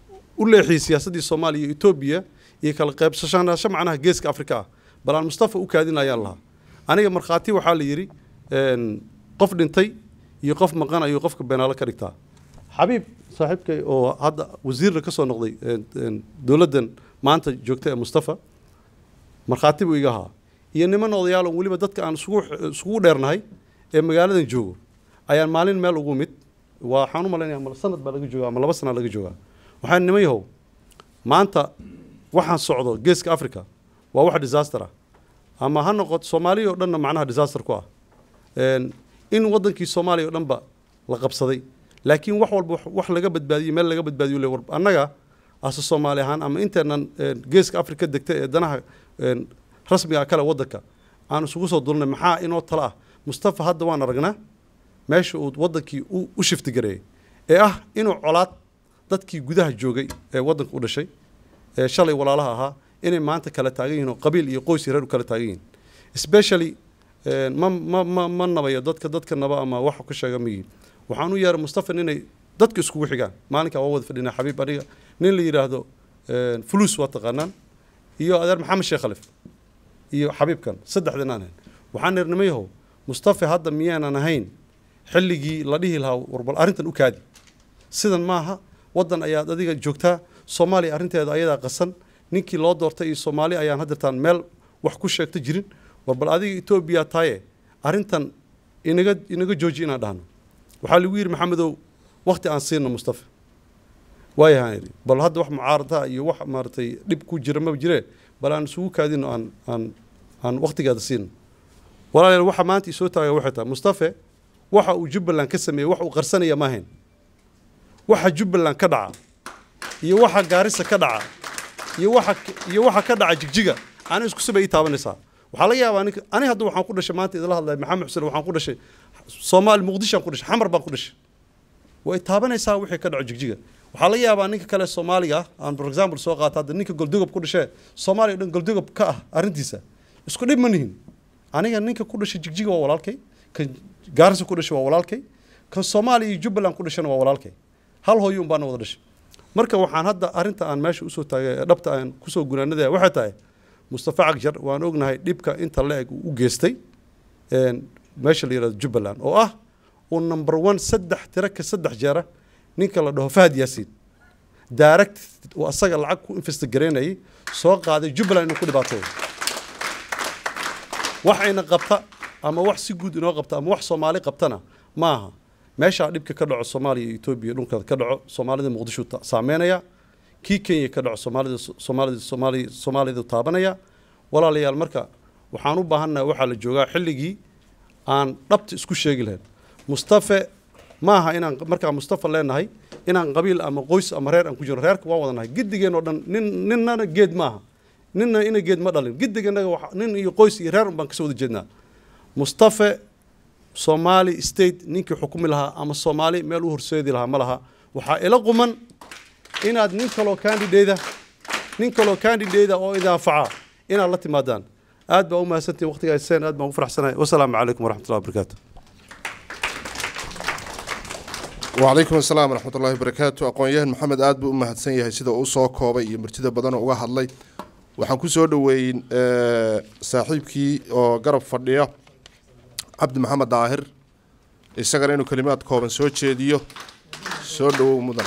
u leexiyey siyaasaddii soomaaliya iyo etoobiya iyo kala qaybsashanasho macnaha geeska afrika ah bal aan mustafa u kaadinayaan lahaa aniga markhaati waxaa la yidhi een, qof dhintay iyo qof maqan ayuu qofka beenaalo ka dhigtaa xabiib saaxiibkay oo hadda wasiirna ka soo noqday een, een, dowladdan maanta joogta ee mustafa markhaati buu iga ahaa iyo niman odayaal oo weliba dadka aan isugu isugu dheernahay ee magaaladan joogo ayaan maalin meel ugu mid waxaan u malaynaya ama sanad baa laga joogaa ama laba sana laga joogaa waxaan niman yahow maanta waxaan socdo geeska africa waa wax disaster ah ama ha noqoto soomaaliya oo dhanna macnaha disaster ku ah Een, in wadankii soomaaliya oo dhanba la qabsaday laakiin wax walba wax- wax laga badbaadiyey meel laga badbaadiyo le war annaga ase soomaali ahaan ama inteenan een, geeska afrika degta ee danaha een, rasmiga kale wadanka aan isugu soo dulnay maxaa inoo tala ah mustafa hadda waan aragnaa meesha uu wadankii u u shifti gareeyey ee ah inuu colaad dadkii gudaha joogay ee wadanka u dhashay ee shalay walaalaha ahaa inay maanta kala taagan yihiin oo qabiil iyo qoys iyo reer u kala taagan yihiin especially een, ma ma ma ma nabayo dadka dadka naba ama wax ka sheega miyi waxaan u yeeray mustafa inay dadka iskugu xigaan maalinkaa waa wada fadhinaa xabiib aniga nin la yidhaahdo een, fulus waa taqaanaan iyo adeer maxamed sheekh khalif iyo xabiibkan saddexdan aan ahayn waxaan nirnimayahow mustafa hadda miyaanan ahayn xilligii la dhihi lahaa warbal arrintan u kaadi sidan maaha waddan ayaad adiga joogtaa soomaaliya arrinteeda ayadaa qasan ninkii loo doortay iyo soomaali ayaan haddeertaan meel wax ku sheegta jirin warbal adiga etoobiya taaye arrintan inaga inaga jooji inaan dhahno waxaa lagu yidhi maxamedow wakti aan siino mustafa waayahaan idhi bal hadda wax mucaarada iyo wax maaragtay dhib ku jira maba jire bal aan isugu kaadino aan aan aan waktigeeda siino walaalayaal waxa maanta isoo taaga waxay tahay mustafe waxa uu jubbaland ka sameeyey wax uu qarsanaya ma ahayn waxa jubbaland ka dhaca iyo waxa gaarisa ka dhaca iyo waxa iyo waxa ka dhaca jigjiga ani isku sabay ii taabanaysaa waxaa laga yaabaa ninka ani hadda waxaan ku dhashay maanta idila hadlaya maxamed xuseen waxaan ku dhashay soomaali muqdishoaan ku dhashay xamar baan ku dhashay way taabanaysaa wixii ka dhaco jigjiga waxaa laga yaabaa ninka kale soomaaliga ah aan for example soo qaata hadda ninka goldogob ku dhashee soomaaliya o dhan goldogob ka ah arrintiisa isku dhib ma nihin aniga ninka ku dhashay jigjiga waa walaalkay kan gaarisa ku dhashay waa walaalkay kan soomaaliya iyo jubbaland ku dhashana waa walaalkay hal hooyo un baana wada dhashay marka waxaan hadda arrinta aan meesha usoo taagay ee dhabta aan kusoo gunaanadaya waxay tahay mustafa cagjar waan ognahay dhibka inta la eg uu u geystay een, meesha la yidhahdo jubbaland oo ah uu number one saddex tiro ka saddex jeera ninka la dhaho fahad yaasiin direct uu asaga lacag ku investigareynayay soo qaaday jubbaland inuu ku dhibaateeyo waxayna qabta ama wax si guud inoo qabta ama wax soomaali qabtana maaha meeshaa dhibka ka dhaco soomaaliya iyo etoobiya dhulka ka dhaco soomaalida muqdisho ta- saameynaya kii kenya ka dhaco soomaalida soomaalida soomaali soomaalidu taabanaya walaalayaal marka waxaan u baahannahay waxaa la joogaa xilligii aan dhabta isku sheegi lahayn mustafe maaha inaan markaa mustafa leenahay inaan qabiil ama qoys ama reer aan ku jirno reerka waan wadanahay gidigeen oo dhan nin ninnana geed maaha ninna ina geed ma dhalin gidigeennaga waxa- nin iyo qoys iyo reer un baan kasoo wada jeednaa mustafe soomaali state ninkii xukumi lahaa ama soomaali meel u horseedi lahaa ma laha waxaa ila quman inaad nin kaloo candidate nin kaloo candidate oo idin anfaca inaad la timaadaan aad baa u mahadsantihin waqtiga hayseen aad baan u faraxsanahay wasalaamu calaykum waraxmatullahi wabarakaatu وعليكم السلام ورحمة الله وبركاته أقوياء محمد آد بو أمهد سنية سيدا أوسو كوبا iyo martida badan oo uga hadlay waxaan ku soo dhaweeyin saaxiibkii oo garab fadhiya cabdi maxamed daahir isagana inuu kelimaad kooban soo jeediyo soo dhawow mudan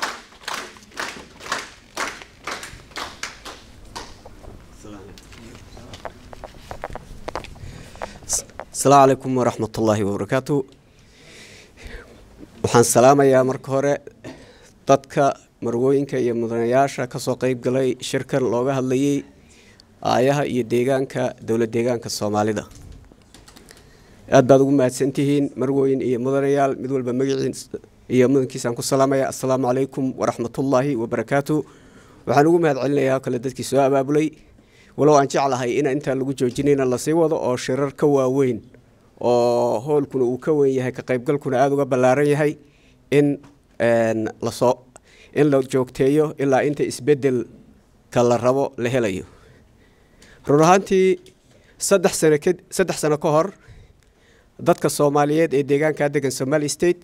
asalaamu calaykum waraxmat ullaahi wabarakaatu waxaan salaamayaa marka hore dadka marwooyinka iyo mudanayaasha kasoo qeyb galay shirkan looga hadlayay aayaha iyo deegaanka dowlad deegaanka soomaalida aad baad ugu mahadsantihiin marwooyin iyo mudanayaal mid walba magaciis iyo mudankiisaan ku salaamaya assalaamu calaykum waraxmatullaahi wabarakaatu waxaan ugu mahad celinayaa kale dadkii soo abaabulay walow aan jeclahay in intaan lagu joojinayna lasii wado oo shirar ka waaweyn oo hoolkuna uu ka weyn yahay ka qaybgalkuna aada uga ballaaran yahay in lasoo in la joogteeyo ilaa inta isbedelka la rabo la helayo run ahaantii saddex sano ka saddex sano ka hor dadka soomaaliyeed ee deegaankaa degan somali state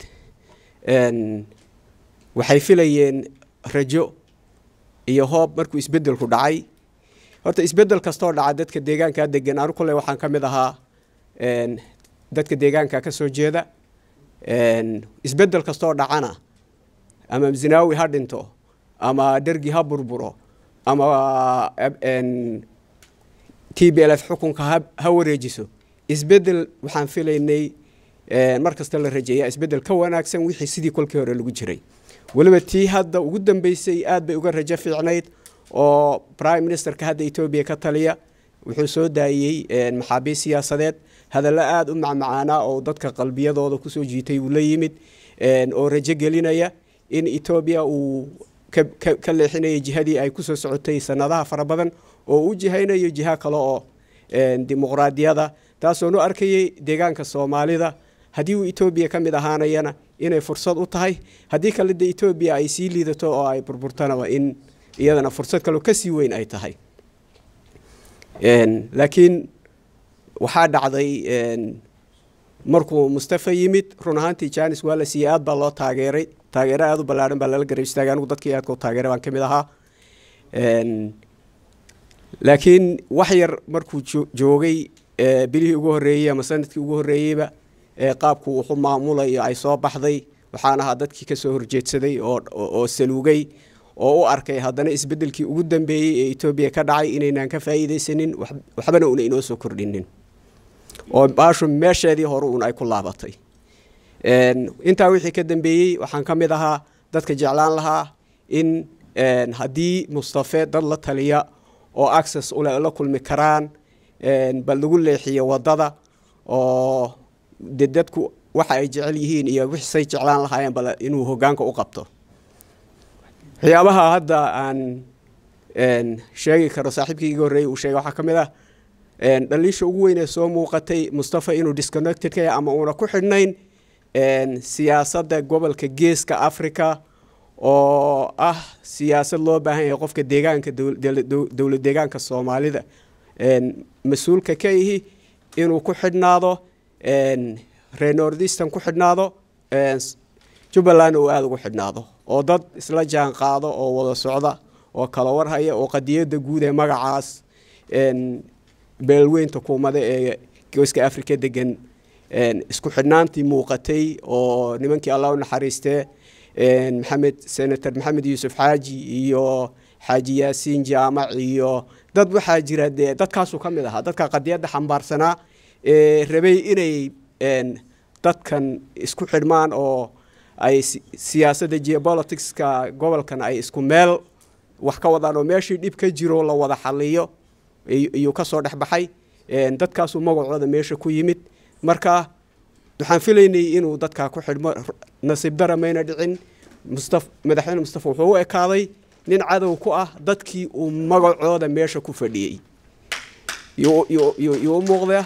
waxay filayeen rajo iyo hoob markuu isbedelku dhacay horta isbedel kastoo dhaca dadka deegaankaa degan anu kule waxaan ka mid ahaa dadka deegaanka ka soo jeeda isbedel kastoo dhacana ama zinaawi ha dhinto ama dergi ha burburo ama t b l f xukunka ha wareejiso isbedel waxaan filaynay mar kasta la rajeeya isbedel ka wanaagsan wixii sidii kolkii hore lagu jiray weliba tii hadda ugu dambeysay aad bay uga rajo fiicnayd oo prime ministerka hadda etoobiya ka taliya wuxuu soo daayey maxaabiis siyaasadeed hadallo aada u macmacaanaa oo dadka qalbiyadooda kusoo jiitay uu la yimid oo rajo gelinaya in etoobiya uu ka leexinayo jihadii ay kusoo socotay sanadaha fara badan oo u jihaynayo jiha kale oo dimuqraadiyada taasoonu arkayay deegaanka soomaalida haddii uu etoobiya ka mid ahaanayana inay fursad u tahay haddii kale de etoobiya ay sii liidato oo ay burburtanaba in iyadana fursad kaloo kasii weyn ay tahay laakiin waxaa dhacday markuu mustafa yimid run ahaantii janis waa la siiyey aad baa loo taageeray taageero aada u ballaaran baa lala garab istaagay anigu dadkii aadka u taageeray baan ka mid ahaa laakiin wax yar markuu joogay bilihii ugu horreeyey ama sanadkii ugu horreeyeyba qaabku wuxu maamulayo ay soo baxday waxaan ahaa dadkii kasoo horjeedsaday oo saluugay oo u arkay haddana isbedelkii ugu dambeeyey ee etoobiya ka dhacay inaynaan ka faa'iidaysanin waxbana una inoo soo kordhinin oo baashu meesheedii hore uun ay ku laabatay intaa wixii ka dambeeyey waxaan ka mid ahaa dadka jeclaan lahaa in haddii mustafe dad la taliya oo access ule la kulmi karaan bal lagu leexiyo waddada oo de dadku waxa ay jecel yihiin iyo wixisay jeclaan lahaayeen bal inuu hoggaanka u qabto waxyaabaha hadda aan sheegi karo saaxiibkii iga horreeyey uu sheegay waxaa ka mid ah dhaliisha ugu weyn ee soo muuqatay mustafa inuu disconnected ka yahay ama uuna ku xidhnayn siyaasadda gobolka geeska africa oo ah siyaasad loo baahan yahay qofka deegaanka dowlad deegaanka soomaalida mas-uulka ka ihi inuu ku xidhnaado reer nordistan ku xidhnaado jubbalandna uu aada ugu xidhnaado oo dad isla jaan qaado oo wada socda oo kala warhaya oo qadiyadda guud ee magacaas beelweynta kuumada ee geeska afrika degan isku xidhnaantii muuqatay oo nimankii allah u naxariistee maxamed senator maxamed yuusuf xaaji iyo xaaji yaasiin jaamac iyo dad waxaa jira dee dadkaasuu ka mid ahaa dadka qadiyadda xambaarsanaa ee rabay inay dadkan isku xidhmaan oo ay siyaasadda geopoliticska gobolkan ay isku meel wax ka wadaan oo meeshii dhib ka jiro la wada xaliyo iyuu ka soo dhex baxay dadkaasuu magacooda meesha ku yimid marka waxaan filaynay inuu dadkaa ku xidhmo nasiib dara mayna dhicin mustaf madaxweyne mustafa wuxuu u ekaaday nin cadow ku ah dadkii uu magacooda meesha ku fadhiyey yuu u muuqdaa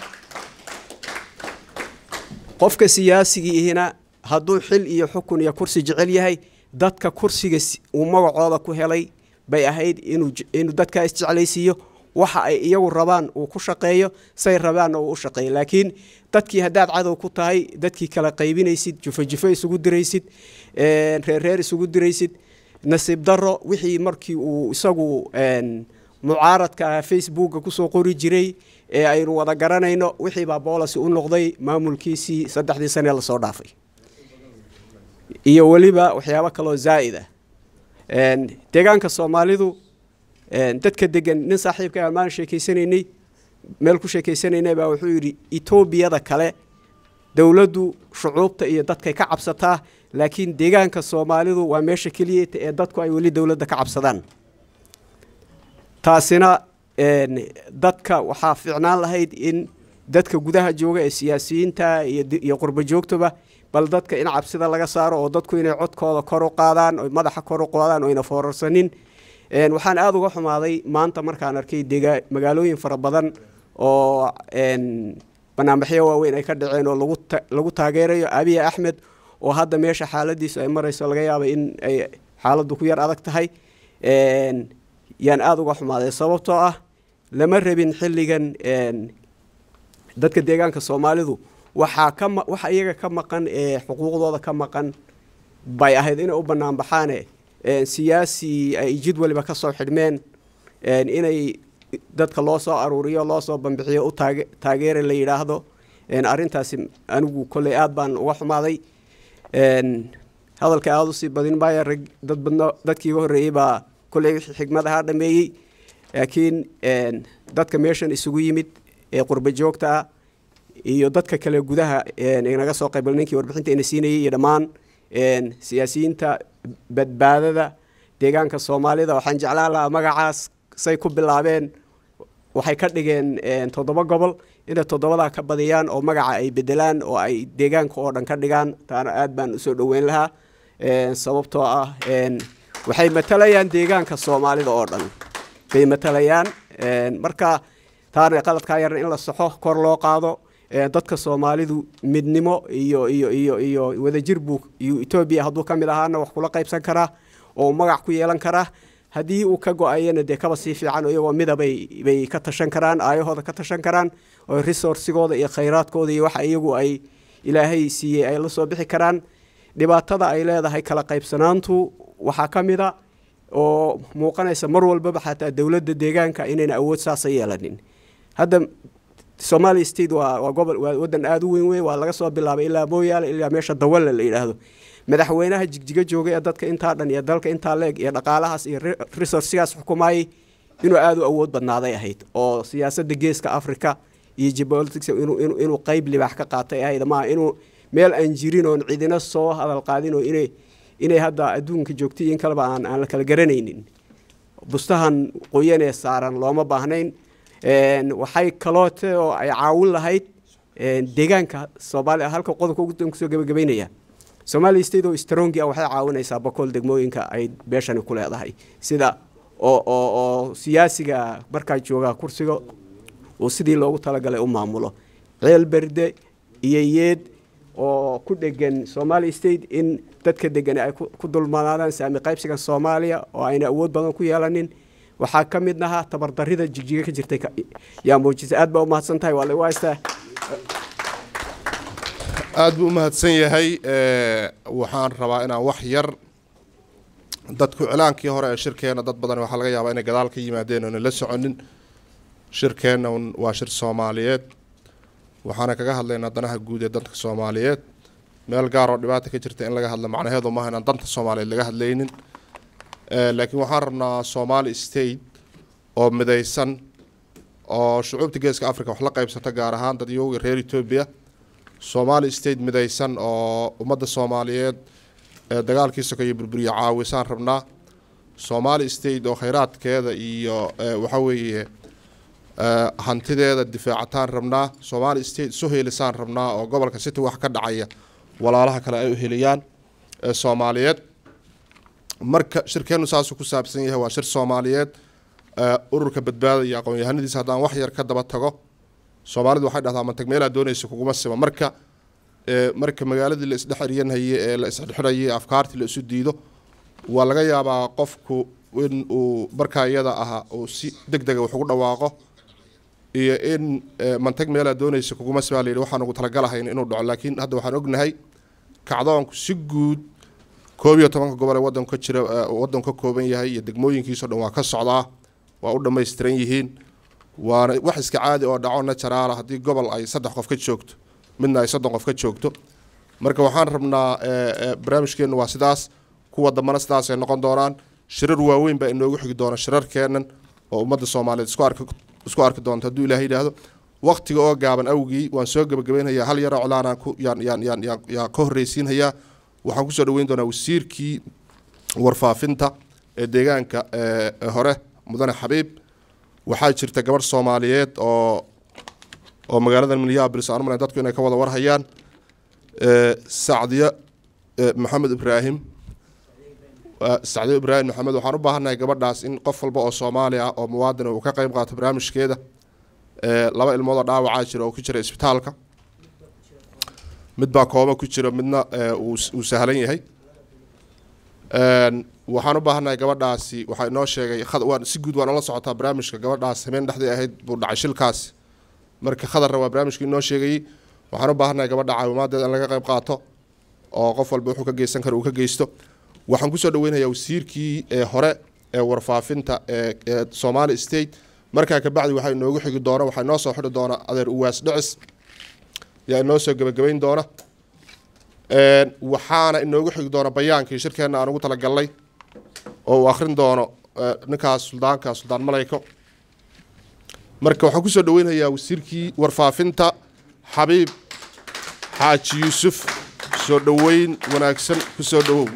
qofka siyaasigiihina hadduu xil iyo xukun iyo kursi jecel yahay dadka kursiga uu magacooda ku helay bay ahayd inuu dadkaa isjeclaysiiyo waxa ay iyagu rabaan uu ku shaqeeyo say rabaanna uu u shaqeeyo laakiin dadkii haddaad cadow ku tahay dadkii kala qaybinaysid jufo jufo isugu diraysid reerreer isugu diraysid nasiib daro wixii markii uu isagu mucaaradka facebooka kusoo qori jiray ee aynu wada garanayno wixii baa boolasi u noqday maamulkiisii saddexdii sane lasoo dhaafay iyo weliba waxyaabo kaloo zaa'id ah deegaanka soomaalidu dadka degan nin saaxiibka aan maalin sheekeysanaynay meel ku sheekeysanaynay baa wuxuu yidhi etoobiyada kale dowladdu shucuubta iyo dadkay ka cabsataa laakiin deegaanka soomaalidu waa meesha keliya ee dadku ay weli dowladda ka cabsadaan taasina dadka waxaa fiicnaan lahayd in dadka gudaha jooga ee siyaasiyiinta iyo qurbo joogtaba bal dadka in cabsida laga saaro oo dadku inay codkooda kor u qaadaan oo madaxa kor u qaadaan oo ayna foorarsanin waxaan aada uga xumaaday maanta markaan arkay dega magaalooyin fara badan oo banaanbaxyo waaweyn ay ka dhaceen oo lagu taageerayo abiy axmed oo hadda meesha xaaladiisu ay marayso laga yaaba in ay xaaladdu ku yar adag tahay yaan aada uga xumaaday sababtoo ah lama rabin xilligan dadka deegaanka soomaalidu waxaa ka waxa iyaga ka maqan ee xuquuqdooda ka maqan bay ahayd inay u bannaan baxaane siyaasi ay jid waliba ka soo xidhmeen inay dadka loo soo aruuriyo loo soo bambixiyo u taage taageera la yidhaahdo arrintaasi anigu kolley aada baan uga xumaaday hadalka aada usii badin maayo rag dad badno dadkii iga horreeyey baa kolley wixii xigmad ahaa dhameeyey laakiin dadka meeshan isugu yimid ee qurba joogta ah iyo dadka kale gudaha inaga soo qaybgal ninkii warbixinta ina siinayay iyo dhammaan siyaasiyiinta badbaadada deegaanka soomaalida waxaan jeclaan lahaa magacaas say ku bilaabeen waxay ka dhigeen toddoba gobol inay toddobadaa ka badiyaan oo magaca ay bedelaan oo ay deegaanka oo dhan ka dhigaan taana aad baan usoo dhoweyn lahaa sababtoo ah waxay matalayaan deegaanka soomaalida oo dhan bay matalayaan marka taana qaladkaa yarna in la saxo kor loo qaado dadka soomaalidu midnimo iyo iyo iyo iyo wadajir buu iyo etoobiya hadduu ka mid ahaana wax kula qaybsan karaa oo magac ku yeelan karaa haddii uu ka go-ayana dee kaba sii fiican iyagoo midabay bay ka tashan karaan aayahooda ka tashan karaan oo resourcigooda iyo khayraadkooda iyo waxa iyagu ay ilaahay siiyey ay la soo bixi karaan dhibaatada ay leedahay kala qaybsanaantu waxaa ka mid a oo muuqanaysa mar walbaba xataa dowladda deegaanka inayna awood saasa yeelanin hadda somalia state waa waa gobol waa waddan aada u weyn wey waa laga soo bilaabay ilaa mooyaale ilaa meesha dawalle la yidhaahdo madaxweynaha jigjiga joogay ee dadka intaa dhan iyo dalka intaa leeg iyo dhaqaalahaas iyo resourcigaas xukumayay inuu aada u awood badnaaday ahayd oo siyaasadda geeska africa iyo geopolitics inuu inuu inuu qeyb libaax ka qaatay ahayd maaha inuu meel aan jirin oon cidina soo hadal qaadin oo inay inay hadda adduunka joogtay in kaleba aan aan la kala garanaynin bustahan qoyan ee saaran looma baahnayn waxay kaloote oo ay caawin lahayd deegaanka soomaaliya halka qodobka ugu kusoo gabagabeynaya somalia state oo strongi ah waxay caawinaysaa boqol degmooyinka ay beeshani ku leedahay sida oo oo oo siyaasiga markaa jooga kursiga uu sidii loogu talagalay u maamulo ceel berde iyo yeed oo ku dhegan somalia state in dadka degani ay ku dulmanaadaan saami qaybsiga soomaaliya oo ayna awood badan ku yeelanin waxaa ka mid ahaa tabardarida jigjiga ka jirtay yaa muujisa aad baa u mahadsan tahay waa lagu haystaa aada buu u mahadsan yahay Eh, waxaan rabaa inaan wax yar dadku iclaankii hore ee shirkeena dad badan waxaa laga yaabaa inay gadaal ka yimaadeen oona la soconin shirkeenna un waa shir soomaaliyeed waxaana kaga hadlaynaa danaha guud ee dadka soomaaliyeed meel gaar oo dhibaata ka jirta in laga hadlo macnaheedu maaha inaan danta soomaaliyeed laga hadlaynin Eh, laakiin waxaan rabnaa somali state oo midaysan oo shucuubta geeska africa wax la qaybsata gaar ahaan dad iyaga reer etoobiya somali state midaysan oo ummadda soomaaliyeed ee dagaalkii sokeeye burburiya caawisaan rabnaa somali state oo khayraadkeeda iyo eh, waxa weeye eh, hantideeda difaacataan rabnaa somali state isu heelisaan rabnaa oo gobolka city wax ka dhacaya walaalaha kale ay u heliyaan ee soomaaliyeed marka shirkeenu saasuu ku saabsan yahay waa shir soomaaliyeed eh, ururka badbaada iyo aqoon-yahanadiisa haddaan wax yar ka daba tago soomaalidu waxay dhahdaa mantag meelaa doonaysa kuguma sima marka eh, marka magaaladii la isdhex eryanhaye ee la isxidxidhaye afkaartii la isu diido waa laga yaabaa qofku in uu markaa iyada aha uu si deg dega wax ugu dhawaaqo iyo in eh, mantag meelaa doonaysa kuguma sima la yidhi waxaan ugu talagalahayn inuu dhaco laakiin hadda waxaan ognahay kacdoonku si guud koob iyo tobanka gobol ee wadanku ka jira eh, wadanku ka kooban yahay iyo degmooyinkiisao dhan waa ka socdaa waa u dhammaystiran yihiin waana wax iska caadi oo dhaco najaraala haddii gobol ay saddex qof ka joogto midna ay soddon qof ka joogto marka waxaan rabnaa eh, eh, barnaamijkeennu waa sidaas kuwa dambana sidaas ay noqon doonaan shirar waaweyn baa inoogu xigi doona shirarkeennan oo ummadda soomaaliyeed isku arki isku arki doonto hadduu ilaahay yidhaahdo waqtiga oo gaaban awgii waan soo gebagabeynhayaa hal yaro colaanaan ku yaan yaan yaan yaan yaan ka horreysiinhayaa waxaan kusoo dhaweyn doonaa wasiirkii warfaafinta ee deegaanka ee ee hore mudane xabiib waxaa jirta gabadh soomaaliyeed oo oo magaalada minneapolis aan umalayn dadku inay ka wada warhayaan ee sacdiyo ee maxamed ibraahim Waa sacdiyo ibraahim maxamed waxaan u baahannahay gabadhaas in qof walba oo soomaali ah oo muwaadin ah uu ka qayb qaato barnaamijkeeda ee laba ilmood oo dhaawacaa jira oo ku jira isbitaalka mid baa kooba ku jira midna ee, uu uu sahlan yahay Een, waxaan u baahannahay gabadhaasi waxaa inoo sheegay khad- waan si guud waan ula socotaa barnaamijka gabadhaas habeen dhexdii ahayd buu dhacay shilkaasi marka khadarna waa barnaamijka inoo sheegayey waxaan u baahannahay gabadha caawimaaddeeda in laga qayb qaato oo qof walba wuxuu ka geysan karo uu ka geysto waxaan kusoo dhaweynayaa wasiirkii ee hore ee warfaafinta ee ee somali state markaa kabacdi waxaa inoogu xigi doona waxaa inoo soo xidhi doona adeer uwaas dhicis yaa inoo soo gebagabeyn doona Een, waxaana inoogu xigi doona bayaankii shirkeenna aan ugu talagalnay oo uu akhrin doono eh, ninkaas suldaanka suldaan malayko marka waxaan kusoo dhaweynayaa wasiirkii warfaafinta xabiib xaaji yuusuf soo dhoweyn wanaagsan kusoo dhawow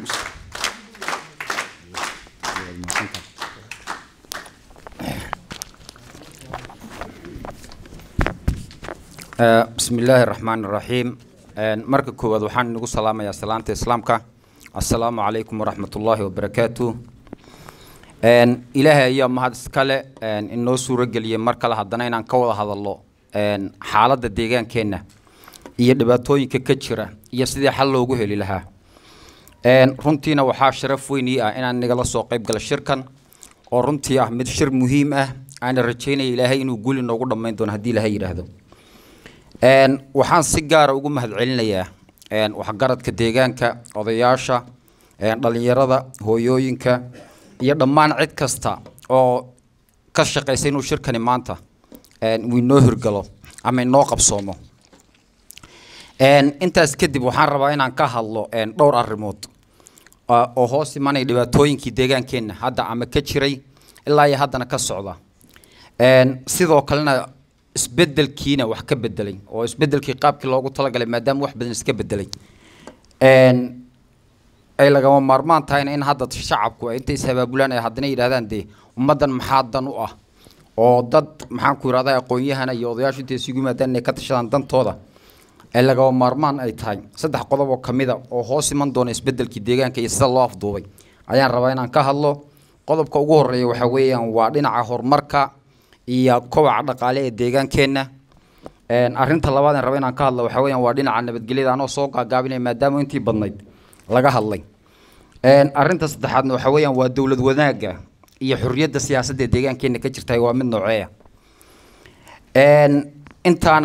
Eh, bismi illaahi raxmaani raxiim Een, marka koowaad waxaan inagu salaamayaa salaanta islaamka assalaamu calaykum waraxmatullaahi wabarakaatu Een, ilaahay ayaa mahad iskale een, inoo suuro geliyey mar kale haddana inaan ka wada hadalno een, xaaladda deegaankeenna iyo dhibaatooyinka ka jira iyo sidii xal loogu heli lahaa Een, runtiina waxaa sharaf weyn ii ah inaan nagala soo qayb galo shirkan oo runtii ah mid shir muhiim ah aana rajaynaya ilaahay inuu guli noogu dhammayn doono haddii ilaahay yidhaahdo Een, waxaan si gaara ugu mahadcelinayaa een, waxgaradka deegaanka odayaasha een, dhalinyarada hooyooyinka iyo dhammaan cid kasta oo ka shaqaysa inuu shirkani maanta een, uu inoo hirgalo ama inoo qabsoomo Een, intaas kadib waxaan rabaa inaan ka hadlo een, dhowr arrimood oo oo hoos imanaya dhibaatooyinkii deegaankeenna hadda ama ka jiray ilaa iyo haddana ka socda Een, sidoo kalena isbedelkiina wax ka bedelay oo isbedelkii qaabkii loogu talagalay maadaama wax badan iska bedelay Een, ay lagama maarmaan tahayna in hadda shacabku ay intay ishabaabulaan ay haddana yidhahdaan dee ummaddan maxaa dan u ah oo dad maxaan ku yidhahdaa aqoon-yahana iyo odayaashu intay isugu yimaadaan inay ka tashadaan dantooda ay lagama maarmaan ay tahay saddex qodob oo ka mida oo hoos iman doona isbedelkii deegaanka iyo sida loo afduubay ayaan rabaa inaan ka hadlo qodobka ugu horeeya waxaa weeyaan waa dhinaca horumarka iyo kobaca dhaqaale ee deegaankeenna Een, arrinta labaad aan raba inaan ka hadlo waxaa weeyaan waa dhinaca nabadgelyada anoo soo gaagaabinaya maadaama intii badnayd laga hadlay Een, arrinta saddexaadna waxaa weeyaan waa dowlad wanaagga iyo xorriyadda siyaasadda ee deegaankeenna ka jirta waa mid nooceeya Een, intaana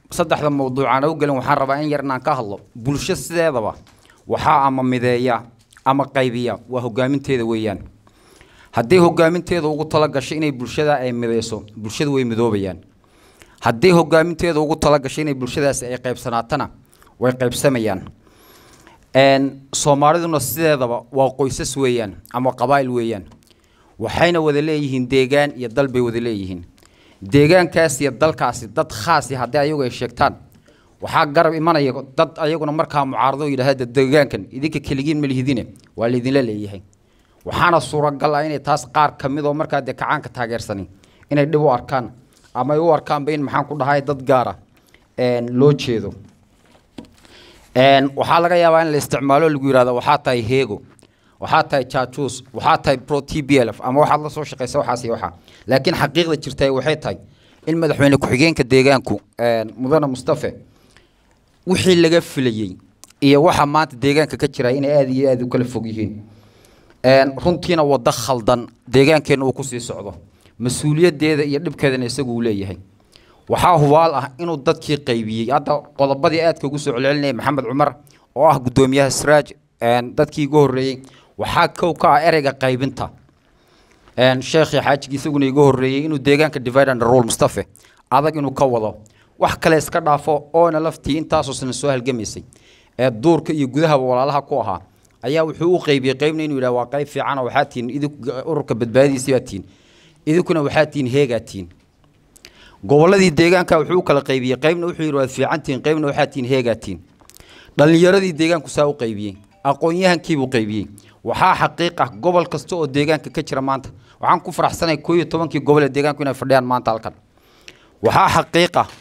saddexda mawduuc aan u gelin waxaan rabaa in yar inaan ka hadlo bulsho sideedaba waxaa ama mideeya ama qaybiya waa hogaaminteeda weeyaan haddii hogaaminteeda ugu tala gasho inay bulshada ay mideyso bulshadu way midoobayaan haddii hogaaminteeda ugu tala gasho inay bulshadaasi ay qaybsanaatana way qaybsamayaan Een, soomaaliduna sideedaba waa qoysas weeyaan ama qabaa'il weeyaan waxayna wada leeyihiin deegaan iyo dal bay wada leeyihiin deegaankaas iyo dalkaasi dad khaasi haddii ayagu ay sheegtaan waxaa garab imanaya dad ayaguna markaa mucaarado oo yidhaahda deegaankan idinka keligiin ma lihidine waa laydinla leeyahay waxaana suuragal ah inay taas qaar ka mid oo markaa dee kacaanka taageersanin inay dhib u arkaan ama ay u arkaanba in maxaan ku dhahay dad gaara een, loo jeedo Een, waxaa laga yaabaa in la isticmaalo lagu yidhahdo waxaa tahay heego waxaa tahay jaajuus waxaa tahay pro t b l f ama waxaad la soo shaqaysa waxaas iyo waxaa laakiin xaqiiqda jirta waxay tahay in madaxweyne ku-xigeenka deegaanku een, mudane mustafe wixii laga filayey iyo waxa maanta deegaanka ka jira inay aad iyo aad u kala fog yihiin Een, runtiina waddo khaldan deegaankeena uu kusii socdo mas-uuliyaddeeda iyo dhibkeedana isagu uu leeyahay waxaa hubaal ah inuu dadkii qaybiyey hadda qodobadii aadka ugu soo celcelinaya maxamed cumar oo ah guddoomiyaha siraaj een, dadkii ugu horreeyey waxaa kow ka ah ereyga qaybinta een, sheekhii xaajigii isaguna iga horreeyey inuu deegaanka divide and rule mustafe adag inuu ka wado wax kale iska dhaafo oona laftii intaasoo sana soo halgamaysay ee duurka iyo gudahaba walaalaha ku ahaa ayaa wuxuu u qaybiyey qaybna inuu yidhaha waa qayb fiican oo waxaa tihiin idinku ururka badbaadidiisii baa tihiin idinkuna waxaa tihiin heegaa tihiin gobolladii deegaanka wuxuu u kala qaybiyey qaybna wuxuu yidhi waad fiican tihiin qaybna waxaa tihiin heegaa tihiin dhallinyaradii deegaanku saa u qaybiyey aqoon-yahankiibuu qaybiyey waxaa xaqiiq ah gobol kasta oo deegaanka ka jira maanta waxaan ku faraxsanay koo iyo tobankii gobol ee deegaanku inay fadhiyaan maanta halkan waxaa xaqiiq ah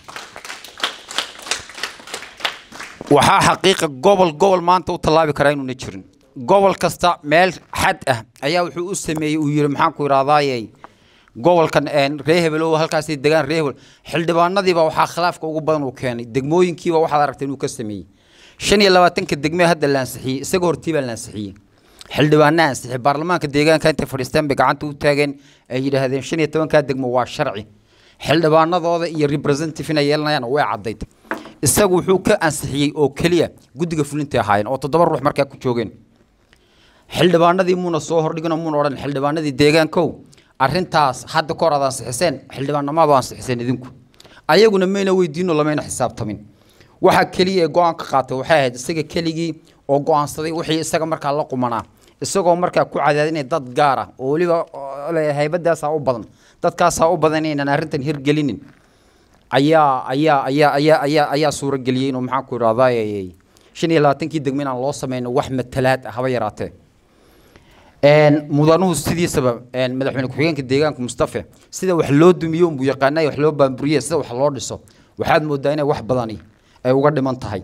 waxaa xaqiiqa gobol gobol maanta u tallaabi karaa inuuna jirin gobol kasta meel xad ah ayaa wuxuu u sameeyey uu yidhi maxaan ku idhahdaaye gobolkan een, ree hebelow halkaasi degaan ree hebel xildhibaanadiiba waxaa khilaafka ugu badan uu keenay degmooyinkiiba waxaad aragtay inuu ka sameeyey shan iyo labaatanka degmee hadda la ansixiyey isaga hortii baa la ansixiyey xildhibaana ansixiyey baarlamaanka deegaanka intay fadhiisteen bay gacanta u taageen ay yidhaahdeen shan iyo tobankaa degmo waa sharci xildhibaanadooda iyo representative inay yeelanayaan way caddayd isagu wuxuu ka ansixiyey oo keliya guddiga fulintay ahaayeen oo toddoba ruux markaa ku joogeen xildhibaanadii muuna soo hordhigino muuna odhan xildhibaanadii deegaankow arrintaas hadda ka hor aad ansixiseen xildhibaanamaadu ansixiseen idinku ayaguna mayna weydiino lamayna xisaabtamin waxa keliya ee go-aan ka qaatay waxay ahayd isaga keligii oo go-aansaday wixii isaga markaa la qumanaa isagoo markaa ku cadaadinay dad gaar ah oo weliba oo leh haybadaasaa u badan dadkaasaa u badan inaynan arrintan hirgelinin ayaa ayaa ayaa ayaa ayaa ayaa suurageliyey inuu maxaan ku idhahdaa shan iyo labaatankii degmo inaan loo sameyno wax matalaad ah haba yaraatee een mudanuhu sidiisaba een madaxweyne ku-xigeenka deegaanka mustafe sida wax loo dumiyo unbuu yaqaanay wax loo baamburiye sida wax loo dhiso waxaad moodaa inay wax badani ay uga dhiman tahay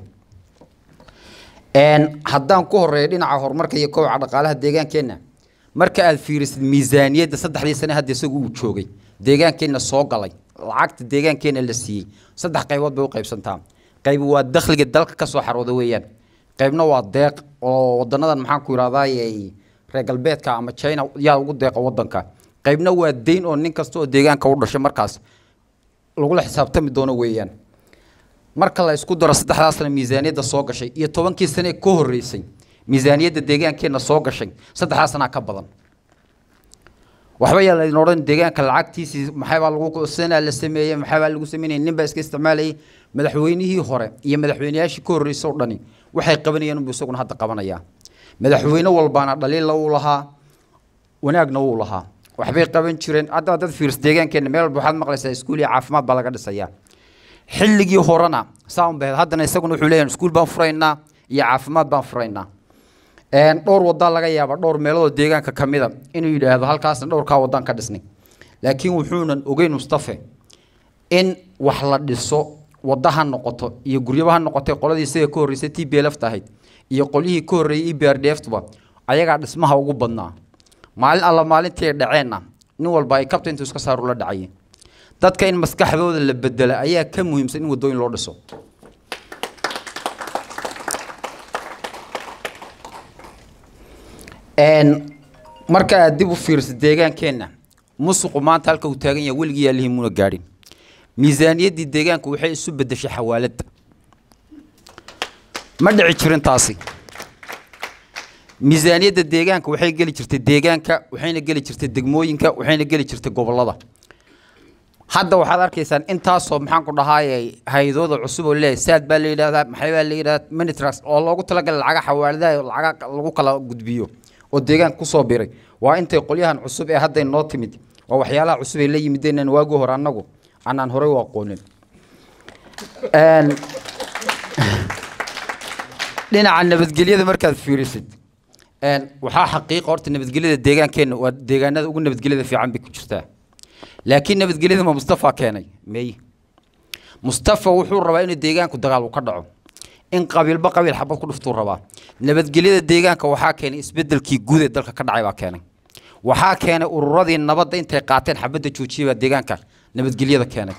een haddaan ku horeeyo dhinaca horumarka iyo kobaca dhaqaalaha deegaankeenna marka aad fiirisid miisaaniyadda saddexdii sane hadda isagu uu joogay deegaankeenna soo galay lacagta deegaankeenna la siiyey saddex qaybood bay u qaybsantaa qayb waa dakhliga dalka ka soo xarooda weeyaan qaybna waa deeq oo wadanadan maxaan ku idhahdaay reer galbeedka ama china yaa ugu deeqa wadanka qaybna waa deyn oo nin kasta oo deegaanka u dhashay markaas lagula xisaabtami doono weeyaan marka la isku daro saddexdaasna miisaaniyadda soo gashay iyo tobankii sane ka horreysay miisaaniyadda deegaankeenna soo gashay saddexdaasna ka badan waxba yaa laydin odhan deegaanka lacagtiisii maxaybaa lagu sanaa la sameeyey maxaybaa lagu sameynaya nin baa iska isticmaalayay madaxweynihii hore iyo madaxweyneyaashii ka horreysay oo dhani waxay qabanayeen unbuu isaguna hadda qabanayaa madaxweyne walbaana dhaliilla uu lahaa wanaagna wuu lahaa waxbay qaban jireen hadda dad fiirs deegaankeenna meel walba waxaad maqlaysaa iskuul iyo caafimaad baa laga dhisayaa xilligii horena saa un bahed haddana isaguna wuxuu leeyahay iskuul baan furaynaa iyo caafimaad baan furaynaa dhowr wadaa laga yaaba dhowr meeloodoo deegaanka ka mida inuu yidhaahdo halkaasna dhowrkaa wadaan ka dhisnay laakiin wuxuunan ogeyn mustafe in wax la dhiso wadda ha noqoto iyo guryaba ha noqotay qoladii isaga ka horreysay t b lft ahayd iyo qolyihii ka horreeyey e b r d f tuba ayagaa dhismaha ugu badnaa maalin alla maalintii ay dhaceenna nin walba ay kabta intuu iska saaru la dhacayeen dadka in maskaxdooda la bedela ayaa ka muhiimsan in waddooyin loo dhiso marka aad dib u fiirsa deegaankeenna musuqu maanta halka uu taagan yahay weligii yaalihi muuna gaadhin miisaaniyaddii deegaanka waxay isu beddeshay xawaaladda ma dhici jirin taasi miisaaniyadda deegaanka waxay geli jirtay deegaanka waxayna geli jirtay degmooyinka waxayna geli jirtay gobollada hadda waxaad arkaysaan intaasoo maxaan ku dhahaayay hay-adooda cusub oo leeyahay saad baa la yidhahdaa maxay baa la yidhahdaa minitras oo loogu talagalay lacaga xawaaladaha oo lacaga lagu kala gudbiyo oo deegaanka kusoo biray waa intay qolyahan cusub ee hadday noo timid waa waxyaalaha cusub ay la yimideen waagii hore annagu anaan horey u aqoonin Een, dhinaca nabadgelyada markaad fiirisid een, waxaa xaqiiqa horta nabadgelyada deegaankeenna waa deegaanada ugu nabadgelyada fiican bay ku jirtaa laakiin nabadgelyada ma mustafa keenay meye mustafa wuxuu rabaa inuu deegaanku dagaal uu ka dhaco in qabiilba qabiil xabad ku dhuftuu rabaa nabadgelyada deegaanka waxaa keenay isbedelkii guud ee dalka ka dhacay baa keenay waxaa keenay ururadii nabadda intay qaateen xabadda joojiyay baa deegaanka nabadgelyada keenay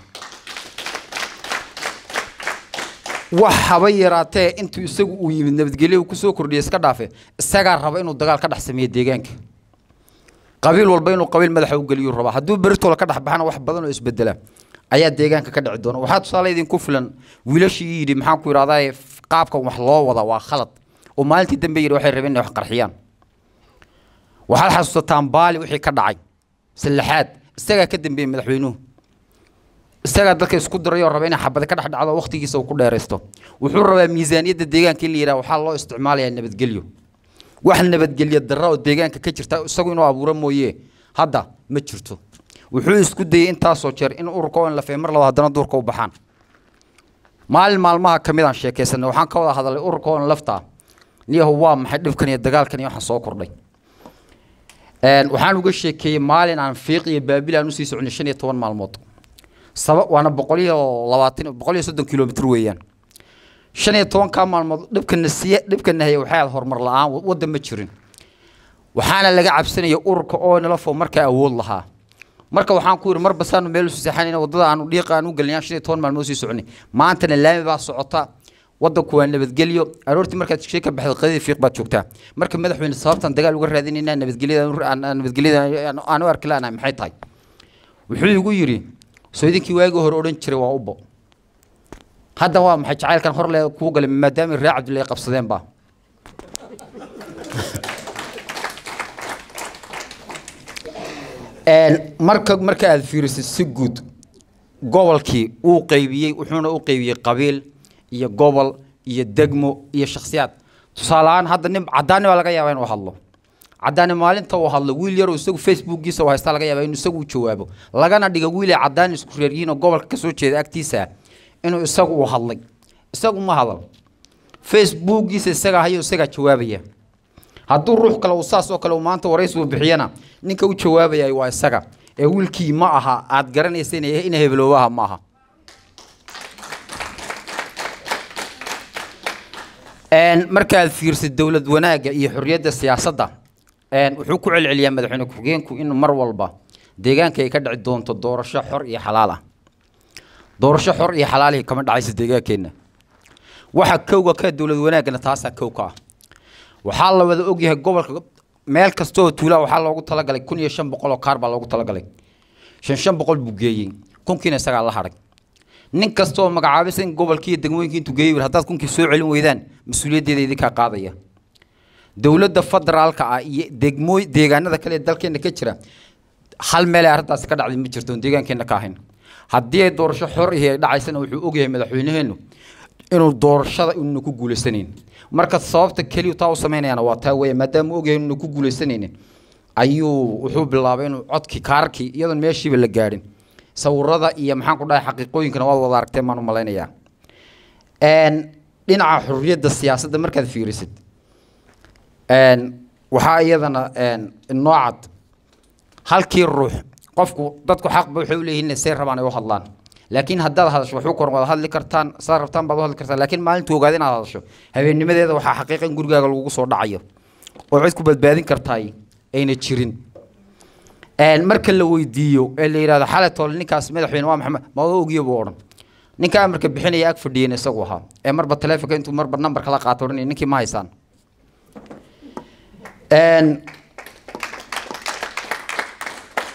wax haba yaraatee intuu isagu uu yimid nabadgelyo uu kusoo kordhiyay iska dhaafe isagaa raba inuu dagaal ka dhex sameeyo deegaanka qabiil walba inuu qabiil madaxa u geliyuu rabaa hadduu beritoola ka dhex baxana wax badan oo isbedela ayaa deegaanka ka dhici doona waxaa tusaale idinku filan wiilashii yidhi maxaan ku idhahdaa qaabkan wax loo wada waa khalad oo maalintii dambe yidhi waxay rabeen inay wax qarxiyaan waxaad xasuusataan baali wixii ka dhacay sallaxaad isagaa ka dambeeyey madaxweynuhu isagaa dadka isku diray oo raba inay xabada ka dhex dhacdo waqtigiisa uu ku dheeraysto wuxuu rabaa miisaaniyadda deegaanka in la yidhaha waxaa loo isticmaalayaa nabadgelyo wax nabadgelyo darra oo deegaanka ka jirta isagu inuu abuuro mooye hadda ma jirto wuxuu isku dayey intaasoo jeer in ururka oo in la mar laba haddana duurka u baxaan maalin maalmaha ka mid aan sheekaysanay waxaan ka wada hadalay ururka oo in laftaa niyahu waa maxay dhibkan iyo dagaalkan iyo waxaan soo kordhay Een, waxaan uga sheekeeyey maalin aan fiiq iyo baabil aan usii soconay shan iyo toban maalmood saba waana boqol iyo labaatan boqol iyo soddon kilomitr weeyaan shan iyo tobankaa maalmood dhibkana siya dhibkana haya waxay ahayd horumar la-aan wa- waddan ma jirin waxaana laga cabsanaya ururka oo nalafo markaa awood lahaa marka waxaan ku yidhi marba saanu meel usu seexanayna waddada aanu dhiiqa aan u gelinay shan iyo toban maalmood sii soconay maantana laami baa socota waddanku waa nabadgelyo aroortii markaad shee ka baxday qadadii fiiq baad joogtaa marka madaxweyne sababtan dagaal uga raadinaynaa nabadgelyada aan- aan- nabadgelyada aan- aan u arki laanahay maxay tahay wuxuu igu yidhi soo idinkii waagii hore odhan jiray waa ubo hadda waa maxay jacaylkan hor le kuu galay maadaama reer cabdullahi qabsadeen baa Een, marka marka aad fiirisid si guud gobolkii wuu qaybiyey wuxuuna u qaybiyey qabiil iyo gobol iyo degmo iyo shakhsiyaad tusaale ahaan hadda nin cadaani baa laga yaabaa inuu hadlo cadaani maalinta uu hadlo wiil yaroo isagu facebookiisa u haysta laga yaabaa inuu isagu u jawaabo lagana dhigo wiil ay cadaani isku reer yihiin oo gobolka kasoo jeeda agtiisa ah inuu isagu u hadlay isagu ma hadal facebookiisa isagaa hayo isagaa jawaabaya hadduu ruux kale uu saas oo kale uu maanta waraysi uu bixiyana ninka u jawaabaya waa isaga ee wiilkii ma aha aad garanaysa inay ina hebeloobaha ma aha Een, markaad fiirsid dowlad wanaagga iyo xorriyadda siyaasadda een, wuxuu ku celceliyaa madaxweyne ku-xigeenku in mar walba deegaanka ay ka dhici doonto doorasho xor iyo xalaal ah doorasho xor iyo xalaalihi kama dhacaysa deegaankeenna waxa kowga ka dowlad wanaaggana taasaa kow ka ah waxaa la wada ogyahay gobolka meel kasta oo tuulaa waxaa loogu talagalay kun iyo shan boqol oo kaar baa loogu talagalay shan shan boqol buu geeyey kunkiina isagaa la hadhay nin kasta oo magacaabisa in gobolkii iyo degmooyinkii intuu geeyey yidhi, haddaad kunkii soo celin weydaan mas-uuliyaddeeda idinkaa qaadaya dowladda federaalka ah iyo degmooy deegaanada kale ee dalkeena ka jira hal meel ay arrintaasi ka dhacday ma jirto oon deegaankeena ka ahayn haddii ay doorasho xor ihi ay dhacaysana wuxuu ogyahay madaxweynaheennu inuu doorashada inuuna ku guulaysanayn marka sababta keliya taa u samaynayana waa taa weeye maadaama uu ogyahay inuuna ku guuleysanaynin ayuu wuxuu bilaabay inuu codkii kaarkii iyadoon meeshiiba la gaadhin sawirada iyo maxaan ku dhahay xaqiiqooyinkana waad wada aragteen baan u malaynayaa Een, dhinaca xorriyadda siyaasadda markaad fiirisid een, waxaa iyadana een, inoo cad halkii ruux qofku dadku xaqba waxay u leeyihiin inay say rabaan ay u hadlaan laakiin haddaad hadasho waxu koran waad hadli kartaan saad rabtaan baad u hadli kartaan laakiin maalintuu ogaada inaad hadasho habeennimadeeda waxaa xaqiiqa in gurigaaga lagugu soo dhacayo oo cid ku badbaadin kartaay ayna jirin Een, marka la weydiiyo ee la yidhahdo xalay toole ninkaas madaxweyne waa maxamed ma waa ogiyo buu odhan ninka amarka bixinaya ag fadhiyeen isagu ahaa ee marba taleefonka intuu marba nambarka la qaato odhanaya ninkii ma haysaan Een,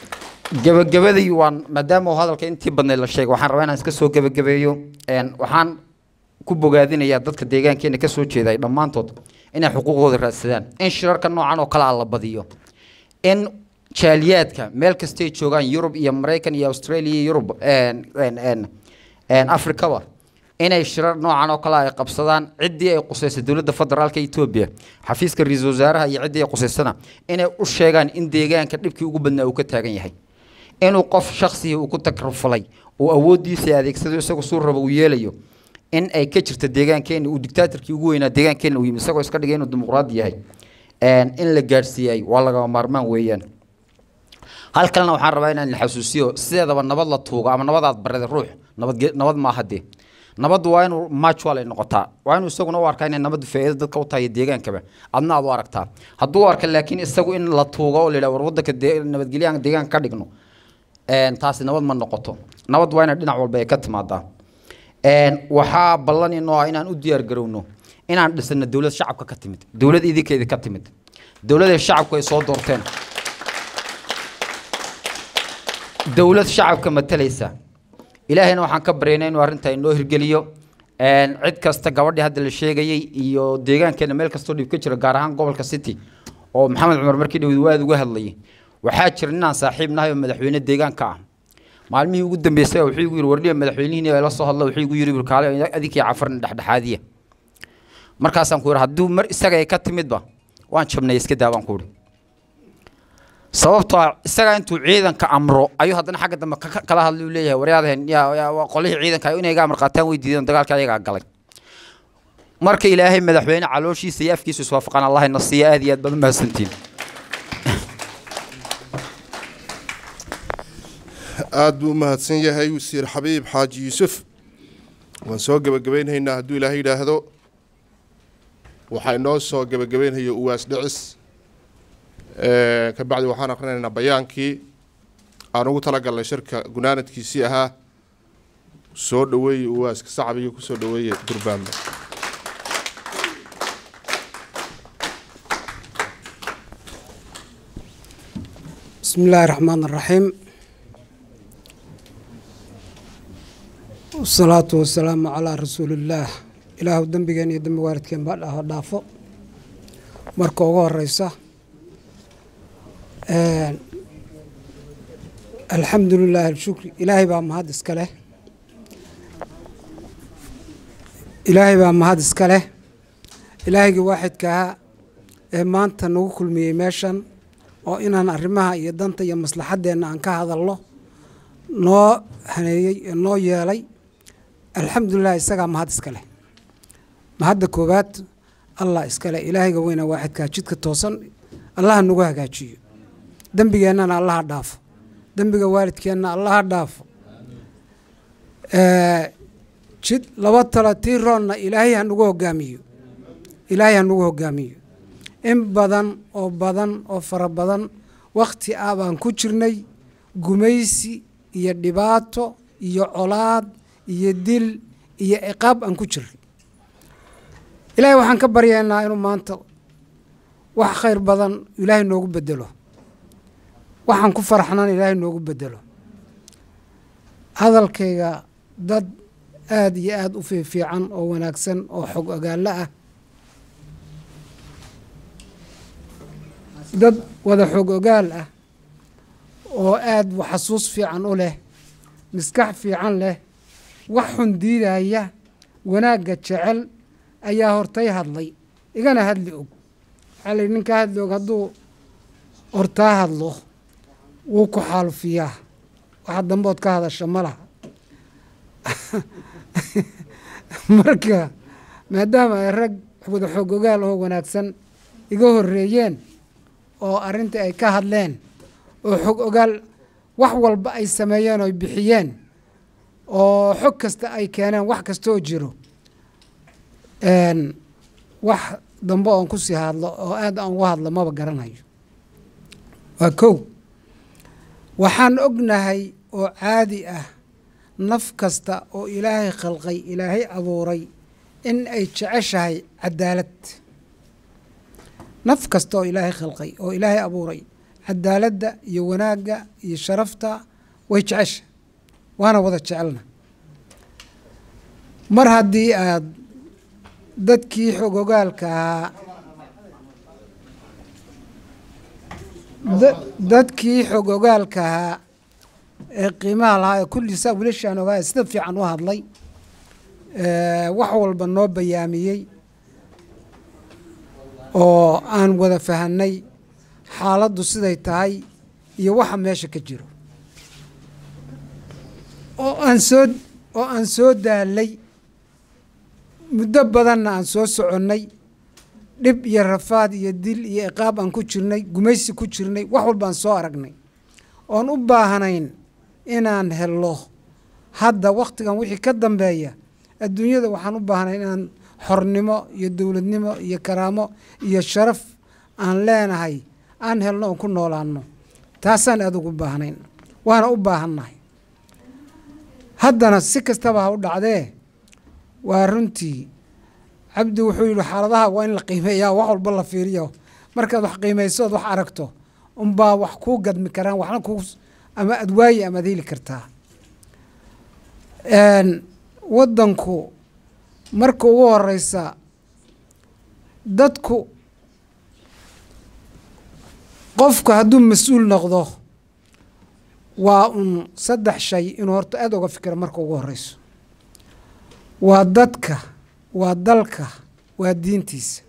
gebagabadii waan maadaama uu hadalka intii badnayd la sheegay waxaan rabaa inaan iska soo gebagabeeyo Een, waxaan ku bogaadinayaa dadka deegaankeena kasoo jeeday dhammaantood inay xuquuqdooda raadsadaan in shirarka noocan oo kale ah la badiyo in jaaliyaadka meel kastay joogaan yurub iyo maraykan iyo australia iyo yurub een, een, een, een, afrikaba inay shirar noocan oo kale ay qabsadaan ciddii ay qusaysay dowladda federaalka etoobiya xafiiska ra-iisul wasaaraha iyo ciddii ay qusaysana inay u sheegaan in deegaanka dhibkii ugu badnaa uu ka taagan yahay inuu qof shaksiga uu ku takrufalay uu awooddiisa adeegsado isagu suu rabo uu yeelayo in ay ka jirto deegaankeena uu dictaatorkii ugu weynaa deegaankeena uu yimi isagoo iska dhigay inuu dimuqraadi yahay Een, in la gaadhsiiyay waa lagama maarmaan weeyaan hal kalena waxaan rabaa inaan la xasuusiyo sideedaba nabad la tuugo ama nabadaad barada ruux nabad nabad maaha dee nabaddu waa inuu mutual ay noqotaa waa inuu isaguna u arkaa inay nabaddu faa'iido dadka u tahay iyo deegaankaba adna aad u aragtaa hadduu u arka laakiin isagu in la tuugo oo la yidhaha war waddanka dee- nabadgelyo aan deegaanka ka dhigno Een, taasi nabad ma noqoto nabad waa inay dhinac walba ay ka timaadaa Een, waxaa ballan inoo ah inaan u diyaar garowno inaan dhisano dowlad shacabka ka timid dowlad idinkeeda ka timid dowladay shacabku ay soo doorteen dowlad shacabka matalaysa ilaahayna waxaan ka baryaynaa inuu arrintaa inoo hirgeliyo Een, cid kasta gabadhii hadda la sheegayey iyo deegaankeena meel kastoo dhib ka jiro gaar ahaan gobolka city oo maxamed cumar markii dhawid waa aad uga hadlayay waxaa jira ninaan saaxiib nahay oo madaxweyne deegaanka ah maalmihii ugu dambeysay wuxuu igu yidhi wardhiya madaxweynihiin la soo hadla wuxuu igu yidhi burkaale adinkii cafarna dhexdhexaadiya markaasaan ku yidhi hadduu mar isaga ay ka timidba waan jabnay iska daa baan ku yidhi sababtoo ah isagaa intuu ciidanka amro ayuu haddana xagga dambe ka- ka- kala hadlay uu leeyahay waryaadaheen yaa yaa- waa qolihii ciidanka inay iga amar qaataan way diideen dagaalka ayagaa galay marka ilaahay madaxweyne calooshiisa iyo afkiisa iswaafaqaan allahayna siiya aad iyo aad baad u mahadsantiin aad buu u mahadsan yahay wasiir xabiib xaaji yuusuf waan soo gebagabaynhaynaa hadduu ilaahay yidhaahdo waxaa inoo soo gebagabaynhaya uwaas dhicis Ee, ka bacdi waxaan akrinaynaa bayaankii aan ugu talagalnay shirka gunaanadkiisii ahaa soo dhaweeye uwaaska sacbiga kusoo dhaweeye durbaanba بسم الله الرحمن الرحيم والصلاة والسلام على رسول الله إله دنبigeen iyo dambi waalidkeen baa dhaho dhaafo marka ugu horeysa Een, alxamdu lilaahi alshukri ilaahay baa mahad iska leh ilaahay baa mahad iska leh ilaahayga waaxidka ahaa ee maanta nagu kulmiyey meeshan oo inaan arrimaha iyo danta iyo maslaxaddeenna aan ka hadalno noo haneeyey ee noo yeelay alxamdulilah isagaa mahad iska leh mahadda koowaad allah iska leh ilaahayga weyna waaxidkaa jidka toosan allaha nagu hagaajiyo dembigeennana allaha dhaafo dembiga waalidkeenna allaha dhaafo Ee, jid laba talo tii roonna ilaahay ha nagu hogaamiyo ilaahay ha nagu hogaamiyo in badan oo badan oo fara badan wakhti ah baan ku jirnay gumaysi iyo dhibaato iyo colaad iyo dil iyo ciqaab aan ku jirnay ilaahay waxaan ka baryaynaa inuu maanta wax khayr badan ilaahay noogu bedelo waxaan ku faraxnaan ilaahay noogu bedelo hadalkayga dad aada iyo aada u fiifiican oo wanaagsan oo xog ogaallo ah dad wada xog ogaal ah oo aada xasuus fiican u leh maskax fiican leh wax xun diidaya wanaagga jecel ayaa hortay hadlay igana hadli og waxaa la yidhi ninka hadli og hadduu hortaa hadlo wuu ku xaalufiyaa waxa dambood ka hadasha ma laha marka maadaama ay rag wada xoog ogaal oo wanaagsan iga horreeyeen oo arrintii ay ka hadleen oo xog ogaal wax walba ay sameeyeen oo ay bixiyeen oo xog kasta ay keeneen wax kastaoo jiro een, wax dambe oon ku sii hadlo oo aad aan uga hadlo maba garanayo waa kow waxaan ognahay oo caadi ah naf kasta oo ilaahay khalqay ilaahay abuuray in ay jeceshahay cadaalad naf kasta oo ilaahay khalqay oo ilaahay abuuray cadaaladda iyo wanaagga iyo sharafta way jecesha waana wada jecelna mar haddii aad dadkii xogogaalka ahaa da- dadkii xogogaalka ahaa ee qiimaha lahaa ee kulliisa wiilashaan ogaa ee sida fiican u hadlay ee wax walba noo bayaamiyey oo aan wada fahanay xaaladdu siday tahay iyo waxa meesha ka jiro oo aan soo oo aan soo daalay muddo badanna aan soo soconnay dhib iyo rafaad iyo dil iyo iqaab aan ku jirnay gumaysi ku jirnay wax walba aan soo aragnay oon u baahnayn inaan helo hadda wakhtigan wixii ka dambeeya adduunyada waxaan u baahnayn inaan xornimo iyo dowladnimo iyo karaamo iyo sharaf aan leenahay aan helno oon ku noolaanno taasaan adugu u baahnayn waana u baahannahay haddana si kastaba ha u dhacdee waa runtii cabdi wuxuu yidhi xaaladaha waa in la qiimeeyaa wax walba la fiiriyo markaad wax qiimaysood wax aragto unbaa wax kuu gadmi karaan waxna kuu ama aad waayi ama ad heli kartaa waddanku marka ugu horeysa dadku qofku hadduu mas-uul noqdo waa un saddex shay inuu horta aada uga fikiro marka ugu horeyso waa dadka waa dalka waa diintiisa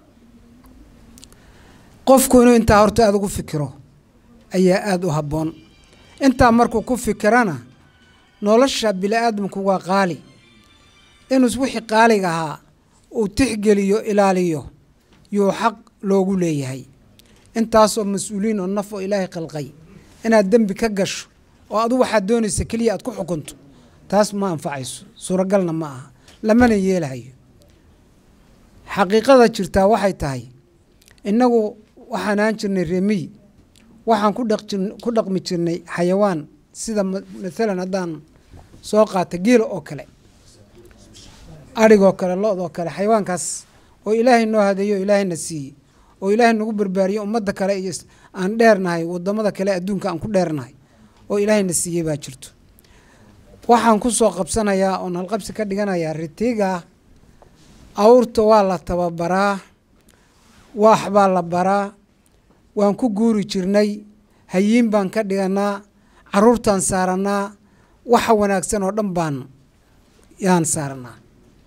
qofku inuu intaa horta aada ugu fikiro ayaa aada u habboon intaa markuu ku fikirana nolosha bini-aadamku waa qaali inuu wixii qaaliga ahaa uu tixgeliyo ilaaliyo yuu xaq loogu leeyahay intaasoo mas-uuliyiin oo naf oo ilaahay khalqay inaad dembi ka gasho oo adu waxaad doonaysa keliya aad ku xukunto taas ma anfacayso suuragalna ma aha lamana yeelahayo xaqiiqada jirtaa waxay tahay innagu waxaan aan jirnay reemiyi waxaan ku dhaqjir ku dhaqmi jirnay xayawaan sida maalan haddaan soo qaata geela oo kale adhigoo kale lo-doo kale xayawaankaas oo ilaahay noo hadeeyo o ilaahayna siiyey oo ilaahay nagu barbaariyo ummadda kale iyo aan dheernahay wadamada kale adduunka aan ku dheernahay oo ilaahayna siiyey baa jirto waxaan ku soo qabsanayaa oon halqabsi ka dhiganayaa ritiga awrta waa la tababaraa waax baa la baraa waan ku guuri jirnay hayiin baan ka dhiganaa caruurtaan saaranaa waxa wanaagsan oo dhan baan yaan saaranaa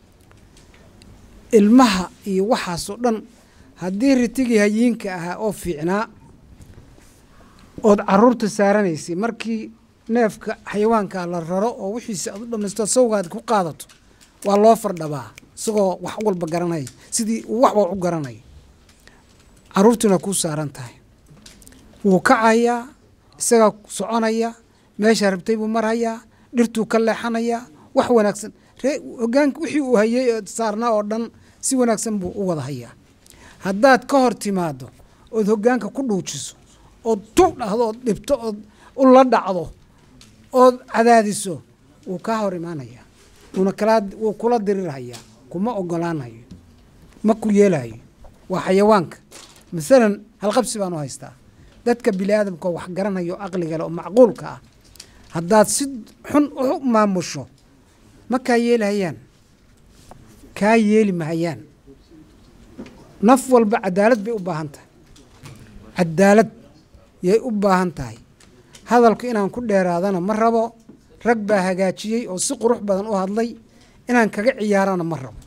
ilmaha iyo waxaasoo dhan haddii ritigii hayiinka ahaa oo fiicnaa ood caruurta saaranaysay markii neefka xayawaankaa la raro oo wixiisa aad u dhamaysto sawgaad ku qaadato waa loo fardhabaa isagoo wax walba garanaya sidii uu wax wal u garanayo caruurtuna kuu saaran tahay wuu kacayaa isagaa soconaya meeshaa rabtay buu marhayaa dhirtuu ka leexanayaa wax wanaagsan ree hogaanka wixii uu hayay saarnaa oo dhan si wanaagsan buu u wada hayaa haddaad ka hor timaado ood hogaanka ku dhuujiso ood tug dhahdo ood dhibto ood u la dhacdo ood cadaadiso wuu kaa hor imaanayaa wuuna kalaa wuu kula dirirhayaa kuma ogolaanayo ma ku yeelayo waa xayawaanka masalan halqabsi baan u haystaa dadka bini aadamka oo wax garanayo o aqliga leh oo macquulka ah haddaad si xun u maamusho ma kaa yeelahayaan kaa yeeli mahayaan naf walba cadaalad bay u baahan tahay cadaalad yay u baahan tahay hadalku inaan ku dheeraadana ma rabo rag baa hagaajiyey oo si qurux badan u hadlay inaan kaga ciyaarana ma rabo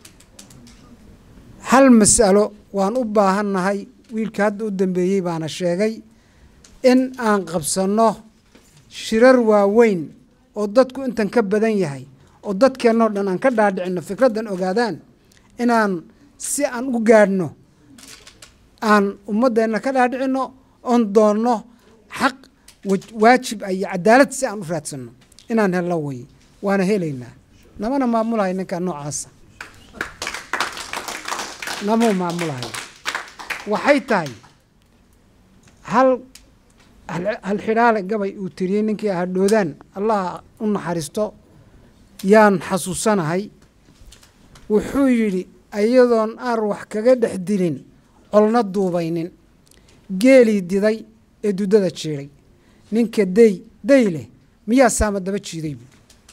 hal mas'alo waan u baahannahay wiilka hadda u dambeeyey baana sheegay in aan qabsanno shirar waaweyn oo dadku intan ka badan yahay oo dadkeennoo dhan aan ka dhaadhicinno fikraddan ogaadaan inaan si aan u gaadhno aan ummaddeenna ka dhaadhicinno oon doonno xaq waajib ah iyo cadaalad si aan u raadsanno inaan hello wey waana helaynaa namana maamulahay ninkaa noocaasa namau maamulahay waxay tahay hal hal xidhaale gabay uu tiriyey ninkii ahaa dhoodaan allah u naxariisto yaan xasuusanahay wuxuu yidhi iyadoon aar wax kaga dhex dilin colna duubaynin geelii diday ee dudada jiiday ninka day day leh miyaa saama daba jiiday bu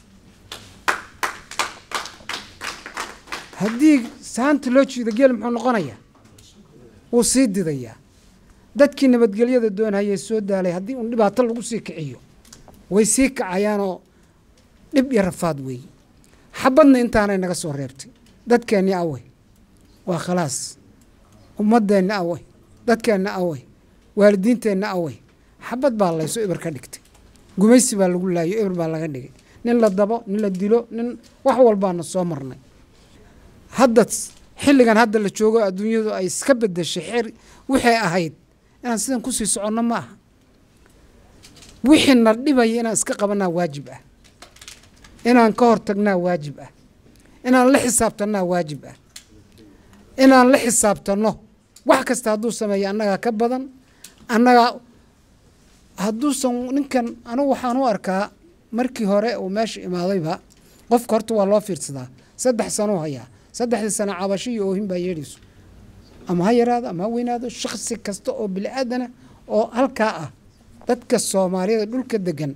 haddii saanta loo jiido geel muxuu noqonayaa wuu sii didayaa dadkii nabadgelyada doonhayee soo daalay haddii uun dhibaato lagu sii kiciyo way sii kacayaanoo dhib iyo rafaad weeye xabadna intaanay naga soo reebtay dadkeenni awey waa khalaas ummaddeenni awey dadkeenna awey waalidiinteenna awey xabad baa layso eber ka dhigtay gumaysi baa lagu laayo eber baa laga dhigay nin la dabo nin la dilo nin wax walbaana soo marnay hadda xilligan hadda la joogo adduunyadu ay iska bedeshay xer waxay ahayd inaan sidan kusii soconno ma aha wixii na dhibaya inaan iska qabanaa waajib ah inaan ka hortagnaa waajib ah inaan la xisaabtannaa waajib ah inaan la xisaabtanno wax kasta hadduu sameeyo annagaa ka badan annagaa hadduusan ninkan anugu waxaan u arkaa markii hore uu meesha imaadayba qofka horta waa loo fiirsadaa saddex sanuu hayaa saddexdii sano cabasho iyo oohin baa yeedhayso ama ha yaraado ama ha weynaado shaksi kasta oo bini aadana oo halkaa ah dadka soomaaliyada dhulka degan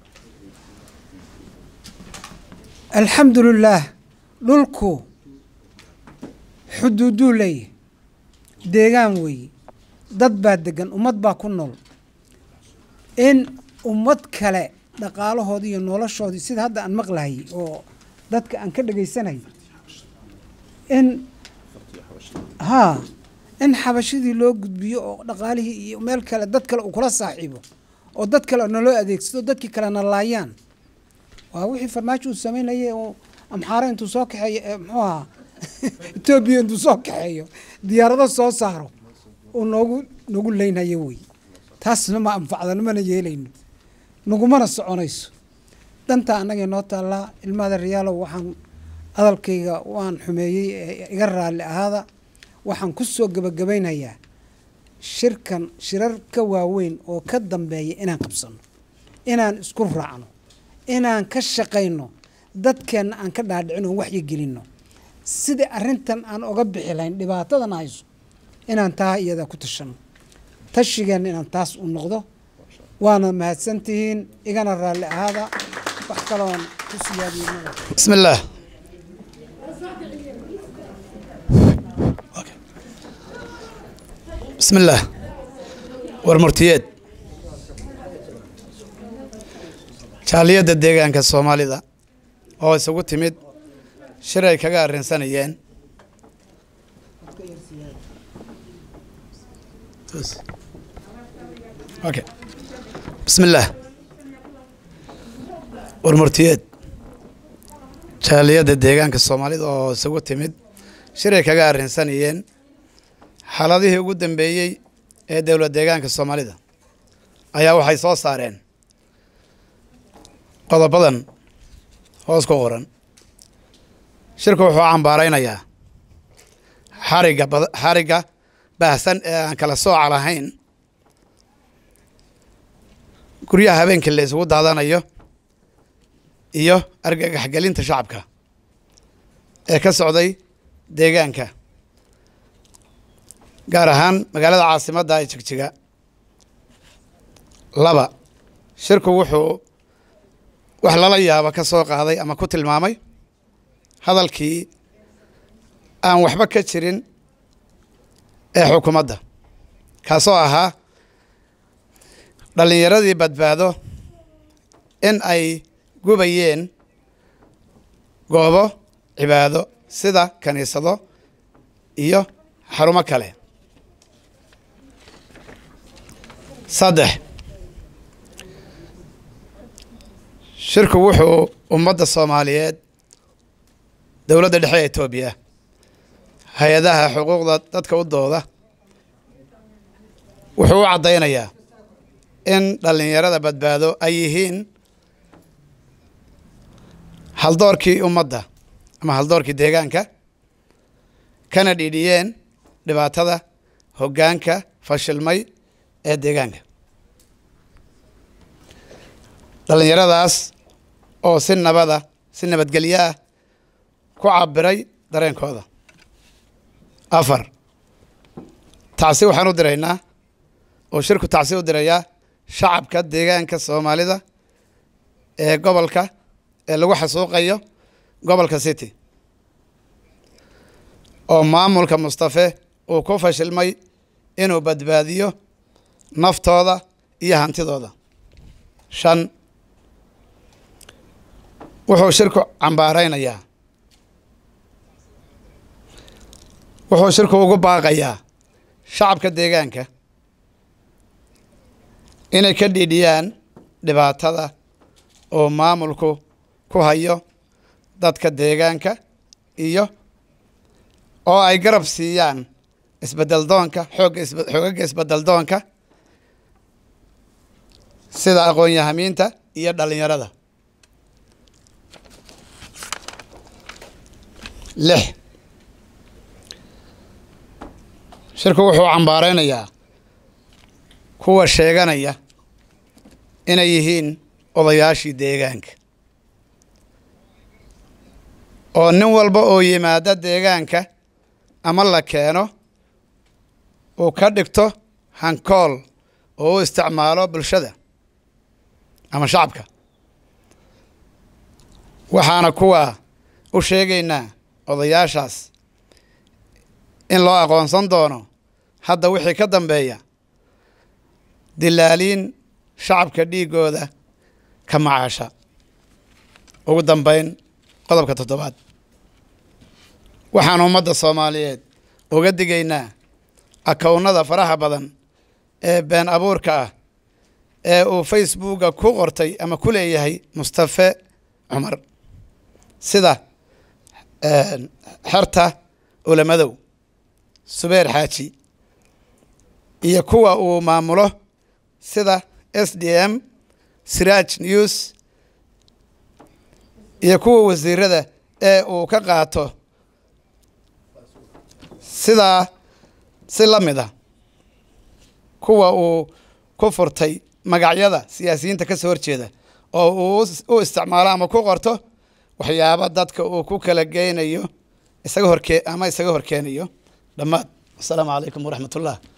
alxamdulilaah dhulku xuduuduu leeyahy deegaan weeye dad baa degan ummad baa ku nool in ummad kale dhaqaalahoodii iyo noloshoodii sida hadda aan maqlahayay oo dadka aan ka dhegaysanayay in haa in xabashadii loo gudbiyo oo dhaqaalihii iyo meel kale dad kale uu kula saaxiibo oo dad kale naloo adeegsado dadkii kalena laayaan waa wixii farmaajo uu samaynayay oo amxaare intuu soo kaxeeyo muxuu ahaa etoobiya intuu soo kaxeeyo diyaarado soo saaro uu noogu nagu leynhayo wey taasna ma anfacdano mana yeelayno nagumana soconayso dhantaa annagay noo taallaa ilmada riyaalow waxaan hadalkayga waan xumeeyey iga raalli ahaada waxaan ku soo gebagabaynayaa shirkan shirar ka waaweyn oo ka dambeeya inaan qabsanno inaan isku raacno inaan ka shaqayno dadkeenna aan ka dhaadhicino waxyi gelinno sida arrintan aan oga bixi lahayn dhibaatadan hayso inaan taa iyada ku tashanno tashigeenna inaan taas u noqdo waana mahadsantihiin igana raalli ahaada wax kaloon ku siyaadiyo بسم الله بسم الله warmurtiyeed jaaliyadda deegaanka soomaalida oo isugu timid shir ay kaga arrinsanayeen okay بسم الله warmurtiyeed jaaliyadda deegaanka soomaalida oo isugu timid shir ay kaga arrinsanayeen xaaladihii ugu dambeeyey ee dowlad deegaanka soomaalida ayaa waxay soo saareen qodobadan hoos ku qoran shirku wuxuu cambaaraynayaa xarigga bad- xarigga baahsan ee aan kala sooca lahayn guryaha habeenkii la isugu daadanayo iyo argagaxgelinta shacabka ee ka socday deegaanka gaar ahaan magaalada caasimadda ee jigjiga laba shirku wuxuu wax lala yaabo ka soo qaaday ama ku tilmaamay hadalkii aan waxba ka jirin ee xukuumadda kaasoo ahaa dhallinyaradii badbaado in ay gubayeen goobo cibaado sida kiniisado iyo xarumo kale saddex shirku wuxuu ummadda soomaaliyeed dowladda dhexe ee etoobiya hay-adaha xuquuqda dadka u dooda wuxuu u caddaynayaa in dhallinyarada badbaado ay yihiin haldoorkii ummadda ama haldoorkii deegaanka kana dhiidhiyeen dhibaatada hoggaanka fashilmay ee deegaanka dhallinyaradaas oo si nabada si nabadgelyo ah ku cabiray dareenkooda afar tacsi waxaan u diraynaa uu shirku tacsi u dirayaa shacabka deegaanka soomaalida ee gobolka ee lagu xasuuqayo gobolka city oo maamulka mustafe uu ku fashilmay inuu badbaadiyo naftooda iyo hantidooda shan wuxuu shirku cambaaraynayaa wuxuu shirku ugu baaqayaa shacabka deegaanka inay ka dhiidhiyaan dhibaatada oo maamulku ku hayo dadka deegaanka iyo oo ay garab siiyaan isbedel doonka xoogga isbe xoogaga isbedel doonka sida aqoon-yahamiinta iyo dhalinyarada lix shirku wuxuu cambaaraynayaa kuwa sheeganaya inay yihiin odayaashii deegaanka oo nin walba oo yimaada deegaanka ama la keeno uu ka dhigto hankool oo u isticmaalo bulshada ama shacabka waxaana kuwa u sheegaynaa odayaashaas in loo aqoonsan doono hadda wixii ka dambeeya dilaaliin shacabka dhiigooda ka macaasha ugu dambeyn qodobka toddobaad waxaan ummadda soomaaliyeed uga digaynaa akownada faraha badan ee been abuurka ah ee uu facebooka ku qortay ama ku leeyahay mustafe cumar sida xerta ulamadow subeer xaaji iyo kuwa uu maamulo sida s d m siraaj news iyo kuwa wasiirada ee uu ka qaato sidaa si la mid a kuwa uu ku furtay magacyada siyaasiyiinta ka soo horjeeda oo uu u isticmaalo ama ku qorto waxyaaba dadka uu ku kala geynayo isaga horkee ama isaga horkeenayo dhammaad asalaamu calaykum waraxmat ullah